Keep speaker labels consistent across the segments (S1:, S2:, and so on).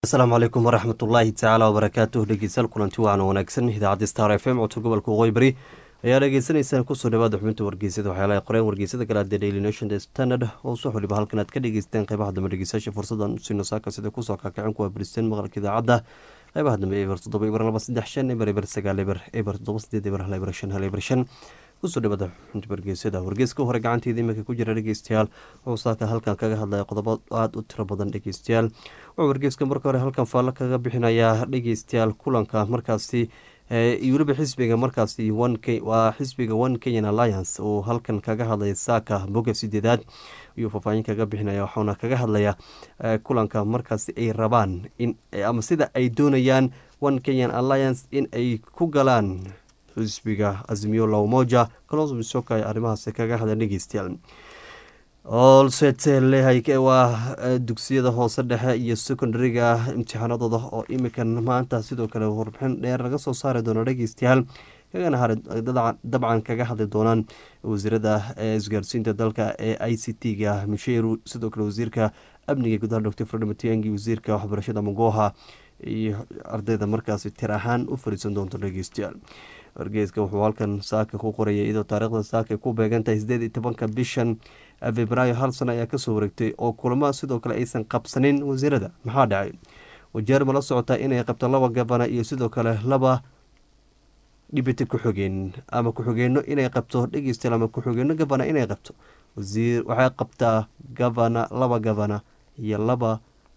S1: asalaamu calaykum waraxmat ullaahi tacaala wabarakaatuh dhegeystayaal kulanti wacan wanaagsan idaacadda star f m codka gobolka waqooyi bari ayaa dhegeysanaysaan kusoo dhawaada xubinta wargeysada waxyaalaha qoreen wargeysada kale adee daily nation the standard oo soo xoliba halkan aad ka dhegeysteen qeybaha dambe dhegeystayaasha fursadan usino saaka sida kusoo kakacin kuwa bristeen maqalka idaacadda qeybaha dambe eber toddoba eber laba saddex shan eber eber sagaal eber eber toddoba sideed eber hal eber shan hal eber shan kusoo dhawaada xubinta wargeysada wargeyska hore gacanteeda iminka ku jira dhegeystayaal wuxuu saaka halkan kaga hadlaya qodobo aada u tiro badan dhegeystayaal wuxuu wargeyska marka hore halkan faallo kaga bixinayaa dhegeystayaal kulanka markaasi iyo weliba xisbiga markaasi waa xisbiga one kenyan alliance uu halkan kaga hadlaya saaka boga sideedaad ayuu faahfaahin kaga bixinaya waxauna kaga hadlaya kulanka markaasi ay rabaan in ama sida ay doonayaan one kenyan alliance in ay ku galaan xisbiga azmiyo lawmoja kalooso misoka ay arrimahaasi kaga hadla dhegeystayaal olsete lehay waa dugsiyada hoose dhexe iyo secondariga imtixaanadooda oo imikan maanta sidoo kale warbixin dheer laga soo saari doono dhegeystayaal kagana har dabcan kaga hadli doonaan wasiirada isgaarsiinta dalka ee i c t ga misheru sidoo kale wasiirka amniga gudaha doctor fredom tiangi wasiirka waxbarashada magoha iyo ardayda markaasi tir ahaan u fariisan doonto dhegeystayaal wargeeska wuxuu halkan saaka ku qorayay iyadoo taariikhda saaka ku beegantahay sideed iyo tobanka bishan febraayo hal sano ayaa kasoo wareegtay oo kulamo sidoo kale aysan qabsanin wasiirada maxaa dhacay wajeer ma la socotaa inay qabto laba gabana iyo sidoo kale laba dhibiti ku-xogeen ama ku-xogeenno inay qabto dhegeystayaal ama ku-xogeenno gabana inay qabto wasiir waxay qabtaa gabana laba gabana iyo laba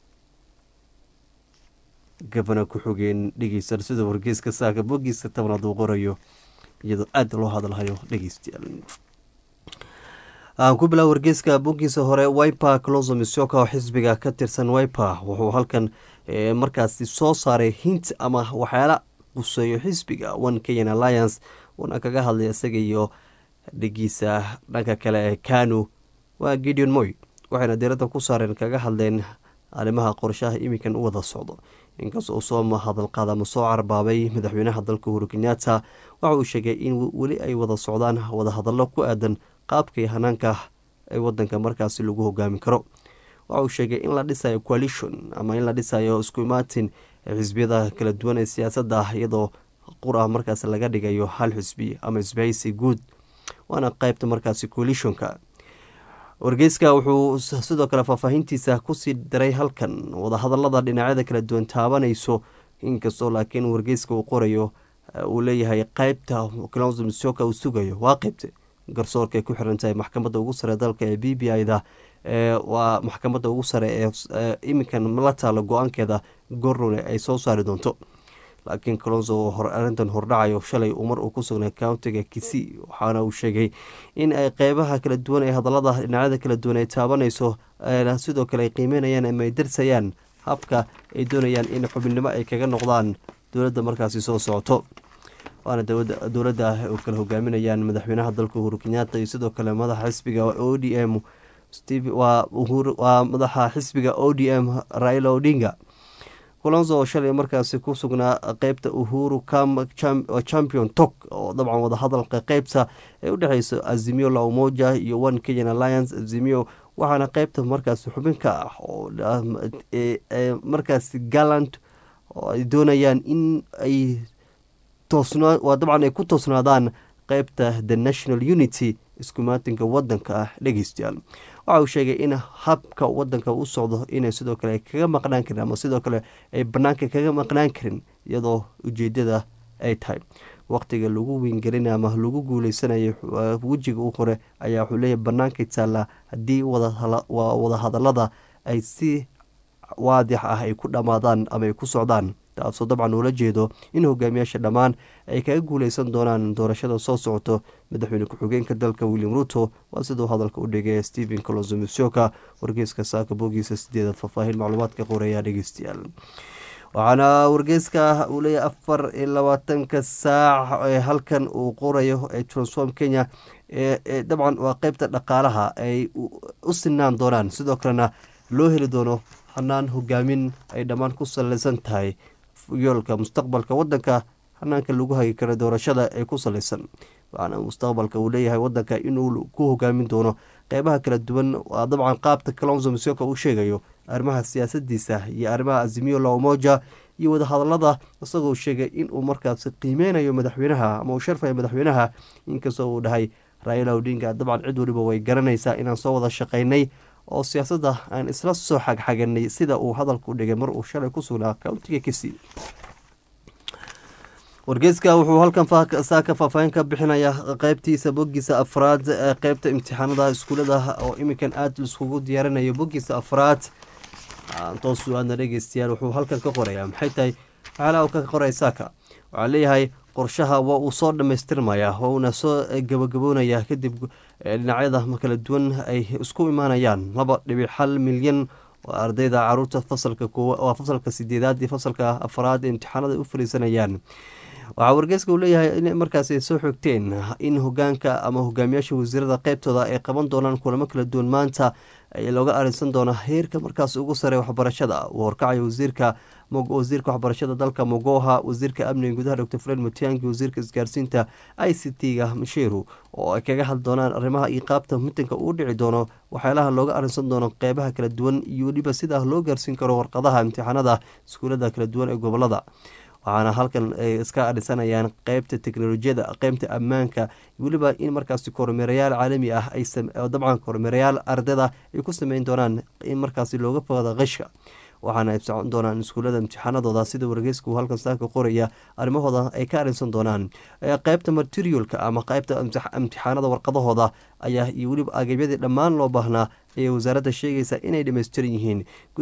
S1: gabana ku-xogeen dhegeystayaal sida wargeeska saaka bogiiska tobnaad uu qorayo iyadoo aada loo hadalhayo dhegeystayaal aan ku bilaa wargeeska bogiisa hore wiper closo misoka oo xisbiga ka tirsan wiper wuxuu halkan markaasi soo saaray hint ama waxyaala quseeyo xisbiga one kenyan alliance uuna kaga hadlay isaga iyo dhigiisa dhanka kale ee kanu waa gideon moy waxayna diiradda ku saareen kaga hadleen arrimaha qorshaha iminkan u wada socdo inkastoo soo hadalqaada ama soo carbaabay madaxweynaha dalka uhuru kenyatta waxa uu sheegay in weli ay wada socdaan wadahadallo ku aadan qaabkii hanaanka ee wadanka markaasi lagu hogaamin karo waxa uu sheegay in la dhisayo coalition ama in la dhisayo isku imaatin xisbiyada kala duwan ee siyaasadda iyadoo qur ah markaasi laga dhigayo hal xisbi ama isbahaysi guud waana qeybta markaasi coalitionka wargeyska wuxuu sidoo kale faahfaahintiisa kusii daray halkan wadahadalada dhinacyada kala duwan taabanayso inkastoo laakiin wargeyska uu qorayo uu leeyahay qeybta closmsoka uu sugayo waa qeybta garsoorka ay ku xiran tahay maxkamadda ugu sare dalka ee b b i da waa maxkamadda ugu sare ee iminkan la taalo go-aankeeda gornone ay soo saari doonto laakiin colonso arintan hordhacayo shalay uu mar uu ku sugnay countiga kisi waxaana uu sheegay in ay qeybaha kala duwan ee hadalada dhinacyada kala duwan ay taabanayso sidoo kale ay qiimeynayaan ama ay darsayaan habka ay doonayaan in xubinimo ay kaga noqdaan dowladda markaasi soo socoto waana dowladda u kala hogaaminayaan madaxweynaha dalka uhuru kenyatta iyo sidoo kale madaxa xisbiga o d m waa madaxa xisbiga o d m raila odinga colonso oo shalay markaasi ku sugnaa qeybta uhuru champion tok oo dabcan wadahadalka qeybta ee u dhexeyso azimio la umoja iyo one kenyan alliance azimio waxaana qeybta markaasi xubin ka ah oo markaasi gallant oo ay doonayaan in ay toosnaa waa dabcan ay ku toosnaadaan qeybta the national unity iskumaatinka wadanka ah dhegeystayaal waxa uu sheegay in habka wadanka u socdo inay sidoo kale kaga maqnaan karin ama sidoo kale ay banaanka kaga maqnaan karin iyadoo ujeedada ay tahay waqtiga lagu wiingelina ama lagu guuleysanayo wejiga u hore ayaa wuxuu leeyahy banaanka taalla haddii wadahadalada ay si waadix ah ay ku dhammaadaan ama ay ku socdaan taasoo dabcan uula jeedo in hogaamiyaasha dhammaan ay kaga guuleysan doonaan doorashada soo socoto madaxweyne ku-xigeenka dalka william ruto waa siduu hadalka u dhigay stephen colosomisoka wargeyska saaka bogiisa sideedaad faahfaahin macluumaadka qoreeya dhegeystayaal waxaana wargeyska uu leeyahay afar iyo labaatanka saac ee halkan uu qorayo ee transform kenya dabcan waa qeybta dhaqaalaha ay u sinaan doonaan sidoo kalena loo heli doono hanaan hogaamin ay dhammaan ku saleysan tahay yoolka mustaqbalka wadanka hanaanka lagu hagi karo doorashada ee ku saleysan waxaana mustaqbalka uu leeyahay wadanka inuu ku hogaamin doono qeybaha kala duwan waa dabcan qaabta kalonso misoka uu sheegayo arrimaha siyaasadiisa iyo arrimaha azimiyo la umoja iyo wadahadalada isagoo sheegay inuu markaasi qiimeynayo madaxweynaha ama uu sharfayo madaxweynaha inkastoo uu dhahay raila odinga dabcan cid waliba way garanaysaa inaan soo wada shaqaynay oo siyaasadda aan isla soo xagxaganay sida uu hadalku dhigay mar uu shalay ku sugnaa countiga kisii wargeyska wuxuu halkan saaka faahfaahin ka bixinaya qeybtiisa bogiisa afraad ee qeybta imtixaanada iskuulada oo iminkan aada laiskugu diyaarinayo bogiisa afraad toosu aadna dhegeystayaal wuxuu halkan ka qoraya maxay tahay waxaala ka qoray saaka waxaa leeyahay qorshaha waa uu soo dhamaystirmaya waa uuna soo gabagaboonaya kadib dhinacyada kala duwan ay isku imaanayaan laba dhibic hal milyan oo ardayda caruurta fasalka waa fasalka sideedaad iyo fasalka afraad ee imtixaanada u fariisanayaan waxaa wargeyska uu leeyahay in markaas ay soo xogteen in hogaanka ama hogaamiyaasha wasiirada qeybtooda ay qaban doonaan kulamo kala duwan maanta looga arinsan doona heerka markaas ugu sare waxbarashada uu horkacaya wasiirka wasiirka waxbarashada dalka mogoha wasiirka amniga gudaha dr fred mutiangi wasiirka isgaarsiinta i c t-ga mashiru oo ay kaga hadli doonaan arrimaha iyo qaabta mitanka uu dhici doono waxyaalaha looga arinsan doono qeybaha kala duwan iyo weliba sida loo gaarsiin karo warqadaha imtixaanada iskuulada kala duwan ee gobolada waxaana halkan ay iska adhisanayaan qeybta teknolojiyada qeybta ammaanka weliba in markaasi kormeerayaal caalami ah dabcan kormeerayaal ardayda ay ku sameyn doonaan in markaasi looga fogaada qishka waxaana ay socon doonaan iskuulada imtixaanadooda sida wargeyska uu halkan saaka qoraya arrimahooda ay ka arinsan doonaan qeybta materialka ama qeybta imtixaanada warqadahooda ayaa iyo weliba agabyadii dhammaan loo baahnaa ayay wasaaradda sheegaysa inay dhamaystiran yihiin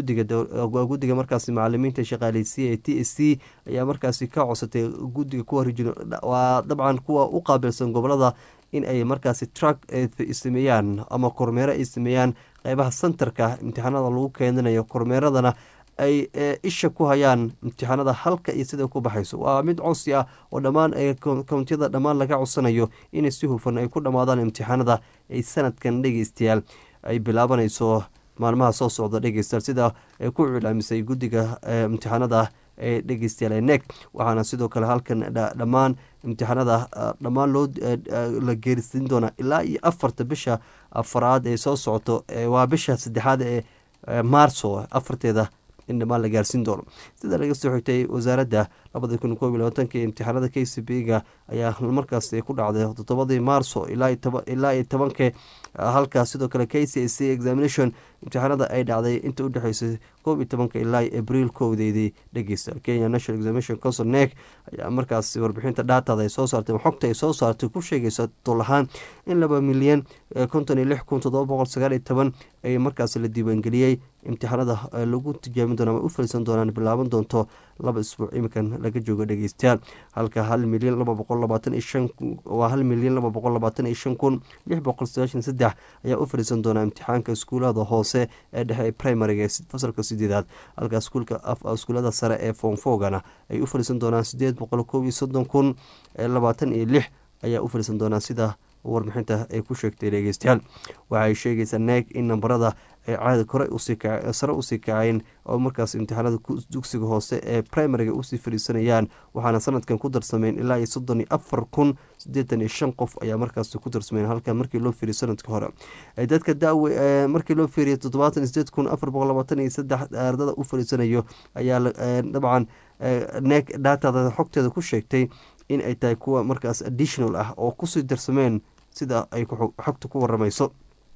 S1: guddiga markaasi macalimiinta shaqaaleysiya ee t s c ayaa markaasi ka codsatay guddiga kuwa waa dabcan kuwa u qaabilsan gobolada in ay markaasi truck sameeyaan ama kormeero ay sameeyaan qeybaha sentarka imtixaanada lagu keenanayo kormeeradana ay isha ku hayaan imtixaanada halka iyo sida ku baxayso waa mid codsi ah oo dhammaan kountiyada dhammaan laga codsanayo inay si hufan ay ku dhammaadaan imtixaanada ay sanadkan dhegeystayaal ay bilaabanayso maalmaha soo socda dhegeystayaal sida ay ku cilaamisay guddiga imtixaanada ee dhegeystayaal ee nek waxaana sidoo kale halkan dhammaan imtixaanada dhammaan loo la geerisin doonaa ilaa iyo afarta bisha afaraad ee soo socoto waa bisha saddexaad ee maarso afarteeda in dhammaan la gaarsiin doono sida laga soo xigtay wasaaradda labada kun koob iyo labaatanka imtixaanada k c b ga ayaa markaas ku dhacday toddobadii maarso ilaa iyo tobanka halka sidoo kale k c c examination imtixaanada ay dhacday inta udhexeysay koob iyo tobanka ilaa abriil kowdeedii dhegeysta kenya national examination council nek ayaa markaas warbixinta dhaatada ay soo saartay xogta ay soo saartay ku sheegaysa tol ahaan in laba milyan konton iyo lix kun toddoba boqol sagaal iyo toban ay markaas la diiwaangeliyey imtixaanada lagu tijaabin doono ama u falisan doonaan bilaaban doonto laba isbuuc iminkan laga joogo dhegeystayaal halka hal milyan laba boqol labaatan iyo shan waa hal milyan laba boqol labaatan iyo shan kun lix boqol sagaashan saddex ayaa u fadhiisan doonaa imtixaanka iskuulada hoose ee dhexe ee primariga fasalka sideedaad halka iskuulada sare ee foonfoogana ay u fadhiisan doonaan sideed boqol koob iyo soddon kun labaatan iyo lix ayaa u fadhiisan doonaa sida warbixinta ay ku sheegtay dhegeystayaal waxay sheegaysaa neeg in nambarada ay caada kore sare usii kaceen oo markaas imtixaanada dugsiga hoose ee primariga usii fadhiisanayaan waxaana sanadkan ku darsameen ilaa iyo soddon iyo afar kun sideetan iyo shan qof ayaa markaas ku darsameen halka markii loo fiiriyo sanadka hore dadka dawe markii loo fiiriyo toddobaatan iyo sideed kun afar boqol labaatan iyo saddex ardada u fadhiisanayo ayaa dabcan neeg dhaatada xogteeda ku sheegtay in ay tahay kuwa markaas additional ah oo kusii darsameen sida ay xogta ku waramayso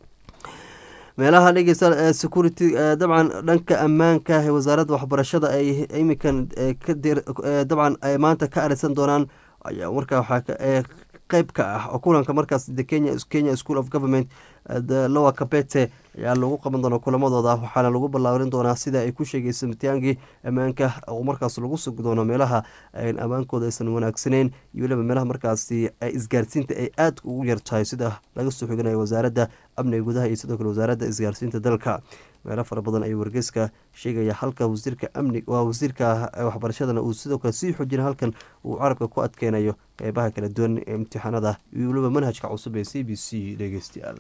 S1: meelaha dhegeysta security dabcan dhanka ammaanka ee wasaaradda waxbarashada ay iminkan dabcan ay maanta ka arisan doonaan ayaa markaa waxaa qeyb ka ah oo kulanka markaas kenya school of government lowa kabete ayaa lagu qaban doona kulamadooda waxaana lagu ballaarin doonaa sida ay ku sheegaysa mitiyaangi ammaanka oo markaas lagu sugi doono meelaha ammaankooda aysan wanaagsaneyn iyo weliba meelaha markaasi isgaarsiinta ay aada ugu yartahay sida laga soo xiganayo wasaaradda amniga gudaha iyo sidoo kale wasaaradda isgaarsiinta dalka meelo fara badan ayuu wargeyska sheegaya halka wasiirka amni waa wasiirka waxbarashadana uu sidoo kale sii xoojina halkan uu carabka ku adkeynayo qeybaha kala duwan ee imtixaanada iyo weliba manhajka cusub ee c b c dhegeystayaal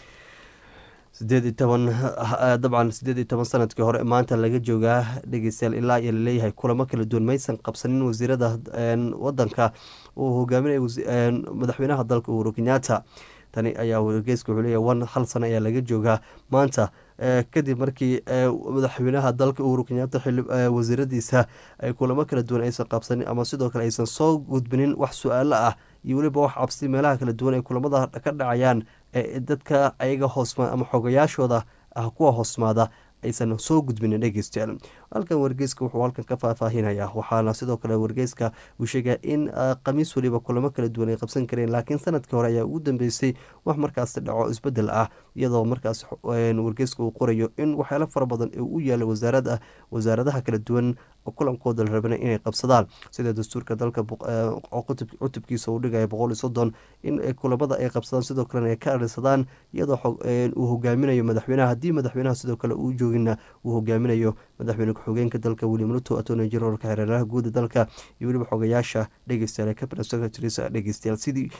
S1: sideed iyo toban dabcan sideed iyo toban sanadkii hore maanta laga joogaa dhegeystayaal ilaa iyo laleeyahay kulamo kala duwan maysan qabsanin wasiirada wadanka uu hogaaminaya madaxweynaha dalka uhuru kenyatta tani ayaa wargeyska wuxuu leeyahy one hal sano ayaa laga joogaa maanta kadib markii madaxweynaha dalka uhuru kenyaata wasiiradiisa ay kulamo kala duwan aysan qabsanin ama sidoo kale aysan soo gudbinin wax su-aalo ah iyo weliba wax cabsi meelaha kala duwan ay kulamada ka dhacayaan dadka ayaga hoosma ama xogayaashooda ah kuwa hoosmaada aysan soo gudbinin dhegeystayaal halkan wargeyska wuxuu halkan ka faahfaahinaya waxaana sidoo kale wargeyska uu sheegaya in khamiis weliba kulamo kala duwan ay qabsan kareen laakiin sanadkii hore ayaa ugu dambeysay wax markaasi dhaco isbedel ah iyadoo markaas wargeyska uu qorayo in waxyaalo fara badan ee u yaala wasaarada wasaaradaha kala duwan kulankooda la rabana inay qabsadaan sida dastuurka dalka cutubkiisa uu dhigaya boqol iyo soddon in kulamada ay qabsadaan sidoo kalena ay ka arisadaan iyadoo uu hogaaminayo madaxweynaha haddii madaxweynaha sidoo kale uu joogina uu hogaaminayo madaxweyne ku-xigeenka dalka william ruto attorney generalka xereeraha guuda dalka iyo weliba xogayaasha dhegeystayaal cabinet secretaries dhegeystayaal sidii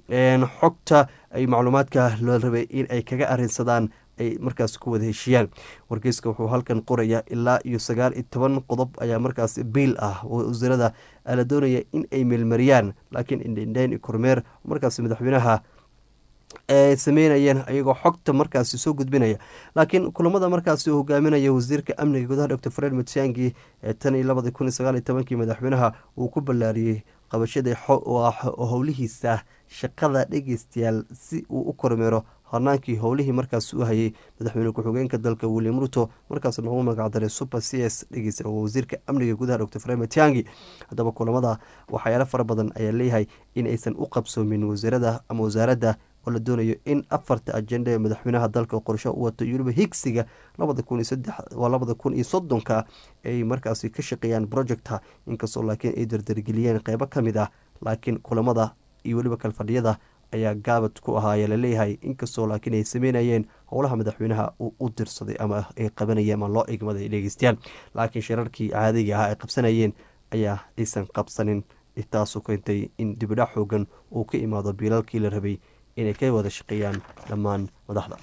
S1: xogta ay macluumaadka loo rabay in ay kaga arinsadaan ay markaas ku wada heshiiyaan wargeyska wuxuu halkan qoraya ilaa iyo sagaal iyo toban qodob ayaa markaas biil ah wasiirada la doonaya in ay meelmariyaan laakiin indhendheyn iyo kormeer markaas madaxweynaha ay sameynayeen ayagoo xogta markaasi soo gudbinaya laakiin kulamada markaasi uu hogaaminaya wasiirka amniga gudaha doctor fred matiangi ee tan iyo labadi kun iyo sagaal iyo tobankii madaxweynaha uu ku ballaariyey qabashada howlihiisa shaqada dhegeystayaal si uu u kormeero hornaankii howlihii markaas u hayay madaxweyne ku-xigeenka dalka william ruto markaas noogu magacdaray super c s dhegeysta oo wasiirka amniga gudaha doctor fred matiangi haddaba kulamada waxyaalo fara badan ayaa leeyahay in aysan u qabsoomin wasiirada ama wasaaradda oo la doonayo in afarta ajenda ee madaxweynaha dalka qorsho u wato iyo weliba higsiga labada kun iyo saddex waa labada kun iyo soddonka ay markaasi ka shaqeeyaan projecta inkastoo laakiin ay dardargeliyeen qeybo ka mid ah laakiin kulamada iyo weliba kalfadhiyada ayaa gaabad ku ahaaya laleeyahay inkastoo laakiin ay sameynayeen howlaha madaxweynaha uu u dirsaday ama ay qabanayeen ama loo egmaday dhegeystayaal laakiin shirarkii caadiga ahaa ay qabsanayeen ayaa aysan qabsanin taasu keentay in dibidhac xoogan uu ka imaado biilalkii la rabay inay ka wada shaqeeyaan dhammaan madaxda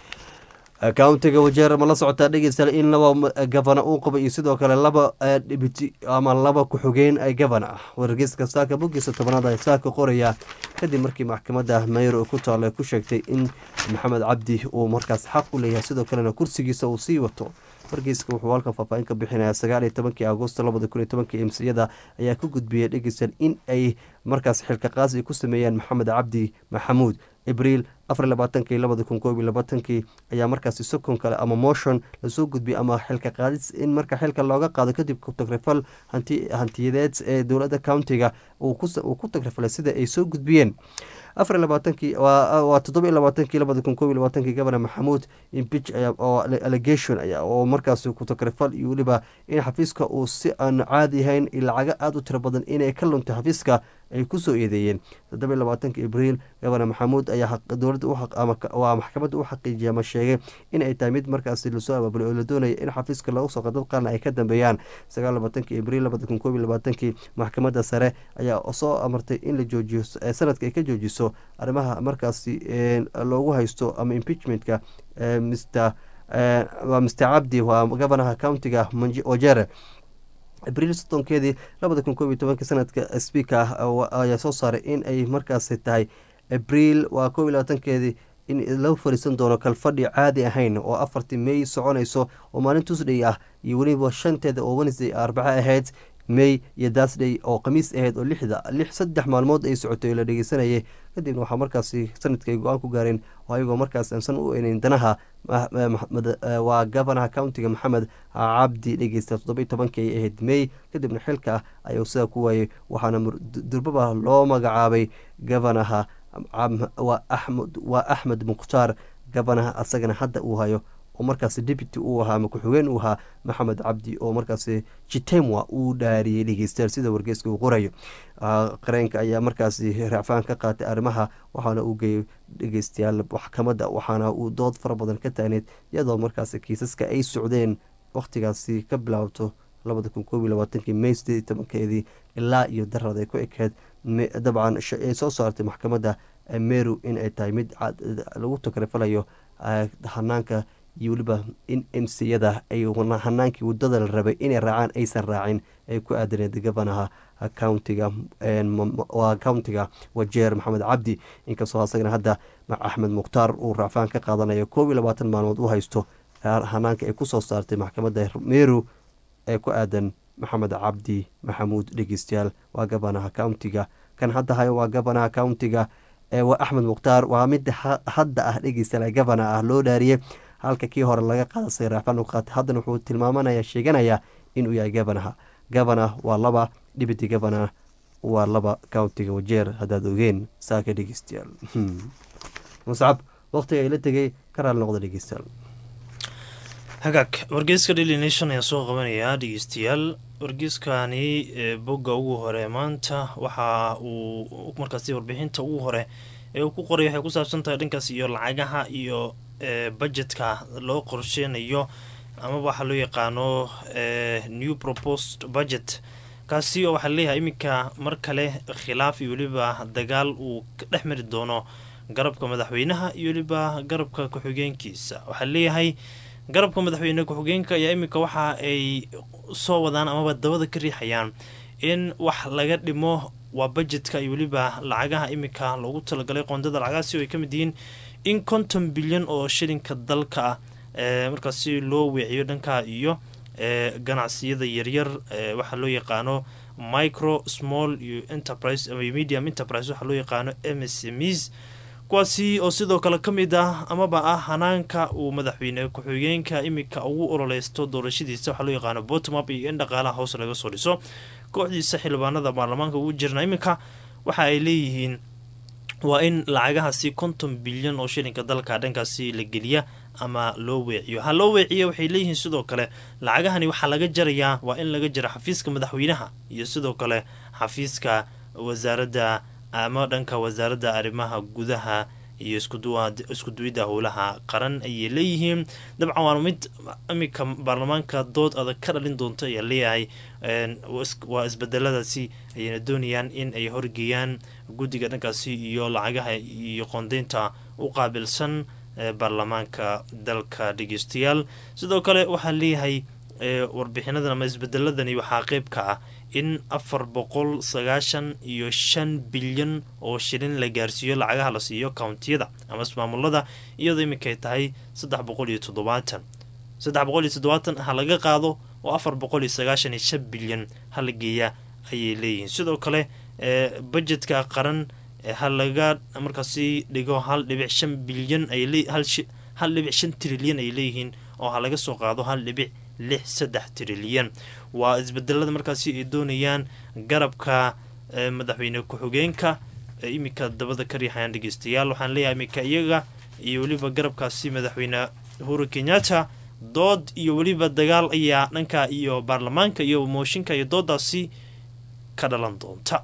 S1: countiga wajeer ma la socotaa dhegeystayaal in laba gavana uu qaba iyo sidoo kale laba dhibiti ama laba ku-xogeen gavana ah wargeyska saaka bogiisa tobanaad ay saaka qoraya kadib markii maxkamadda mayro ku taalla ku sheegtay in maxamed cabdi uu markaas xaq u leeyahay sidoo kalena kursigiisa uu sii wato wargeyska wuxuu halkan faahfaahin ka bixinaya sagaal iyo tobankii agosto labada kun iyo tobankii emsiyada ayaa ku gudbiyey dhegeystayaal in ay markaas xilka qaasi ku sameeyaan maxamed cabdi maxamuud abriil afar labaatanki labada kun koob iyo labaatankii ayaa markaasi sokon kale ama motion lasoo gudbiyay ama xilka qaadis in marka xilka looga qaado kadib tagrifal hantiyadeed ee dowladda countiga uu ku tagrifalay sida ay soo gudbiyeen afar labaatankii waa toddoba iyo labaatankii labada kun koob iyo labaatankii gabana maxamuud impich oo allegation aya oo markaasi ku tagrifal iyo weliba in xafiiska uu si aan caadi ahayn lacago aada u tiro badan inay ka luntay xafiiska ay kusoo eedeeyeen toddoba iyo labaatanki abriil gabana maxamuud ayaa dowladda waa maxkamadda u xaqiijiyay ama sheegay in ay tahay mid markaasi lasoo abaabulay oo la doonaya in xafiiska lagu soo qadad qaarna ay ka dambeeyaan sagaal labaatanki abriil labada kun koob iyo labaatankii maxkamadda sare ayaa soo amartay in la joojiyo sanadka ay ka joojiso arrimaha markaasi loogu haysto ama impeachmentka mr waa mr cabdi waa gabanaha countiga wajere abriil soddonkeedii labada kun koob iyo tobanki sanadka speaker ayaa soo saaray in ay markaasi tahay abriil waa koob iyo labaatankeedii in lagu fariisan doono kalfadhi caadi ahayn oo afartii may soconayso oo maalin tuesday ah iyo weliba shanteeda oo wednesday arbaco ahayd may iyo dasday oo khamiis ahayd oo lixda lix saddex maalmood ay socotay oo la dhegeysanayay kadibna waxaa markaasi sanadka ay go-aan ku gaareen oo ayagoo markaas aansan u eneyn danaha waa gavanaha countiga maxamed cabdi dhegeysta toddoba iyo tobankii ay ahayd may kadibna xilka ayuu sidaa ku waayey waxaana durbaba loo magacaabay gavanaha waa axmed mukhtaar gavanaha asagana hadda uu hayo oo markaasi deputy uu ahaa ama ku-xigeen uu ahaa maxamed cabdi oo markaasi jitemwa uu dhaariyey dhegeystayaal sida wargeyska uu qorayo qareenka ayaa markaasi raacfaan ka qaatay arrimaha waxaana uu geeyey dhegeystayaal maxkamadda waxaana uu dood fara badan ka taagneyd iyadoo markaasi kiisaska ay socdeen wakhtigaasi ka bilaabto labada kun koob iyo labaatankii may sideed iyo tobankeedii ilaa iyo darad ay ku ekeed dabcan ay soo saartay maxkamadda meru in ay tahay mid lagu takrifalayo hanaanka iyo weliba in emsiyada ay hanaankii wadada la rabay inay raacaan aysan raacin ay ku aadaneed gabanaha countiga waa countiga wajeer maxamed cabdi inkastoo asagana hadda axmed mukhtaar uu raacfaan ka qaadanayo koob iyo labaatan maalmood u haysto hanaanka ay kusoo saartay maxkamadda meru ee ku aadan maxamed cabdi maxamuud dhegeystayaal waa gabanaha countiga kan hadda hayo waa gabanaha countiga waa axmed mukhtaar waa midda hadda ah dhegeystayaal gabana ah loo dhaariyey halka kii hore laga qaada sayraafan qaatay haddana wuxuu tilmaamanaya sheeganayaa inuu yahay gabanaha gabana waa laba dhibiti gabana waa laba countiga wajeer haddaad ogeen saaka dhegeystayaal muscab waqtiga ay la tegay ka raali noqda dhegeystayaal
S2: hagaag wargeyska daily nation ayaa soo qabanayaa dhegeystayaal wargeyskani bogga ugu hore maanta waxa uu markaasi warbixinta ugu hore ee uu ku qoray waxay ku saabsan tahay dhankaas iyo lacagaha iyo budgetka loo qorsheynayo amaba waxaa loo yaqaano new proposed budget kaasi oo waxaa leeyahay iminka mar kale khilaaf iyo weliba dagaal uu ka dhex mari doono garabka madaxweynaha iyo weliba garabka ku-xigeenkiisa waxaa leeyahay garabka madaxweyne ku-xigeenka ayaa iminka waxa ay soo wadaan amaba dabada ka riixayaan in wax laga dhimo waa budgetka iyo weliba lacagaha iminka loogu talagalay qoondada lacagahaasi oo ay ka mid yihiin in konton bilyan oo shilinka dalka ah markaasi loo weeciyo dhanka iyo ganacsiyada yaryar waxaa loo yaqaano micro small iyo enterprise medium enterprise waxaa loo yaqaano m s ms kuwaasi oo sidoo kale ka mid ah amaba ah hanaanka uu madaxweyne ku-xigeenka iminka ugu ololeysto doorashadiisa waxaa loo yaqaano bottom up iyo in dhaqaalaha hoos laga soo dhiso kooxdiisa xildhibaanada baarlamaanka ugu jirna iminka waxa ay leeyihiin waa in lacagahaasi konton bilyan oo shilinka dalka dhankaasi la geliya ama loo weeciyo ha loo weeciya waxay leeyihiin sidoo kale lacagahani waxaa laga jarayaa waa in laga jara xafiiska madaxweynaha iyo sidoo kale xafiiska wasaaradda ama dhanka wasaaradda arrimaha gudaha iyo iskuduwidda howlaha qaran ayay leeyihiin dabcan waana mid iminka baarlamaanka dood adag ka dhalin doonto ayaa leeyahay waa isbedeladaasi ayayna doonayaan in ay horgeeyaan guddiga dhankaasi iyo lacagaha iyo qoondeynta u qaabilsan baarlamaanka dalka dhegeystayaal sidoo kale waxaa leeyahay warbixinadan ama isbedeladani waxaa qeyb ka ah in afar boqol sagaashan iyo shan bilyan oo shilin la gaarsiiyo lacagaha la siiyo kountiyada ama ismaamulada iyadoo iminkay tahay saddex boqol iyo toddobaatan saddex boqol iyo toddobaatan ha laga qaado oo afar boqol iyo sagaashan iyo shan bilyan hala geeya ayay leeyihiin sidoo kale budgetka qaran ha laga markaasi dhigo hal dhibic shan bilyan hal dhibic shan trilyan ay leeyihiin oo ha laga soo qaado hal dhibic lix saddex trilyan waa isbedelada markaasi ay doonayaan garabka madaxweyne ku-xigeenka iminka dabada ka riixayaan dhegeystayaal waxaan leeyahay iminka iyaga iyo weliba garabkaasi madaxweyne uhuru kenyatta dood iyo weliba dagaal ayaa dhanka iyo baarlamaanka iyo mooshinka iyo doodaasi ka dhalan doonta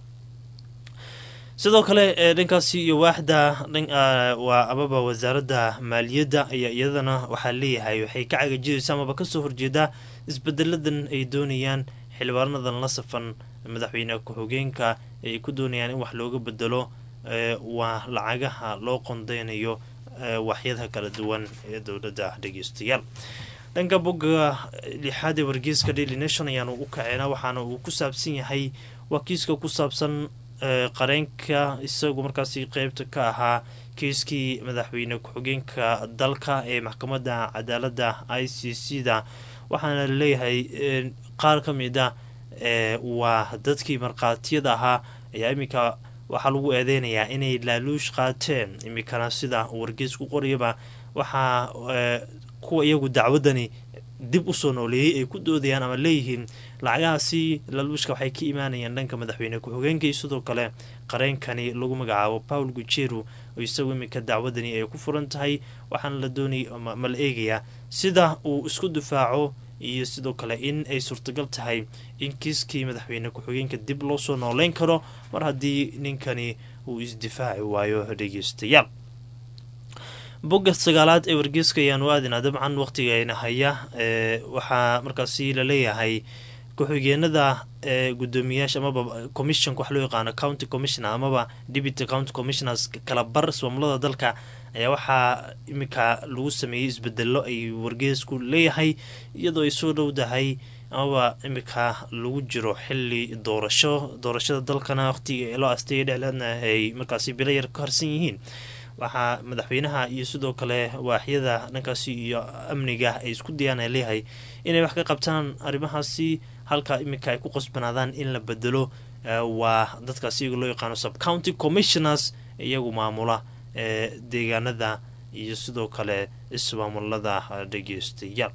S2: sidoo kale ee dhankaasi iyo waaxda waa amaba wasaaradda maaliyadda ayaa iyadana waxaa leeyahay waxay ka cagajidaysa amaba kasoo horjeedaa isbedeladan ay doonayaan xildhibaanadan la safan madaxweyne ku-xigeenka ay ku doonayaan in wax looga bedelo waa lacagaha loo qondeynayo waxyadaha kala duwan ee dowladda dhegeystayaal dhanka bogga lixaad ee wargeyska daily nation ayaanu u kaceena waxaana uu ku saabsan yahay waa kiiska ku saabsan qareenka isagu markaasi qeybta ka ahaa kiiskii madaxweyne ku-xigeenka dalka ee maxkamadda cadaaladda i c c da waxaana laleeyahay qaar ka mid a waa dadkii markhaatiyada ahaa ayaa iminka waxaa lagu eedeynayaa inay laaluush qaateen iminkana sida wargeys ku qoriyaba waxaa kuwa iyagu dacwadani dib usoo nooleeyey ay ku doodayaan ama leeyihiin lacagahaasi laaluushka waxay ka imaanayaan dhanka madaxweyne ku-xigeenka iyo sidoo kale qareenkani lagu magacaabo paul gujeru oo isagu iminka dacwadani ay ku furan tahay waxaana la doonay ma la eegayaa sida uu isku difaaco iyo sidoo kale in ay suurtagal tahay in kiiskii madaxweyne ku-xigeenka dib loo soo nooleyn karo mar haddii ninkani uu isdifaaci waayo dhegeystayaal bogga sagaalaad ee wargeyska ayaanu aadinaa dabcan waqtigeena haya waxaa markaasi laleeyahay ku-xigeenada gudoomiyaasha amaba commissionka wax loo yaqaano county commissioner amaba deputy county commissioners kala bar ismaamulada dalka ayaa waxaa iminka lagu sameeyey isbedelo ay wargeysku leeyahay iyadoo ay soo dhowdahay amaba iminka lagu jiro xili doorasho doorashada dalkana waqtiga loo asteeyay dhexleedna ay markaasi bilo yar ka harsan yihiin waxaa madaxweynaha iyo sidoo kale waaxyada dhankaasi iyo amniga ay isku dayaan ay leeyahay inay wax ka qabtaan arrimahaasi halka iminka ay ku qasbanaadaan in la bedelo waa dadkaasi iyaga loo yaqaano subcounty commissioners iyagu maamula ee deegaanada iyo sidoo kale ismaamulada dhegeystayaal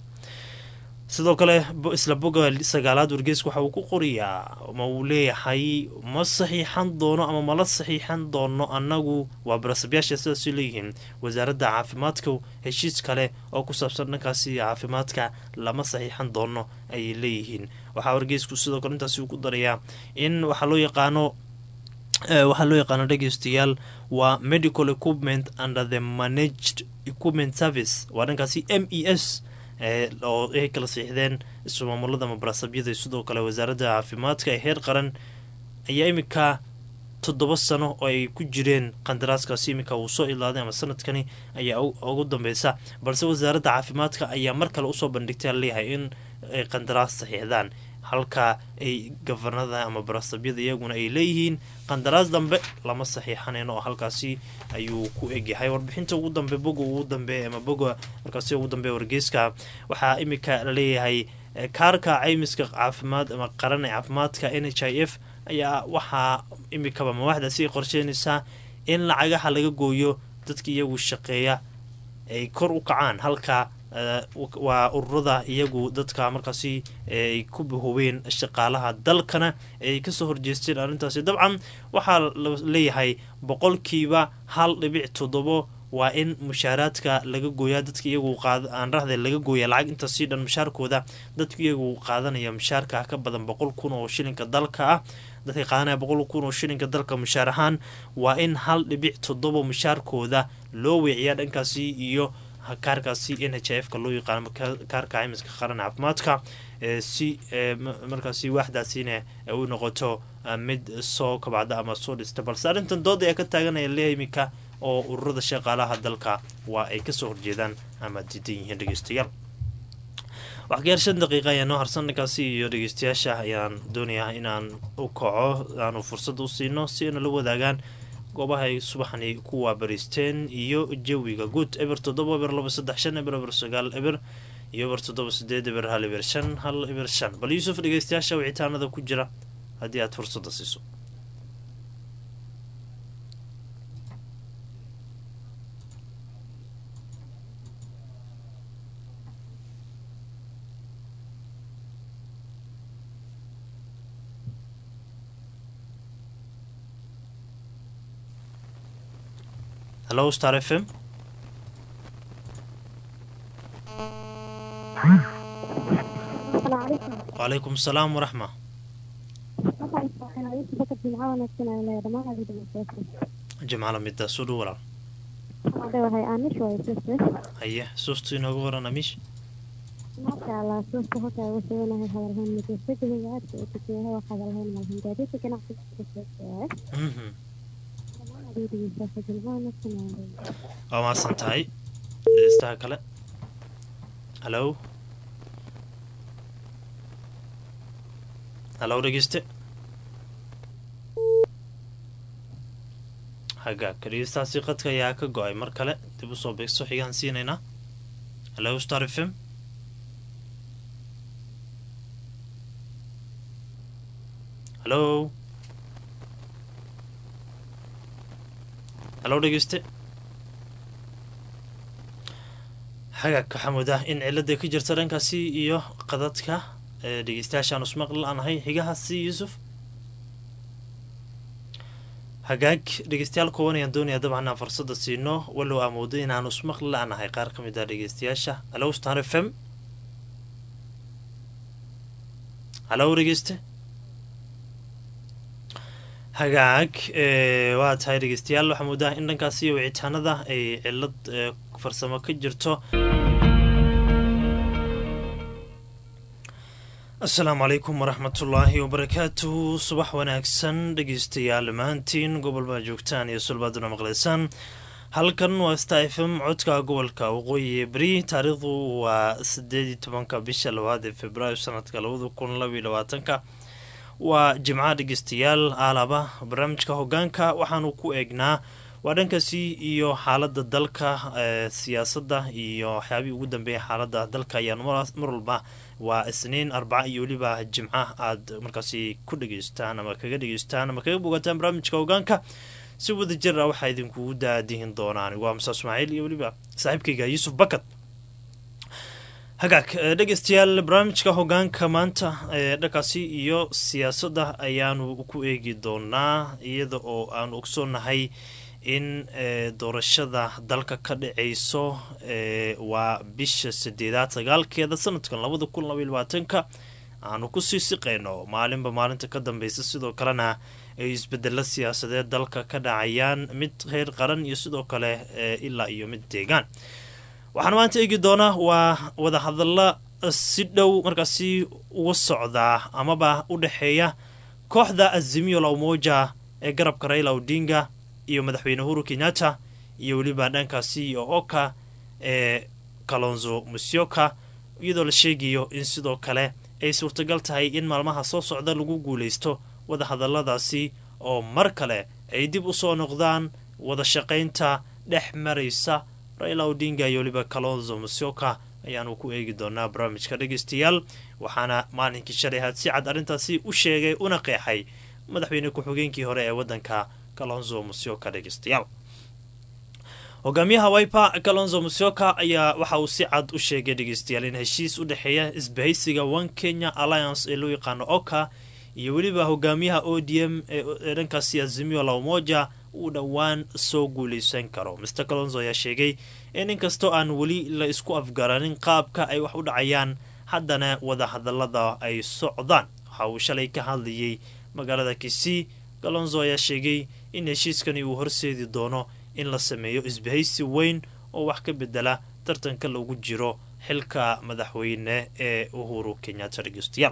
S2: sidoo kale isla boga sagaalaad wargeyska waxa uu ku qorayaa ma uu leeyahay ma saxiixan doono ama mala saxiixan doono annagu waa barasabyaasha sidaasay leeyihiin wasaaradda caafimaadka heshiis kale oo ku saabsan dhankaasi caafimaadka lama saxiixan doono ayay leeyihiin waxaa wargeysku sidoo kale intaasi uu ku darayaa in waxaa loo yaqaano waxaa loo yaqaano dhegeystayaal waa medical equipment under the managed equipment service waa dhankaasi m e s oo ay kala siixdeen ismaamulada mabarasabyada sidoo kale wasaaradda caafimaadka ee heer qaran ayaa iminka toddoba sano oo ay ku jireen qandaraaskaasi iminka uu soo ilaaday ama sanadkani ayaa ugu dambeysa balse wasaaradda caafimaadka ayaa mar kale usoo bandhigtay leeyahay in ay qandaraas saxiixdaan halka ay gafanada ama barasabyada iyaguna ay leeyihiin qandaraas dambe lama saxiixanayn oo halkaasi ayuu ku egyahay warbixinta ugu dambe boga ugu dambe ama boga markaasi ugu dambe wargeyska waxaa iminka laleeyahay kaarka caymiska caafimaad ama qaran ee caafimaadka n h i f ayaa waxaa imikaba mawaaxdaasi ay qorsheynaysaa in lacagaha laga gooyo dadka iyagu shaqeeya ay kor u kacaan halka waa ururada iyagu dadka markaasi ay ku bahoween shaqaalaha dalkana ay kasoo horjeesteen arrintaasi dabcan waxaa leeyahay boqolkiiba hal dhibic toddobo waa in mushaaraadka laga gooyaa dadka iyagu aan rahde laga gooya lacag intaasii dhan mushaarkooda dadka iyagu qaadanaya mushaarka ka badan boqol kun oo shilinka dalka ah dadka qaadanaya boqol kun oo shilinka dalka mushaar ahaan waa in hal dhibic toddoba mushaarkooda loo weeciyaa dhankaasi iyo kaarkaasi n h f ka loo yaqaano kaarka caymiska qaran caafimaadka si markaasi waaxdaasina u noqoto mid soo kabacda ama soo dhista balse arrintan dooda ee ka taaganaya leeyahay iminka oo ururada shaqaalaha dalka waa ay kasoo horjeedaan ama diidan yihiin dhegeystayaal waxgaar shan daqiiqa ayaa noo harsan dhankaasi iyo dhegeystayaasha ayaan doonayaa inaan u kaco aanu fursad u siino si ayna la wadaagaan goobaha ay subaxani ku waabariisteen iyo jawiga guud eber toddoba eber laba saddex shan eber eber sagaal eber iyo eber toddoba sideed eber hal eber shan hal eber shan bal yuusuf dhegeystayaasha wicitaanada ku jira haddii aad fursadda siiso hello star f m wacalaykum asalaam waraxma jimcala midaas u dhow walaal haye suuftu inoogu waran amiish waa mahadsan tahay dhegeystaha kale halow halow dhegeyste hagaagka dhegeystahaasi qadka ayaa ka go-ay mar kale dib usoo beegso xigaan siinaynaa halow star f m halow halow dhegeyste hagaagka xamud ah in cilada ka jirta dhankaasi iyo qadadka dhegeystayaashaan usmaqli la-nahay xigahaasi yuusuf hagaag dhegeystayaal kooban ayaan doonayaa dabcan inaan fursada siino walow amoodo inaan usmaqli la-nahay qaar ka mid ah dhegeystayaasha halow star f m halow dhegeyste hagaag waa tahay dhegeystayaal waxaa moodaa in dhankaasi iyo wicitaanada ay cilad farsamo ka jirto asalaamu calaykum waraxmatullaahi wabarakaatuhu subax wanaagsan dhegeystayaal dhammaantiin gobolbaa joogtaan iyo sulbaaduna maqlaysaan halkan waa sta f m codka gobolka waqooyi beri taariikhdu waa sideed iyo tobanka bisha labaad ee februaayo sanadka labada kun labaiyo labaatanka waa jimca dhegeystayaal aalaba barnaamijka hogaanka waxaanu ku eegnaa waa dhankaasi iyo xaalada dalka siyaasadda iyo waxyaabihii ugu dambeeya xaalada dalka ayaan mar walba waa isniin arbaca iyo weliba jimca aad markaasi ku dhegeystaan ama kaga dhegeystaan ama kaga bogataan barnaamijka hogaanka si wada jir ah waxaa idinkugu daadihin doonaan waa musa ismaaciil iyo weliba saaxiibkayga yuusuf bakad hagaag dhegeystayaal barnaamijka hogaanka maanta ee dhankaasi iyo siyaasadda ayaanu ku eegi doonaa iyada oo aanu ogsoonahay in doorashada dalka ka dhaceyso waa bisha sideedaad sagaalkeeda sanadkan labada kun labaiy labaatanka aanu kusii siqayno maalinba maalinta ka dambeysa sidoo kalena ay isbedelo siyaasadeed dalka ka dhacayaan mid heer qaran iyo sidoo kale ilaa iyo mid deegaan waxaan maanta eegi doonaa waa wadahadalla si dhow markaasi uga socdaa amaba u dhexeeya kooxda azimio la umoja ee garabka raila odinga iyo madaxweyne uhuru kenyatta iyo weliba dhankaasi iyo oka ee kalonzo musyoka iyadoo la sheegayo in sidoo kale ay suurtagal tahay in maalmaha soo socda lagu guulaysto wadahadalladaasi oo mar kale ay dib u soo noqdaan wada shaqaynta dhex maraysa raila odinga iyo weliba kalonzo musyoka ayaanu ku eegi doonaa barnaamijka dhegeystayaal waxaana maalinkii shalay ahaad si cad arrintaasi u sheegay una qeexay madaxweyne ku-xigeenkii hore ee waddanka kalonzo musyoka dhegeystayaal hogaamiyaha wiper kalonzo musyoka ayaa waxa uu si cad u sheegay dhegeystayaal in heshiis u dhexeeya isbahaysiga one kenya alliance ee loo yaqaano oka iyo weliba hogaamiyaha o d m ee dhankaasi azimio la umoja uu dhowaan soo guuleysan karo master kalonzo ayaa sheegay in inkastoo aan weli la isku afgaranin qaabka ay wax u dhacayaan haddana wadahadallada ay socdaan waxa uu shalay ka hadlayay magaalada kisii kalonzo ayaa sheegay in heshiiskani uu horseedi doono in la sameeyo isbahaysi weyn oo wax ka bedela tartanka lagu jiro xilka madaxweyne ee uhuru kenyatta dhegeystayaal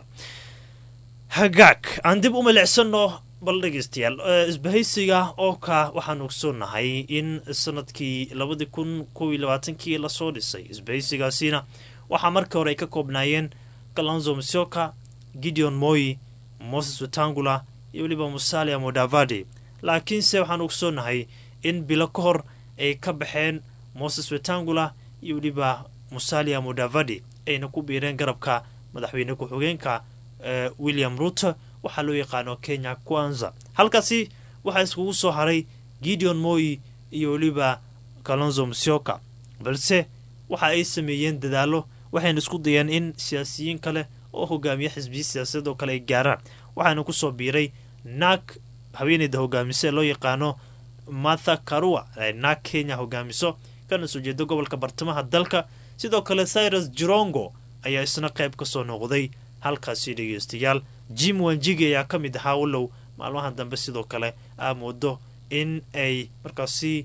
S2: hagaag aan dib u milicsano bal dhegeystayaal isbahaysiga ooka waxaan ogsoonahay in sanadkii labadii kun kow iyo labaatankii lasoo dhisay isbahaysigaasina waxaa markii hore ay ka koobnaayeen kalonzo musyoka gideon moyi moses wetangula iyo weliba musalia modavadi laakiinse waxaan ogsoonahay in bilo ka hor ay ka baxeen moses wetangula iyo weliba musalia modavadi ayna ku biireen garabka madaxweyne ku-xigeenka william ruto waxaa loo yaqaano kenya kwanza halkaasi waxaa iskugu soo haray gideon moyi iyo weliba kalonzo musyoka balse waxa ay sameeyeen dadaalo waxayna isku dayeen in siyaasiyiin kale oo hogaamiya xisbiya siyaasadeed oo kale ay gaaraan waxaana kusoo biiray naag haweeneyda hogaamiso ee loo yaqaano martha karua naag kenya hogaamiso kana soo jeeda gobolka bartamaha dalka sidoo kale cyrus jirongo ayaa isna qayb kasoo noqday halkaasi dhegeystayaal jim wanjigi ayaa ka mid ahaa walow maalmaha dambe sidoo kale aa moodo in ay markaasi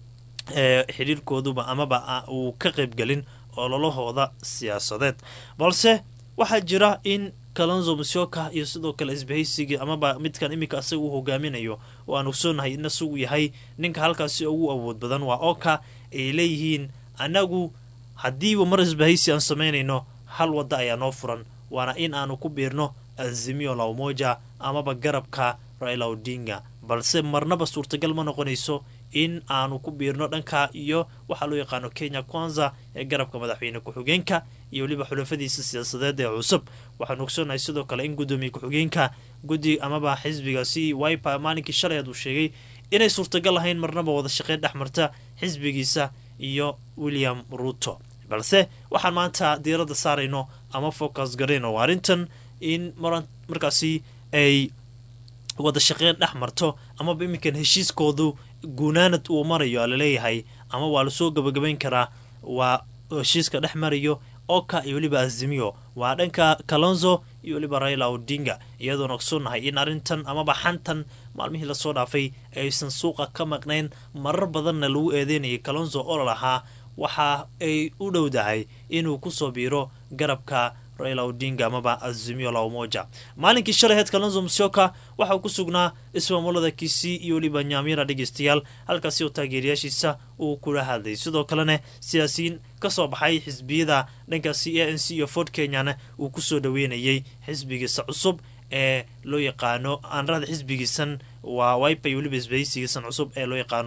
S2: xidhiirkooduba amaba uu ka qaybgelin ololahooda siyaasadeed balse waxaa jira in kalonzo musyoka iyo sidoo kale isbahaysigii amaba midkan iminka asaga uu hogaaminayo oo aan ogsoonahay in isagu yahay ninka halkaasi ugu awood badan waa oka ay leeyihiin annagu haddiiba mar isbahaysi aan samaynayno hal wadda ayaa noo furan waana in aanu ku biirno azimio la umoja amaba garabka raila odinga balse marnaba suurtagal ma noqonayso in aanu ku biirno dhanka iyo waxaa loo yaqaano kenya kwanza ee garabka madaxweyne ku-xigeenka iyo weliba xulafadiisa siyaasadeed ee cusub waxaanu ogsoonahay sidoo kale in guddoomiye ku-xigeenka guddi amaba xisbigaasi wiper maalinkii shalay aad uu sheegay inay suurtagal lahayn marnaba wada shaqeyn dhex marta xisbigiisa iyo william ruto balse waxaan maanta diiradda saarayno ama focus garayno arrintan in markaasi ay wada shaqeyn dhex marto amaba iminkan heshiiskoodu guunaanad uu marayo laleeyahay ama waa lasoo gabagabayn karaa waa heshiiska dhex marayo oka iyo weliba azimiyo waa dhanka kalonzo iyo weliba raila odinga iyadoona ogsoonahay in arrintan amaba xantan maalmihii lasoo dhaafay aysan suuqa ka maqnayn marar badanna lagu eedeynayay kalonzo oo lalahaa waxa ay u dhowdahay inuu kusoo biiro garabka raila odinga amaba azimio la umoja maalinkii shalay heed kalonzo musyoka waxa uu ku sugnaa ismaamulada kisii iyo weliba nyaamira dhegeystayaal halkaasi oo taageerayaashiisa uu kula hadlay sidoo kalena siyaasiyiin kasoo baxay xisbiyada dhankaasi a n c iyo ford kenyana uu kusoo dhaweynayay xisbigiisa cusub ee loo yaqaano aanrada xisbigiisan waa wipa iyo weliba isbahaysigiisan cusub ee loo yaqaano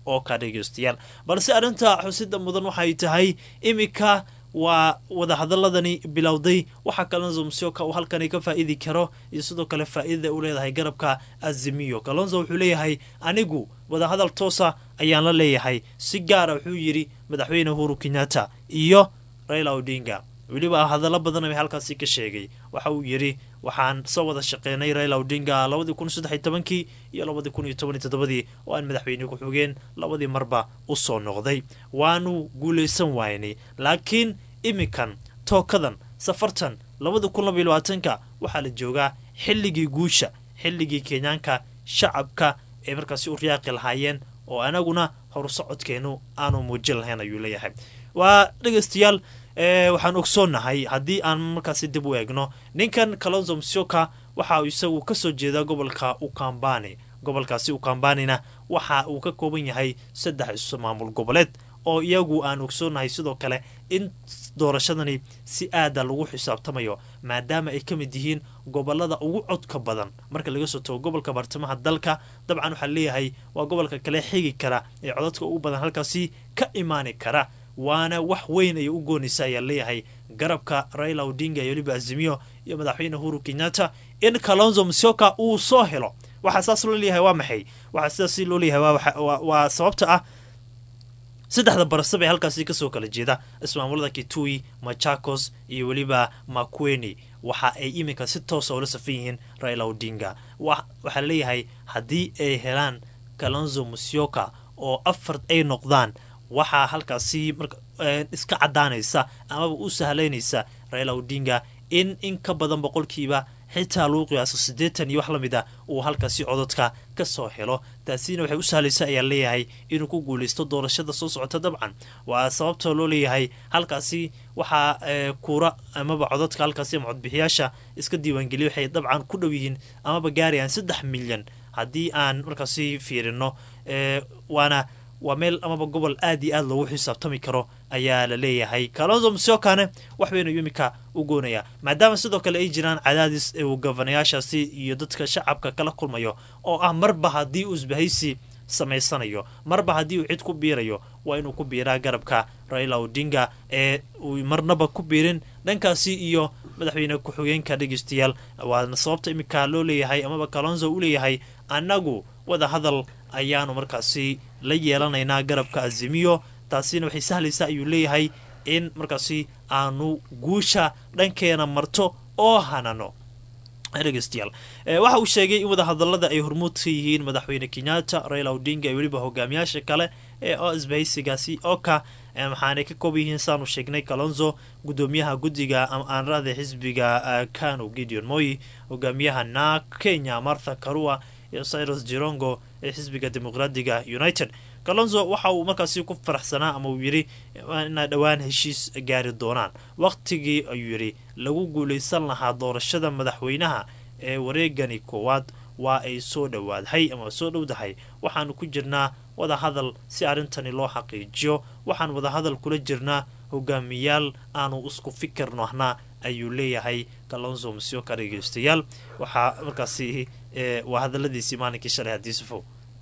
S2: oo ka dhegeystayaal balse arrinta xusida mudan waxay tahay iminka waa wadahadaladani bilowday waxaa kalonzo musyoka uu halkani ka faa-iidi karo iyo sidoo kale faa-iidada u leedahay garabka azimiyo kalonzo wuxuu leeyahay anigu wadahadal toosa ayaan la leeyahay si gaara wuxuu yidhi madaxweyne uhuru kenyatta iyo raila odinga weliba hadallo badan bay halkaasi ka sheegay waxa uu yidhi waxaan soo wada shaqeynay raila odinga labadii kun saddex tobankii iyo labadii kun iyo tobaniyo toddobadii oo aan madaxweyne ku-xigeen labadii marba u soo noqday waanu guulaysan waynay laakiin iminkan tookadan safartan labada kun labaiyo labaatanka waxaa la joogaa xilligii guusha xilligii kenyaanka shacabka ay markaasi u riyaaqi lahaayeen oo anaguna horsocodkeenu aanu muujin lahayn ayuu leeyahay waa dhegeystayaal waxaan ogsoonnahay haddii aan markaasi dib u eegno ninkan kalonzo msioka waxa uu isagu kasoo jeedaa gobolka ukambani gobolkaasi ukambanina waxa uu ka kooban yahay saddex maamul goboleed oo iyagu aan ogsoonnahay sidoo kale in doorashadani si aada lagu xisaabtamayo maadaama ay ka mid yihiin gobolada ugu codka badan marka laga soo tago gobolka bartamaha dalka dabcan waxaa leeyahay waa gobolka kale xigi kara ee codadka ugu badan halkaasi ka imaani kara waana wax weyn ayay u goonaysa ayaa leeyahay garabka raila odinga iyo weliba azimiyo iyo madaxweyne uhuru kenyatta in kalonzo msioka uu soo helo waxaa saas loo leeyahay waa maxay waxaa sidaas loo leeyahay waa sababta ah saddexda barasab ee halkaasi kasoo kala jeeda ismaamulada kitui machakos iyo weliba makweni waxa ay iminka si toosa ula safan yihiin raila odinga waxaa leeyahay haddii ay helaan kalonzo musyoka oo afar ay noqdaan waxaa halkaasi iska cadaanaysa amaba u sahlaynaysa raila odinga in in ka badan boqolkiiba xitaa lagu qiyaaso siddeetan iyo wax la mid a uu halkaasi cododka ka soo helo taasina waxay u sahlaysa ayaa leeyahay inuu ku guulaysto doorashada soo socota dabcan waa sababta loo leeyahay halkaasi waxaa kuura amaba cododka halkaasi ama codbixiyaasha iska diiwaangeliya waxay dabcan ku dhow yihiin amaba gaarayaan saddex milyan haddii aan markaasi fiirino waana waa meel amaba gobol aad iyo aad loogu xisaabtami karo ayaa la leeyahay kalonzo msiokane wax baynu iminka u goonayaa maadaama sidoo kale ay jiraan cadaadis uu gofanayaashaasi iyo dadka shacabka kala kulmayo oo ah marba haddii uu isbahaysi samaysanayo marba haddii uu cid ku biirayo waa inuu ku biiraa garabka raila odinga ee uu marnaba ku biirin dhankaasi iyo madaxweyne ku-xigeenka dhegeystayaal waana sababta iminka loo leeyahay amaba kalonzo u leeyahay annagu wada hadal ayaanu markaasi la yeelanaynaa garabka azimiyo taasina waxay sahlaysaa ayuu leeyahay in markaasi aanu guusha dhankeena marto oo hanano dhegeystayaal waxa uu sheegay in wadahadalada ay hormuud ka yihiin madaxweyne kenyatta raila odinga iyo weliba hogaamiyaasha kale ee oo isbahaysigaasi oka waxaanay ka kooban yihiin saanu sheegnay kalonzo gudoomiyaha guddiga aanrada xisbiga kano gideon moyi hogaamiyaha na kenya martha karua iyo cyrus jirongo ee xisbiga dimuqraadiga united kalonzo waxa uu markaasi ku faraxsanaa ama uu yidhi inay dhowaan heshiis gaari doonaan wakhtigii ayuu yidhi lagu guulaysan lahaa doorashada madaxweynaha ee wareegani koowaad waa ay soo dhowaadhay ama soo dhowdahay waxaanu ku jirnaa wadahadal si arrintani loo xaqiijiyo waxaan wadahadal kula jirnaa hogaamiyaal aanu isku fikir nohnaa ayuu leeyahay kalonzo msioka dhegeystayaal waxaa markaasi waa hadaladiisii maalinkii shalay hadiisufo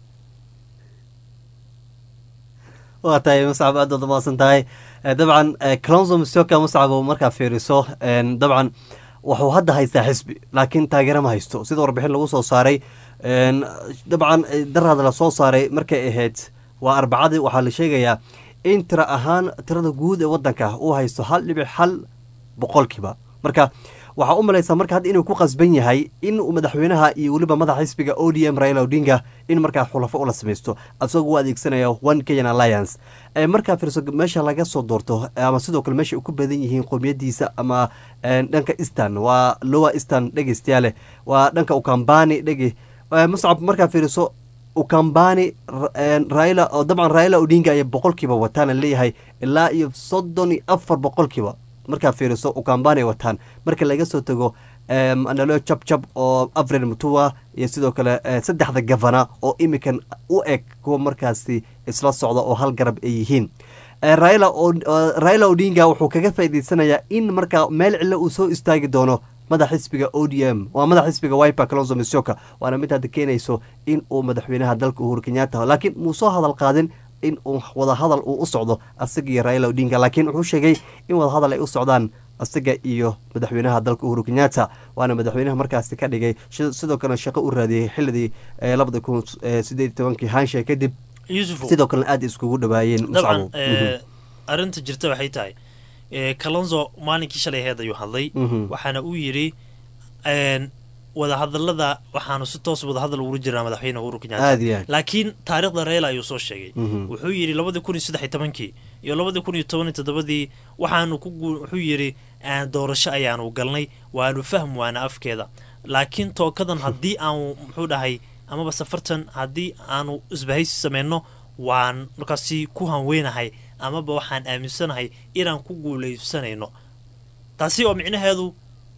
S1: waa tahay muscab aad baad umaasan tahay dabcan calonzo msioka muscab markaa fiiriso dabcan wuxuu hadda haystaa xisbi laakiin taageero ma haysto sida warbixin lagu soo saaray dabcan daraad la soo saaray markay ahayd waa arbacadii waxaa la sheegayaa in tira ahaan tirada guud ee wadanka uu haysto hal dhibic hal boqolkiiba marka waxaa u malaysaa marka hadda inuu ku qasban yahay in uu madaxweynaha iyo weliba madaxa xisbiga o d m raila odinga in markaa xulafo ula samaysto isagoo u adeegsanaya one kenyan alliance markaa fiirso meesha laga soo doorto ama sidoo kale meesha ay ku badan yihiin qowmiyadiisa ama dhanka eastern waa lowa eastern dhegeystayaale waa dhanka ukambani dhege muscab markaa fiiriso ukambani raila oo dabcan raila odinga ay boqolkiiba wataana leeyahay ilaa iyo soddon iyo afar boqolkiiba markaa fiiriso ukambani ay wataan marka laga soo tago nalo jabjab oo avril mutua iyo sidoo kale saddexda gavana oo imikan u eg kuwa markaasi isla socda oo hal garab ay yihiin raila odinga wuxuu kaga faa'idaysanayaa in markaa meel cilo uu soo istaagi doono madax xisbiga o d m waa madax xisbiga wiper calonzo misoka waana mid hadda keenayso in uu madaxweynaha dalka uhuru kenyatta laakiin muu soo hadal qaadin in uu wadahadal uu u socdo asaga iyo raila odinga laakiin wuxuu sheegay in wadahadal ay u socdaan asaga iyo madaxweynaha dalka uhuru kenyatta waana madaxweynaha markaasi ka dhigay sidoo kalena shaqo u raadiyey xilidii labada kun sideed tobankii haansha kadib sidoo kalena aada iskugu dhawaayeen
S2: dabcan arrinta jirta waxay tahay kalonzo maalinkii shalay heed ayuu hadlay waxaana uu yidhi wadahadalada waxaanu si toos wadahadal ugula jirnaa madaxweyne uhuru kenyatta laakiin taarikhda reela ayuu soo sheegay wuxuu yidhi labadii kun iyo saddex iyo tobankii iyo labadii kun iyo toban iyo toddobadii waxaanu ku wuxuu yidhi doorasho ayaanu galnay waanu fahm waana afkeeda laakiin tookadan haddii aanu muxuu dhahay amaba safartan haddii aanu isbahaysi sameyno waan markaasi ku hanweynahay amaba waxaan aaminsanahay inaan ku guulaysanayno taasi oo micnaheedu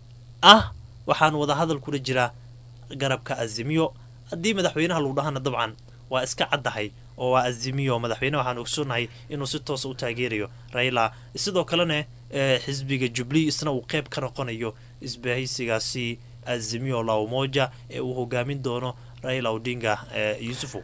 S2: ah waxaan wadahadal kula jiraa garabka azimiyo haddii madaxweynaha lagu dhahana dabcan waa iska caddahay oo waa azimiyo madaxweyne waxaan ogsoonahay inuu si toosa u taageerayo raila sidoo kalena xisbiga jubli isna uu qeyb ka noqonayo isbahaysigaasi azimiyo la umoja ee uu hogaamin doono raila odinga yuusufu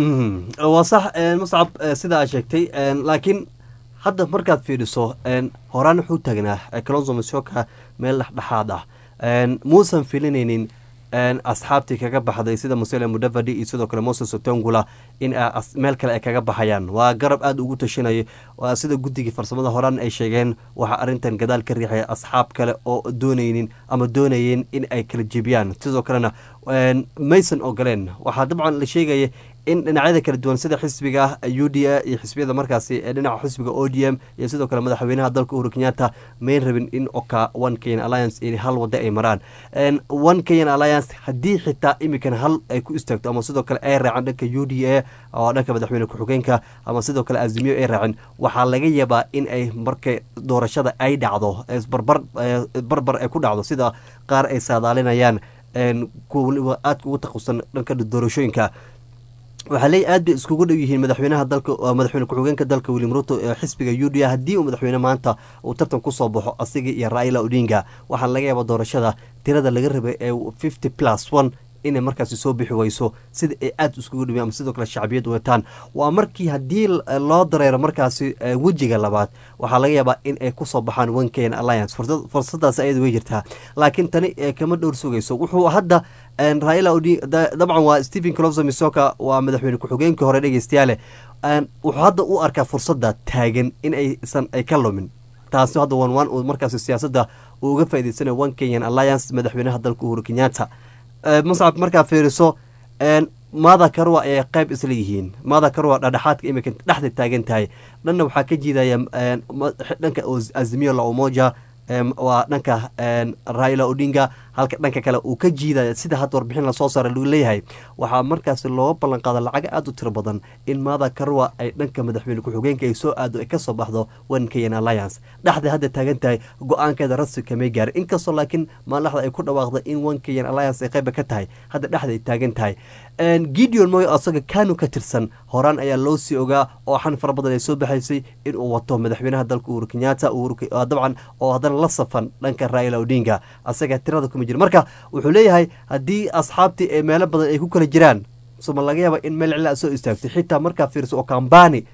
S1: waa sax muscab sida aad sheegtay laakiin hadda markaad fiidhiso horaan wuxuu taagnaa calonzo masioka meel dhexdhexaad ah muusan filinaynin asxaabtii kaga baxday sida musele mudavadi iyo sidoo kale moses otongula in meel kale ay kaga baxayaan waa garab aada ugu tashanaya sida guddigii farsamada horaan ay sheegeen waxaa arrintan gadaal ka riixaya asxaab kale oo doonaynin ama doonayeen in ay kala jebiyaan sidoo kalena maysan ogoleen waxaa dabcan la sheegaya in dhinacyada kala duwan sida xisbiga u d a iyo xisbiyada markaasi dhinaca xisbiga o d m iyo sidoo kale madaxweynaha dalka uhuru kenyatta mayn rabin in oka one kenyan alliance in hal wada ay maraan one kenyan alliance haddii xitaa imikan hal ay ku istaagto ama sidoo kale ay raaceen dhanka u d a oo dhanka madaxweyne ku-xigeenka ama sidoo kale azimiyo ay raaceen waxaa laga yaabaa in ay marka doorashada ay dhacdo barbar barbar ay ku dhacdo sida qaar ay saadaalinayaan kuwa waliba aadka ugu taqusan dhanka doorashooyinka waxaa leey aad bay iskugu dhow yihiin madaxweynaha dalka madaxweyne ku-xigeenka dalka william ruto ee xisbiga u d a haddii uu madaxweyne maanta uu tartan kusoo baxo asiga iyo raila odinga waxaa laga yaaba doorashada tirada laga rabay ee fifty plus one inay markaasi soo bixi weyso sida ay aada iskugu dhimeen ama sidoo kale shacbiyad wataan waa markii haddii loo dareero markaasi wejiga labaad waxaa laga yaabaa in ay kusoo baxaan one kenyan alliance fursadaas ayada way jirtaa laakiin tani kama dhowr sugayso wuxuu hadda raila odi dabcan waa stephen closo misoka waa madaxweyne ku-xigeenkii hore dhegeystayaale wuxuu hadda u arkaa fursada taagan in aysan ay ka lumin taasi hadda wan wan uu markaasi siyaasadda uu uga faa'idaysanayo one kenyan alliance madaxweynaha dalka uhuru kenyatta muscab markaa fiiriso maada karwa ayay qayb isla yihiin maada karwa dhadhexaadka imika dhexda taagan tahay dhanna waxaa ka jiidaya dhanka azimiyo la umoja waa dhanka raila odinga halka dhanka kale uu ka jiidaya sida hadda warbixin lasoo saara lagu leeyahay waxaa markaasi looga ballan qaada lacaga aada u tiro badan in maada karwa ay dhanka madaxweyne ku-xigeenka ay soo aado ay kasoo baxdo one kenyan alliance dhexda hadda taagan tahay go-aankeeda rasmi kamay gaarin inkastoo laakiin maaldaxda ay ku dhawaaqda in one kenyan alliance ay qayba ka tahay hadda dhexda ay taagan tahay gideon moy asaga kanu ka tirsan horaan ayaa loo sii ogaa oo xan fara badan ay soo baxaysay inuu wato madaxweynaha dalka uhuru kenyatta dabcan oo haddana la safan dhanka raila odinga asaga tirada kuma jira marka wuxuu leeyahay haddii asxaabtii ee meelo badan ay ku kala jiraan suma laga yaaba in meel cila soo istaagtay xitaa markaa fiirso oo kambani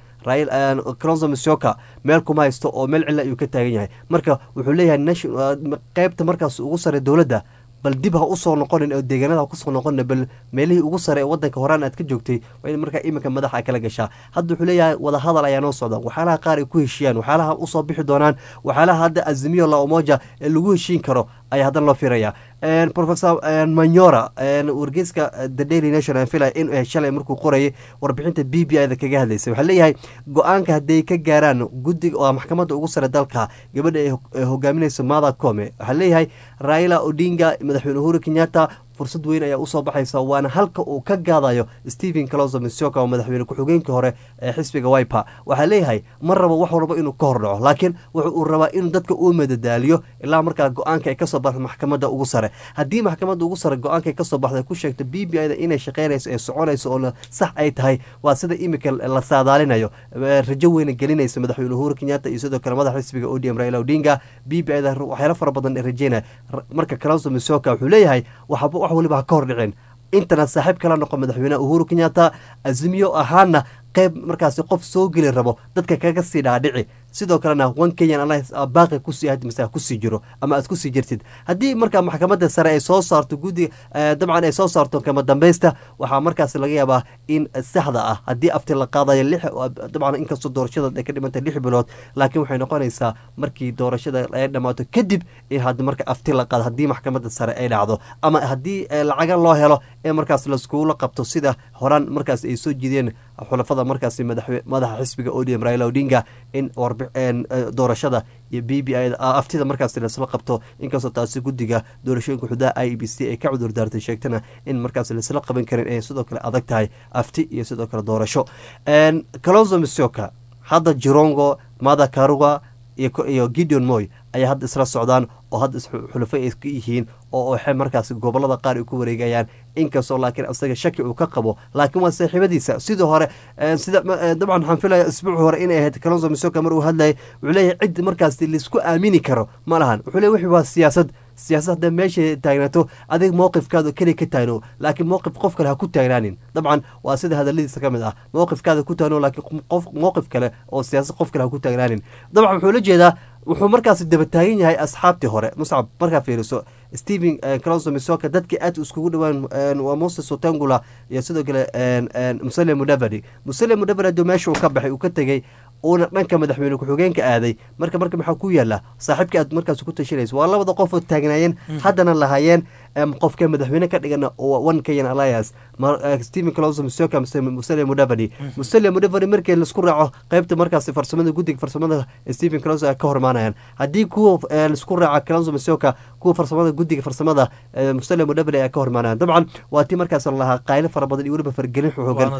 S1: cronzo misoka meel kuma haysto oo meel cila ayuu ka taagan yahay marka wuxuu leeyahay qeybta markaas ugu sare dowladda bal dib ha usoo noqonin oo deegaanada ha kusoo noqonin bal meelihii ugu sare ee wadanka horaan aad ka joogtay waa in markaa iminka madaxa ay kala gashaa hadda wuxuu leeyahay wadahadal ayaa noo socda waxyaalaha qaar ay ku heshiiyaan waxyaalaha usoo bixi doonaan waxyaalaha hadda azimiyo la umoja ee lagu heshiin karo ayaa haddana loo fiiraya professor manyora wargeyska the daily nation filaya in shalay markuu qorayay warbixinta b b ida kaga hadlaysay waxaa leeyahay go-aanka hadday ka gaaraan guddiga oo maxkamadda ugu sare dalka gabadha ay hogaaminayso mada come waxaa leeyahay raila odinga madaxweyne uhuru kenyatta fursad weyn ayaa usoo baxaysa waana halka uu ka gaadayo stephen closo misoka oo madaxweyne ku-xigeenkii hore ee xisbiga wiper waxaa leeyahay ma rabo wax walba inuu ka hor dhaco laakiin wuxu uu rabaa inuu dadka uu madadaaliyo ilaa markaa go-aanka ay kasoo baxda maxkamadda ugu sare haddii maxkamadda ugu sare go-aanka ay kasoo baxda ku sheegto b b ida inay shaqeynayso ee soconayso oo sax ay tahay waa sida imika la saadaalinayo rajo weyna gelinaysa madaxweyne uhuru kenyatta iyo sidoo kale madaxa xisbiga odm raila odinga b b ida waxyaalo fara badan ee rajeynaya marka closo misoka wuxuu leeyahay waxba wax waliba ha ka hor dhiceen intana saaxiib kala noqo madaxweyneha uhuru kenyatta azimiyo ahaana qeyb markaasi qof soo geli rabo dadka kaga sii dhaadhici sidoo kalena one kenyan alliance baaqi kusii ahayd mise kusii jiro ama aad kusii jirtid haddii markaa maxkamadda sare ay soo saarto guddi dabcan ay soo saarto kama dambaysta waxaa markaas laga yaabaa in saxda ah haddii afti la qaadayo lix dabcan inkastoo doorashada ay ka dhimantay lix bilood laakiin waxay noqonaysaa markii doorashada ay dhammaato kadib in had marka afti la qaado haddii maxkamadda sare ay dhacdo ama haddii lacaga loo helo ee markaas laskuula qabto sida horaan markaas ay soo jideen xulafada markaasi madaxa xisbiga odm raila odinga in doorashada iyo b b i aftida markaas lasla qabto inkastoo taasi guddiga doorashooyinka xudaha i b c ay ka cudur daartay sheegtana in markaas laisla qaban karin ay sidoo kale adag tahay afti iyo sidoo kale doorasho kalonzo misoka hadda jirongo mada karuga iyo gideon moy ayaa hadda isla socdaan oo hadda xulafo ay ka yihiin oo waxay markaas gobolada qaar ay ku wareegayaan inkastoo laakiin asaga shaki uu ka qabo laakiin waa saaxiibadiisa sidii hore sida dabcan waxaan filaya isbuuc hore inay ahayd kalonzo misoka mar uu hadlayay wuxuu leeyahay cid markaas laisku aamini karo ma lahan wuxuu leeyahy wixii waa siyaasad siyaasad hadda meesha taagnaato adig mowqifkaada keliya ka taagno laakiin mowqif qof kale ha ku taagnaanin dabcan waa sida hadaladiisa ka mid ah mowqifkaada ku taagno laakiin qof mowqif kale oo siyaasad qof kale ha ku taagnaanin dabcan wuxuu la jeedaa wuxuu markaas daba taagan yahay asxaabtii hore muscab markaa fiiriso stephen clonso misoka dadkii aad iskugu dhawaan waa moses otangula iyo sidoo kale musale mudavadi musale mudavadi haduu meesha uu ka baxay uu ka tegey uuna dhanka madaxweyne ku-xigeenka aaday marka marka maxaa ku yaala saaxiibkii aad markaas ku tashanaysa waa labada qof oo taagnaayeen haddana lahaayeen qofka madaxweyne ka dhigan one kenyan alliance stephen clonso misoka musale mudavadi musale mudavadi markii laisku raaco qeybta markaas farsamada guddiga farsamada stephen clonso ay ka hormaanayaan haddii kuwa laisku raaco clonso misoka kuwa farsamada guddiga farsamada musale mudavadi ayaa ka hormaanayaan dabcan waa tii markaas lahaa qaylo fara badan iyo weliba fargelin xoogan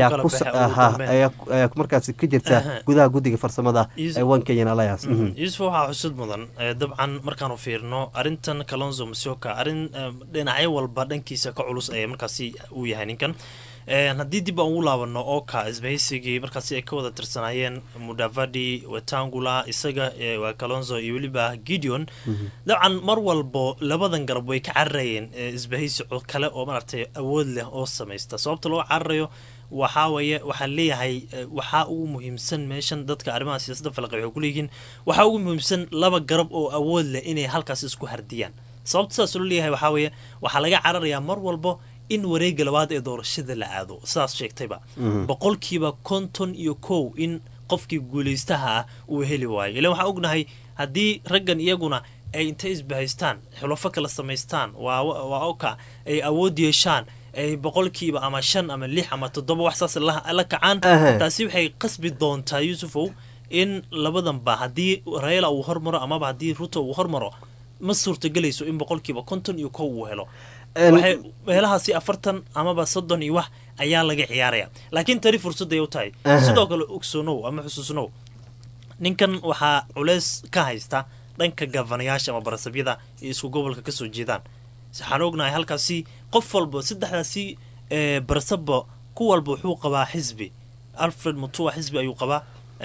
S1: ayaa markaas ka jirta gudaha guddiga farsamada ee one kenyan alliance
S2: yuusuf waxaa xusud mudan dabcan markaanu fiirno arrintan kalonzo misoka arrin dhinacyo walba dhankiisa ka culus ee markaasi uu yahay ninkan haddii dib aan ugu laabano oka isbahaysigii markaasi ay ka wada tirsanaayeen mudavadi wetangula isaga waa kalonzo iyo weliba gideon dabcan mar walbo labadan garab way ka cararayeen isbahaysi kale oo maaragtay awood leh oo samaysta sababta loo cararayo waxaa weeye waxaa leeyahay waxaa ugu muhiimsan meeshan dadka arrimaha siyaasadda falaqi waxay kuleeyihiin waxaa ugu muhiimsan laba garab oo awood leh inay halkaas isku hardiyaan sababta sidaas loo leeyahay waxaa weeye waxaa laga cararayaa mar walbo in wareega labaad ee doorashada la aado sidaas sheegtayba boqolkiiba konton iyo kow in qofkii guulaystaha ah uu heli waayo ilan waxaan ognahay haddii raggan iyaguna ay intay isbahaystaan xulafo kala samaystaan waa oka ay awood yeeshaan ay boqolkiiba ama shan ama lix ama toddoba wax saas la kacaan taasi waxay qasbi doontaa yuusufow in labadanba haddii rayla uu hormaro amaba haddii ruto uu hormaro ma suurtagelayso in boqolkiiba konton iyo kow uu helo waxay meelahaasi afartan amaba soddon iyo wax ayaa laga ciyaaraya laakiin tani fursadday u tahay sidoo kale ogsoonow ama xusuusnow ninkan waxaa culeys ka haysta dhanka gavanayaasha ama barasabyada iyo isku gobolka kasoo jeedaan waxaan ognahay halkaasi qof walba saddexdaasi barasaba ku walba wuxuu qabaa xisbi alfred mutua xisbi ayuu qabaa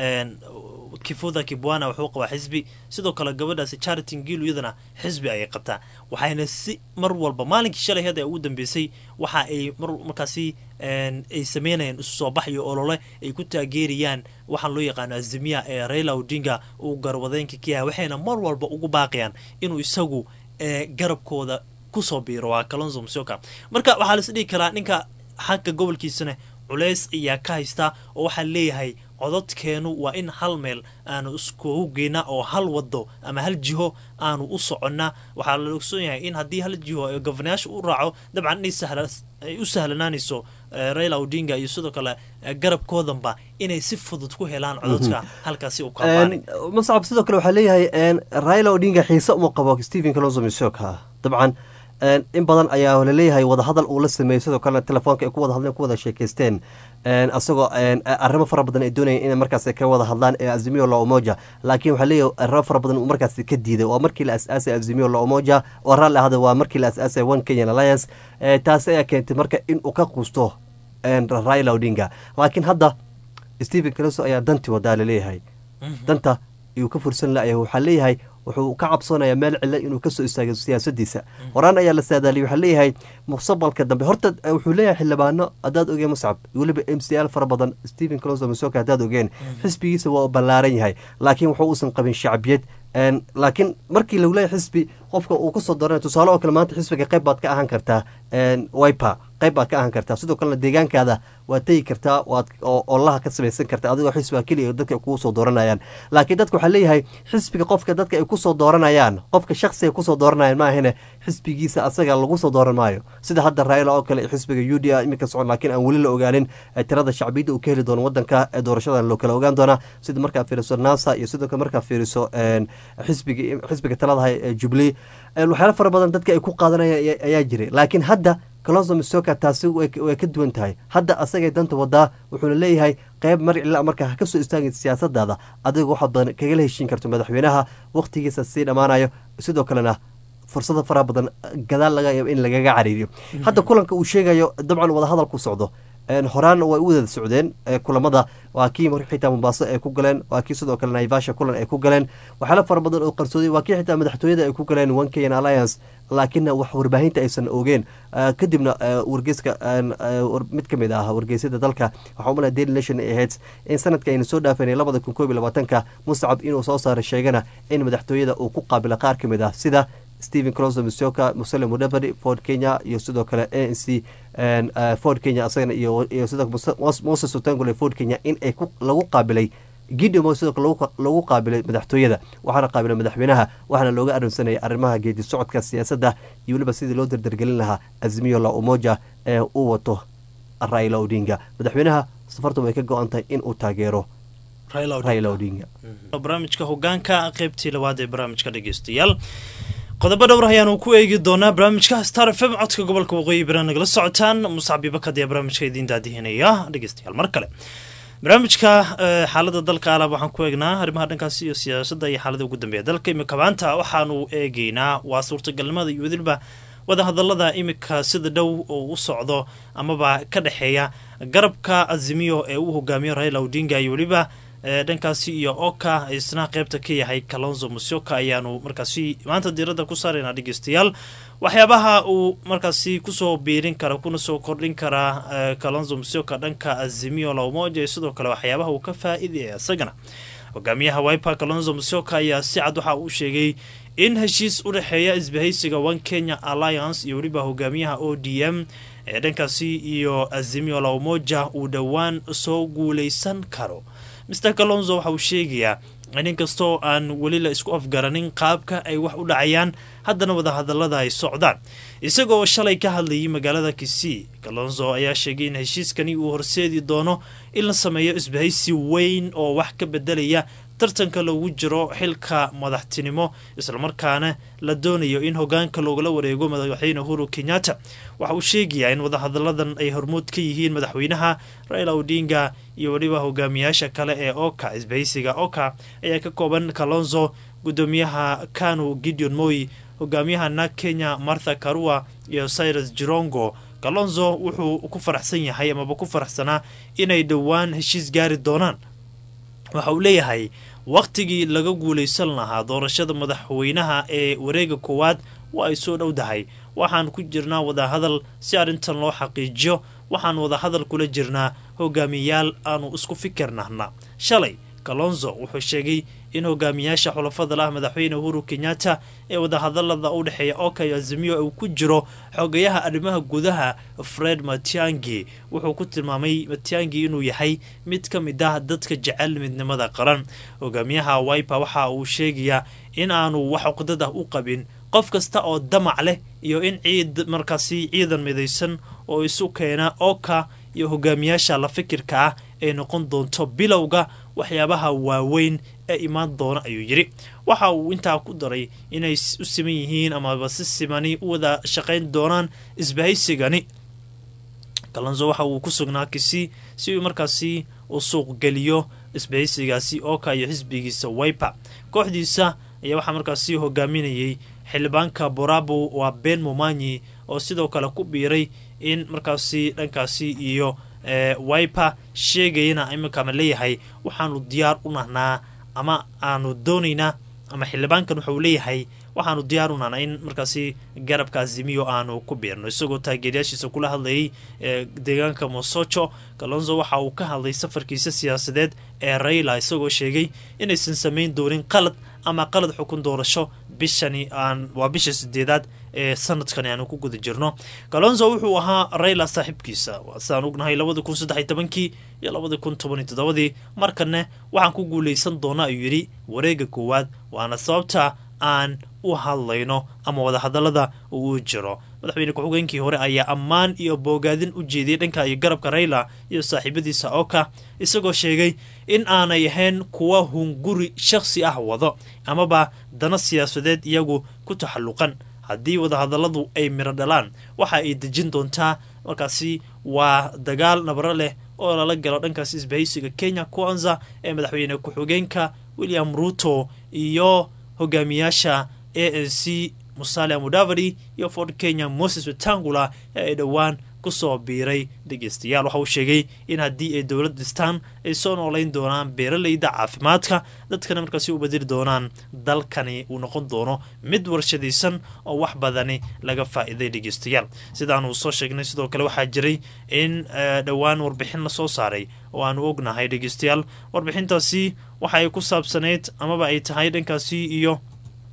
S2: kifuda kibwana wuxuu qabaa xisbi sidoo kale gabadhaasi charity ngilu iyadana xisbi ayay qabtaa waxayna si mar walba maalinkii shalay heed ee ugu dambeysay waxa ay markaasi ay sameynayaan isu soo bax iyo olole ay ku taageerayaan waxaan loo yaqaano azimiya ee raila odinga uu garwadeenka ka yahay waxayna mar walba ugu baaqayaan inuu isagu garabkooda kusoo biiro waa kalonzo msioka marka waxaa lais dhihi karaa ninka xagga gobolkiisana culays ayaa ka haysta oo waxaa leeyahay cododkeenu waa in hal meel aanu iskugu geyna oo hal wado ama hal jiho aanu u soconnaa waxaa la ogsoon yahay in haddii hal jiho gofanayaasha u raaco dabcan ay u sahlanaanayso raila odinga iyo sidoo kale garabkoodanba inay si fudud ku helaan cododka halkaasi u kabaanay
S1: mascab sidoo kale waxaa leeyahay raila odinga xiise uma qabo stephen kalonzo misoka dabcan in badan ayaa laleeyahay wadahadal uu la sameeyey sidoo kalena telefoonka ay ku wada hadleen ku wada sheekaysteen asagoo arrimo fara badan ay doonayeen inay markaas ka wada hadlaan ee azimio la umoja laakiin waxaa leeyahay arrimo fara badan uu markaas ka diiday waa markii la as-aasay azimio la umoja oo raalli ahada waa markii la as-aasay one kenyan alliance taasi ayaa keentay marka in uu ka quusto raila odinga laakiin hadda stephen caloso ayaa danti wadaa laleeyahay danta iyuu ka fursan layahay waxaa leeyahay wuxuu ka cabsoonaya meel cilo inuu kasoo istaago siyaasadiisa horaan ayaa la saadaaliyay waxaa leeyahay mustaqbalka dambe horta wuxuu leeyahay xildhibaano haddaad ogeen muscab weliba m c l fara badan stephen closo masoka haddaad ogeen xisbigiisa waa ballaaran yahay laakiin wuxuu uusan qabin shacbiyad laakiin markii lagu leeyahay xisbi qofka uu kasoo doranay tusaale oo kale maanta xisbiga qayb baad ka ahaan kartaa wiper qayb baad ka ahaan kartaa sidoo kalena deegaankaada waad tegi kartaa waad olaha ka samaysan kartaa adigoo xisbiga keliya dadka ay kugu soo dooranayaan laakiin dadka waxaa leeyahay xisbiga qofka dadka ay kusoo dooranayaan qofka shaksiga kusoo dooranayaan maahane xisbigiisa asaga lagu soo dooran maayo sida hadda raila oo kale xisbiga u d a iminka socon laakiin aan weli la ogaanin tirada shacbiyadda uu ka heli doono wadanka ee doorashadan loo kala ogaan doonaa sida markaa fiiriso nasa iyo sidoo kale markaa fiiriso xisbiga xisbiga taladaha ee jubilee waxyaala fara badan dadka ay ku qaadanayaan ayaa jiray laakiin hadda colonso misoka taasi way ka duwan tahay hadda asagay danta wadaa wuxuuna leeyahay qayb mar cila markaa ha kasoo istaagay siyaasadaada adiga waxaad badan kagala heshiin karto madaxweynaha waqtigiisa sii dhammaanayo sidoo kalena fursado faraha badan gadaal laga yaabo in lagaga cariiriyo hadda kulanka uu sheegayo dabcan wadahadalku socdo horaan way u wada socdeen kulamada waa kii xitaa mombaaso ay ku galeen waa kii sidoo kale naivasha kulan ay ku galeen waxyaala fara badan oo qarsooday waa kii xitaa madaxtooyada ay ku galeen one kenyan alliance laakiinna wax warbaahinta aysan ogeen kadibna wargeyska mid ka mid ah wargeysyada dalka waxaa umala daily nation ay ahayd in sanadka aynu soo dhaafanay labada kun koob iyo labaatanka muscab inuu soo saaray sheegana in madaxtooyada uu ku qaabila qaar ka mid ah sida stephen closo misoka musele mudavadi ford kenya iyo sidoo kale a n c ford kenya asagana iyo sidoo moses otangole ford kenya in ay lagu qaabilay gidimo sidoo kale lagu qaabilay madaxtooyada waxaana qaabilay madaxweynaha waxaana looga arinsanayay arrimaha geedi socodka siyaasadda iyo weliba sidii loo dardargelin lahaa azmiyo la umoja ee uu wato raila odinga madaxweynaha safartu way ka go-an tahay in uu taageero raila odinga
S2: barnaamijka hogaanka qeybtii labaad ee barnaamijka dhegeystayaal qodobo dhowr ayaanu ku eegi doonaa barnaamijka star f m codka gobolka waqooyi bira nagala socotaan muscab ibakad ayaa barnaamijka idiin daadihinaya dhegeystayaal mar kale barnaamijka xaalada dalka alaab waxaan ku eegnaa arrimaha dhankaasi iyo siyaasadda iyo xaalada ugu dambeeya dalka imika maanta waxaanu eegeynaa waa suurtagalnimada iyo weliba wadahadalada imika sida dhow oo u socdo amaba ka dhexeeya garabka azimiyo ee uu hogaamiyo raila odinga iyo weliba dhankaasi iyo oka isna qeybta ka yahay kalonzo musyoka ayaanu markaasi maanta diirada ku saaraynaa dhegeystayaal waxyaabaha uu markaasi kusoo biirin kara kuna soo kordhin karaa kalonzo musyoka dhanka azimio la umoja sidoo kale waxyaabaha uu ka faa-idaya isagana hogaamiyaha wiper kalonzo musyoka ayaa si cad waxa uu sheegay in heshiis u dhexeeya isbahaysiga one kenya alliance iyo weliba hogaamiyaha o d m ee dhankaasi iyo azimio la umoja uu dhowaan soo guuleysan karo mr kalonzo waxa uu sheegayaa in inkastoo aan weli la isku afgaranin qaabka ay wax u dhacayaan haddana wadahadalada ay socdaan isagoo shalay ka hadlayay magaalada kisii kalonzo ayaa sheegay in heshiiskani uu horseedi doono in la sameeyo isbahaysi weyn oo wax ka bedelaya tartanka loogu jiro xilka madaxtinimo islamarkaana la doonayo in hogaanka loogala wareego madaxweyne uhuru kenyatta waxa uu sheegayaa in wadahadaladan ay hormuud ka yihiin madaxweynaha raila odinga iyo weliba hogaamiyaasha kale ee oka isbahaysiga oka ayaa ka kooban kalonzo gudoomiyaha kanu gideon moy hogaamiyaha nag kenya martha karua iyo cyrus jirongo kalonzo wuxuu ku faraxsan yahay amaba ku faraxsanaa inay dhowaan heshiis gaari doonaan waxa uu leeyahay wakhtigii laga guulaysan lahaa doorashada madaxweynaha ee wareega koowaad waa ay soo dhowdahay waxaan ku jirnaa wadahadal si arrintan loo xaqiijiyo waxaan wadahadal kula jirnaa hogaamiyayaal aanu isku fikirnahna shalay kalonzo wuxuu sheegay in hogaamiyaasha xulafada lah madaxweyne uhuru kenyatta ee wadahadalada u dhexeeya okayo azimiyo uu ku jiro xogayaha arrimaha gudaha fred matiangi wuxuu ku tilmaamay matiangi inuu yahay mid ka mid ah dadka jecel midnimada qaran hogaamiyaha wiper waxa uu sheegayaa in aanu wax cuqdad ah u qabin qof kasta oo damac leh iyo in ciid markaasi ciidan midaysan oo isu keena oka iyo hogaamiyaasha la fikirka ah ay noqon doonto bilowga waxyaabaha waaweyn ee imaan doona ayuu yidhi waxa uu intaa ku daray inay u siman yihiin amaba si simani u wada shaqayn doonaan isbahaysigani kalonzo waxa uu ku sugnaa kisi si uu markaasi u suuqgeliyo isbahaysigaasi oka iyo xisbigiisa wiper kooxdiisa ayaa waxaa markaasi hogaaminayay xildhibaanka borabo waa ben momanyi oo sidoo kale ku biiray in markaasi dhankaasi iyo wiper sheegayana iminkaama leeyahay waxaanu diyaar u nahnaa ama aanu doonaynaa ama xildhibaankan wuxuu leeyahay waxaanu diyaar unana in markaasi garabka azimiyo aanu ku biirno isagoo taageerayaashiisa kula hadlayay deegaanka mosoco kalonzo waxa uu ka hadlay safarkiisa siyaasadeed ee rayla isagoo sheegay inaysan samayn doonin qalad ama qalad xukun doorasho bishani aan waa bisha sideedaad ee sanadkani aanu ku guda jirno kalonzo wuxuu ahaa rayla saaxiibkiisa sidaan ognahay labadi kun saddex iyo tobankii iyo labadi kun toban iyo toddobadii markanne waxaan ku guuleysan doona ayuu yidhi wareega koowaad waana sababta aan u hadlayno ama wadahadalada uu jiro madaxweyne ku-xigeenkii hore ayaa ammaan iyo boogaadin u jeediyey dhanka iyo garabka rayla iyo saaxiibadiisa oka isagoo sheegay in aanay ahayn kuwa hunguri shakhsi ah wado amaba dana siyaasadeed iyagu ku taxalluqan haddii wadahadaladu ay miro dhalaan waxa ay dejin doontaa markaasi waa dagaal nabaro leh oo lala galo dhankaasi isbahaysiga kenya kwanza ee madaxweyne ku-xigeenka william ruto iyo hogaamiyaasha a n c musale mudavadi iyo ford kenya moses wetangula ee ay dhowaan kusoo biiray dhegeystayaal waxa uu sheegay in haddii ay dowlad dhistaan ay soo noolayn doonaan beeraleyda caafimaadka dadkana markaasi u badiri doonaan dalkani uu noqon doono mid warshadaysan oo wax badani laga faa'iiday dhegeystayaal sidaanu soo sheegnay sidoo kale waxaa jiray in dhowaan warbixin lasoo saaray oo aanu ognahay dhegeystayaal warbixintaasi waxa ay ku saabsanayd amaba ay tahay dhankaasi iyo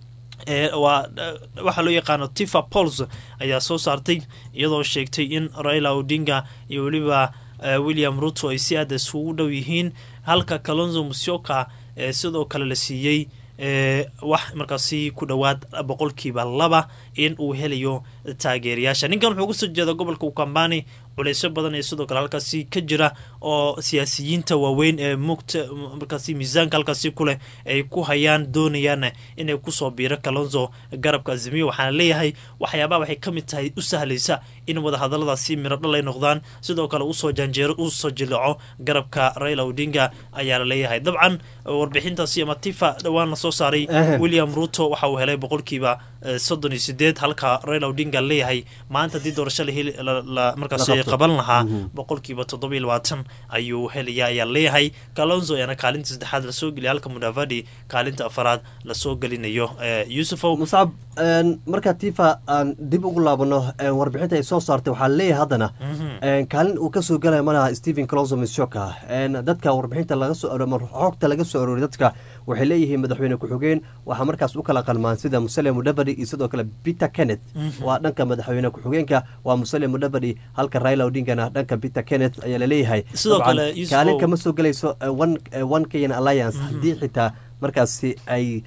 S2: waa waxaa loo yaqaano tifa pols ayaa soo saartay iyadoo sheegtay in raila odinga iyo weliba william ruto ay si aada isugu dhow yihiin halka kalonzo musyoka sidoo kale la siiyey wax markaasi ku dhowaad boqolkiiba laba in uu helayo taageerayaasha ninkan wuxuu kasoo jeeda gobolka ukambani culeysyo badan ee sidoo kale halkaasi ka jira oo siyaasiyiinta waaweyn ee mugta markaasi miisaanka halkaasi kuleh ay ku hayaan doonayaan inay kusoo biiro kalonzo garabka azimiyo waxaana leeyahay waxyaabaha waxay ka mid tahay u sahlaysa in wadahadaladaasi miro dhal ay noqdaan sidoo kale usoo janjeero usoo jileeco garabka raila odinga ayaa la leeyahay dabcan warbixintaasi ama tifa dhowaan lasoo saaray william ruto waxa uu helay boqolkiiba soddon iyo sideed halka raila odinga leeyahay maanta haddii doorasho markaas qaban lahaa boqolkiiba toddoba iyo labaatan ayuu helaya ayaa leeyahay kalonzo ayaana kaalinta saddexaad lasoo geliya halka mudavadi kaalinta afaraad lasoo gelinayo yuusufow
S1: muscab markaa tifa aan dib ugu laabano warbixinta ay soo saartay waxaa leeyahay haddana kaalin uu kasoo gelaya malaha stephen colonzo mishoka dadka warbixinta laga soo xogta laga soo arooriy dadka waxay leeyihiin madaxweyne ku-xigeen waxaa markaas u kala qalmaan sida musale mudavadi iyo sidoo kale peter kenneth waa dhanka madaxweyne ku-xigeenka waa musale mudavadi halka raila odingana dhanka peter kenneth ayaa laleeyahay kaalin kama soo gelayso one kenyan alliance haddii xitaa markaasi ay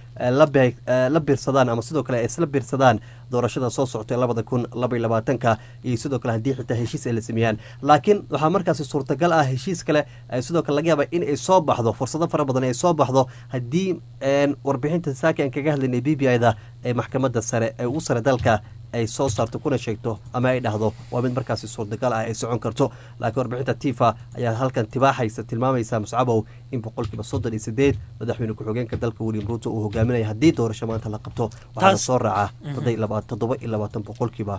S1: la biirsadaan ama sidoo kale ay isla biirsadaan doorashada soo socotay labada kun labaiy labaatanka iyo sidoo kale haddii xitaa heshiis ay la sameeyaan laakiin waxaa markaasi suurtagal ah heshiis kale sidoo kale laga yaaba in ay soo baxdo fursado fara badan ay soo baxdo haddii warbixinta saaki aan kaga hadlaynay b b i da ee maxkamadda sare ee ugu sare dalka ay soo saarto kuna sheegto ama ay dhahdo waa mid markaasi suurtagal ah ay socon karto laakiin warbixinta tifa ayaa halkan tibaaxaysa tilmaamaysa muscabow in boqolkiiba soddon iyo sideed madaxweyne ku-xigeenka dalka william ruuto uu hogaaminaya haddii doorasho maanta la qabto waxaana soo raaca toddoba iyo labaatan boqolkiiba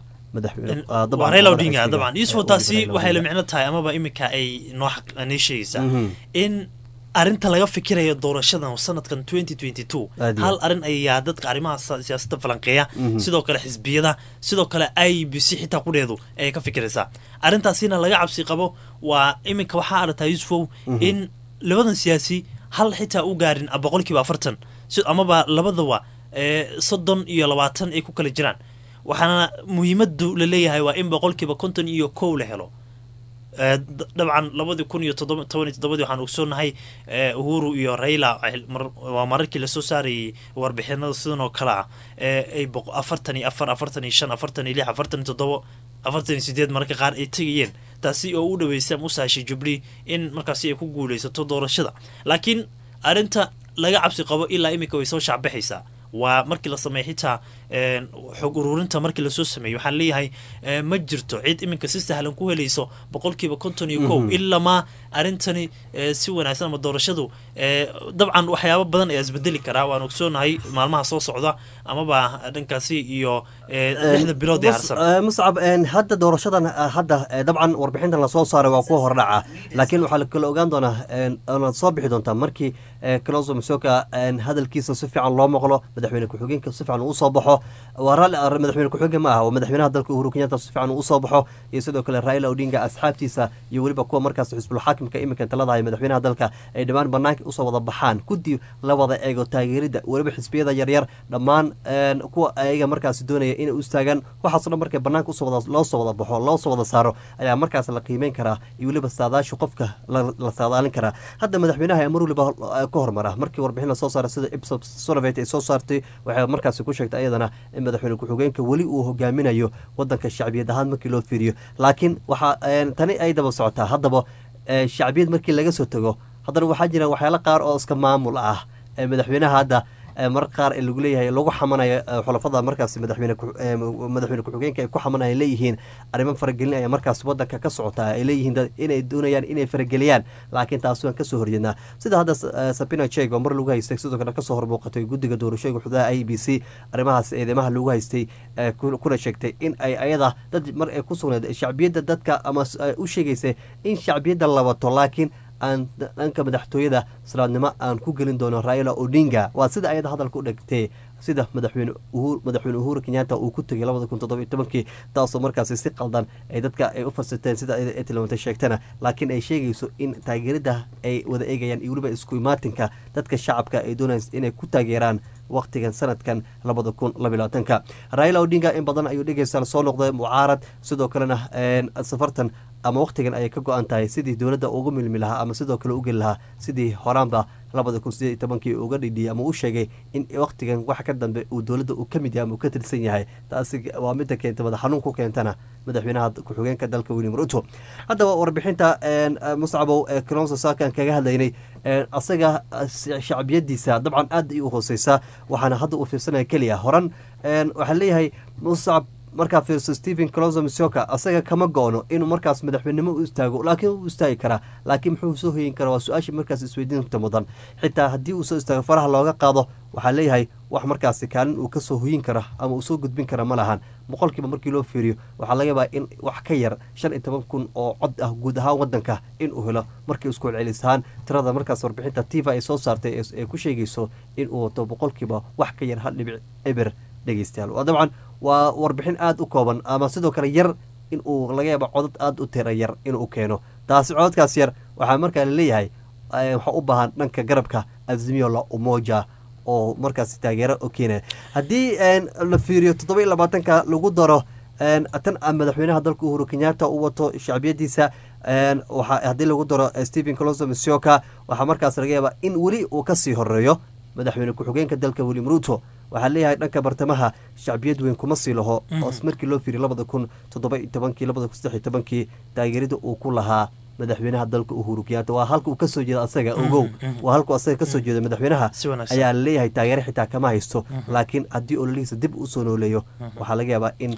S2: raila odinga dabcan yuusuf taasi waxay la micno tahay amaba iminka ay noo noo sheegaysaa in arrinta laga fikirayo doorashadan sanadkan twenty twenty two hal arrin ayaa dadka arrimaha siyaasadda falanqeeya sidoo kale xisbiyada sidoo kale i b c xitaa qudheedu ayay ka fikiraysaa arrintaasina laga cabsi qabo waa iminka waxaa aragtaa yuusufow in labadan siyaasi hal xitaa u gaarin boqolkiiba afartan amaba labadaba soddon iyo labaatan ay ku kala jiraan waxaana muhiimadu la leeyahay waa in boqolkiiba konton iyo kow la helo dabcan labadii kun iyo toban iyo toddobadii waxaan ogsoonahay uhuru iyo raila waa mararkii lasoo saarayay warbixinada sidan oo kale ah ay afartan iyo afar afartan iyo shan afartan iyo lix afartan iyo toddobo afartan iyo sideed mararka qaar ay tegayeen taasi oo u dhaweysay ama u sahashay jubli in markaasi ay ku guuleysato doorashada laakiin arrinta laga cabsi qabo ilaa iminka way soo shacbaxaysaa waa markii la sameeya xitaa xog ururinta markii lasoo sameeyey waxaan leeyahay ma jirto cid iminka si sahlan ku helayso boqolkiiba konton iyo kow ilamaa arrintani si wanaagsan ama doorashadu dabcan waxyaabo badan ayaa isbedeli karaa waan ogsoonahay maalmaha soo socda amaba dhankaasi iyo lixda bilood ee harsan
S1: muscab hadda doorashadan hadda dabcan warbixintan lasoo saaray waa kuwa hordhaca laakiin waxaa kala ogaan doonaa na soo bixi doontaa markii closo masoka hadalkiisa si fiican loo maqlo madaxweyne ku-xigeenka si fiican uu soo baxo waa raalli madaxweyne ku-xigeen ma aha waa madaxweynaha dalka uhuru kenyatta si fiican uu soo baxo iyo sidoo kale raila odinga asxaabtiisa iyo weliba kuwa markaas xisbulxaakimka iminka taladahay madaxweynaha dalka ay dhammaan banaanka usoo wada baxaan guddi la wada eego taageerida weliba xisbiyada yaryar dhammaan kuwa ayaga markaas doonaya inay u istaagaan waxaaso dhan markay banaanka usoo wada loo soo wada baxo loo soo wada saaro ayaa markaas la qiimeyn karaa iyo weliba saadaasha qofka la saadaalin karaa hadda madaxweynaha mar weliba ka hormara markii warbixin lasoo saaray sida ipsos sonovet ay soo saartay waxay markaasi ku sheegtay ayadana in madaxweyne ku-xigeenka weli uu hogaaminayo wadanka shacbiyad ahaan markii loo fiiriyo laakiin waxaa tani ay daba socotaa haddaba shacbiyad markii laga soo tago haddana waxaa jira waxyaalo qaar oo iska maamul ah madaxweynaha hadda mar qaar lagu leeyahay lagu xamanayo xulafada markaas madaxweyne madaxweyne ku-xigeenka ay ku xamanaya leeyihiin arrimo faragelin ayaa markaas wadanka ka socotaa ay leeyihiin inay doonayaan inay farageliyaan laakiin taas waan kasoo horjeednaa sida hadda sabina jeg oo mar lagu haystay sidoo kale kasoo hormuuqatay guddiga doorashooyinka xududaha i b c arrimahaas eedeymaha lagu haystay kuna sheegtay in ay ayada dad mar ay ku sugnayd shacbiyadda dadka ama u sheegaysay in shacbiyadda la wato laakiin aan dhanka madaxtooyada salaadnimo aan ku gelin doono raila odinga waa sida ayada hadalka u dhegtay sida madaxweyne madaxweyne uhuru kenyatta uu ku tegay labada kun toddoba iyo tobankii taasoo markaasi si qaldan ay dadka ay u fasirteen sida ayada ay tilmaantay sheegtana laakiin ay sheegayso in taageerada ay wada eegayaan iyo weliba isku imaatinka dadka shacabka ay doonaysa inay ku taageeraan waqtigan sanadkan labada kun labylabaatanka raila odinga in badan ayuu dhegeystaal soo noqday mucaarad sidoo kalena safartan ama waqtigan ayay ka go-an tahay sidii dowladda ugu milmi lahaa ama sidoo kale u geli lahaa sidii horaanba labada kun sideed iyo tobankii uga dhidhiyay ama u sheegay in waqtigan wax ka dambe uu dowladda uu ka mid yahay ama uu ka tirsan yahay taasi waa midda keenta madax xanuun ku keentana madaxweynaha ku-xigeenka dalka william ruto haddaba warbixinta muscabow ee colonso saakan kaga hadlaynay asaga shacbiyadiisa dabcan aad ay u hooseysaa waxaana hadda uu fiirsanaya keliya horan waxaa leeyahay muscab markaa fiirso stephen closo misoka asaga kama go-no inuu markaas madaxweynimo u istaago laakiin u istaagi karaa laakiin muxuu soo hoyin karaa waa su-aashii markaas isweydiinta mudan xitaa haddii uu soo istaago faraha looga qaado waxaa leeyahay wax markaasi kaalin uu kasoo hoyin kara ama uu soo gudbin kara ma lahan boqolkiiba markii loo fiiriyo waxaa laga yaabaa in wax ka yar shan iyo toban kun oo cod ah guud ahaan wadanka in uu helo markii isku celcelis ahaan tirada markaas warbixinta tiva ay soo saartay ee ku sheegayso in uu wato boqolkiiba wax ka yar hal dhibic eber dhegeystayaal waa dabcan waa warbixin aada u kooban ama sidoo kale yar in uu laga yaaba codad aada u tira yar inuu keeno taasi codadkaas yar waxaa markaa laleeyahay waxaa u baahan dhanka garabka azimio la umoja oo markaasi taageero oo keenaya haddii la fiiriyo toddoba iyo labaatanka lagu daro tan madaxweynaha dalka uhuru kenyatta u wato shacbiyadiisa haddii lagu daro stephen closo misioka waxaa markaas laga yaabaa in weli uu kasii horeeyo madaxweyne ku-xigeenka dalka william ruto waxaa leeyahay dhanka bartamaha shacbiyad weyn kuma sii laho oo markii loo fiiriy labada kun toddoba iyo tobankii labada kun saddex iyo tobankii taageerida uu ku lahaa madaxweynaha dalka uhuru kenyatta waa halka uu kasoo jeeda asaga ogow waa halkuu asaga kasoo jeeda madaxweynaha ayaa laleeyahay taageere xitaa kama haysto laakiin haddii ololihiisa dib usoo nooleeyo waxaa laga yaabaa in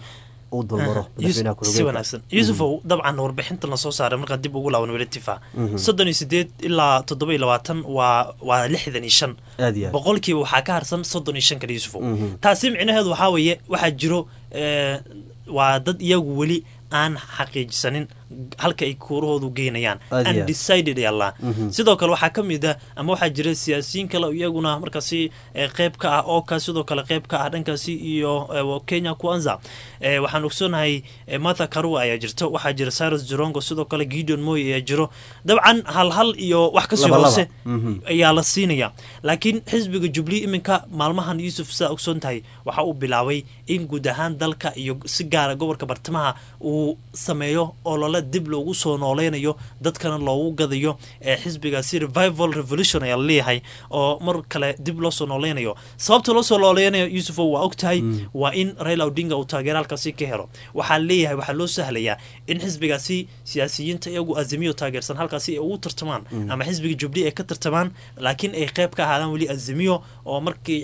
S2: si wanaagsan yuusufow dabcan warbixintan lasoo saaray markaa dib ugu laaban welitifa soddon iyo sideed ilaa toddoba iyo labaatan waa waa lixdan iyo shan boqolkiiba waxaa ka harsan soddon iyo shan kale yuusufow taasi micnaheedu waxaa weeye waxaa jiro waa dad iyagu weli aan xaqiijisanin halka ay kuurahoodu geynayaan undecided yalla sidoo kale waxaa ka mid ah ama waxaa jira siyaasiyiin kale iyaguna markaasi qeyb ka ah ooka sidoo kale qeyb ka ah dhankaasi iyo kenya kuanza waxaan ogsoonahay martha karua ayaa jirto waxaa jira cyrus jorongo sidoo kale gideon moy ayaa jiro dabcan hal hal iyo wax kasii hoose ayaa la siinaya laakiin xisbiga jubli iminka maalmahan yuusuf sidaa ogsoon tahay waxa uu bilaabay in guud ahaan dalka iyo si gaara gobolka bartamaha uu sameeyo olole dib loogu soo nooleynayo dadkana loogu gadayo ee xisbigaasi revival revolution ayaa laleeyahay oo mar kale dib loo soo nooleynayo sababta loo soo nooleynayo yuusufo waa og tahay waa in raila odinga uu taageero halkaasi ka helo waxaa leeyahay waxaa loo sahlayaa in xisbigaasi siyaasiyiinta iyagu azimiyo taageersan halkaasi ay ugu tartamaan ama xisbiga jubli ay ka tartamaan laakiin ay qeyb ka ahaadaan weli azimiyo oo markii xil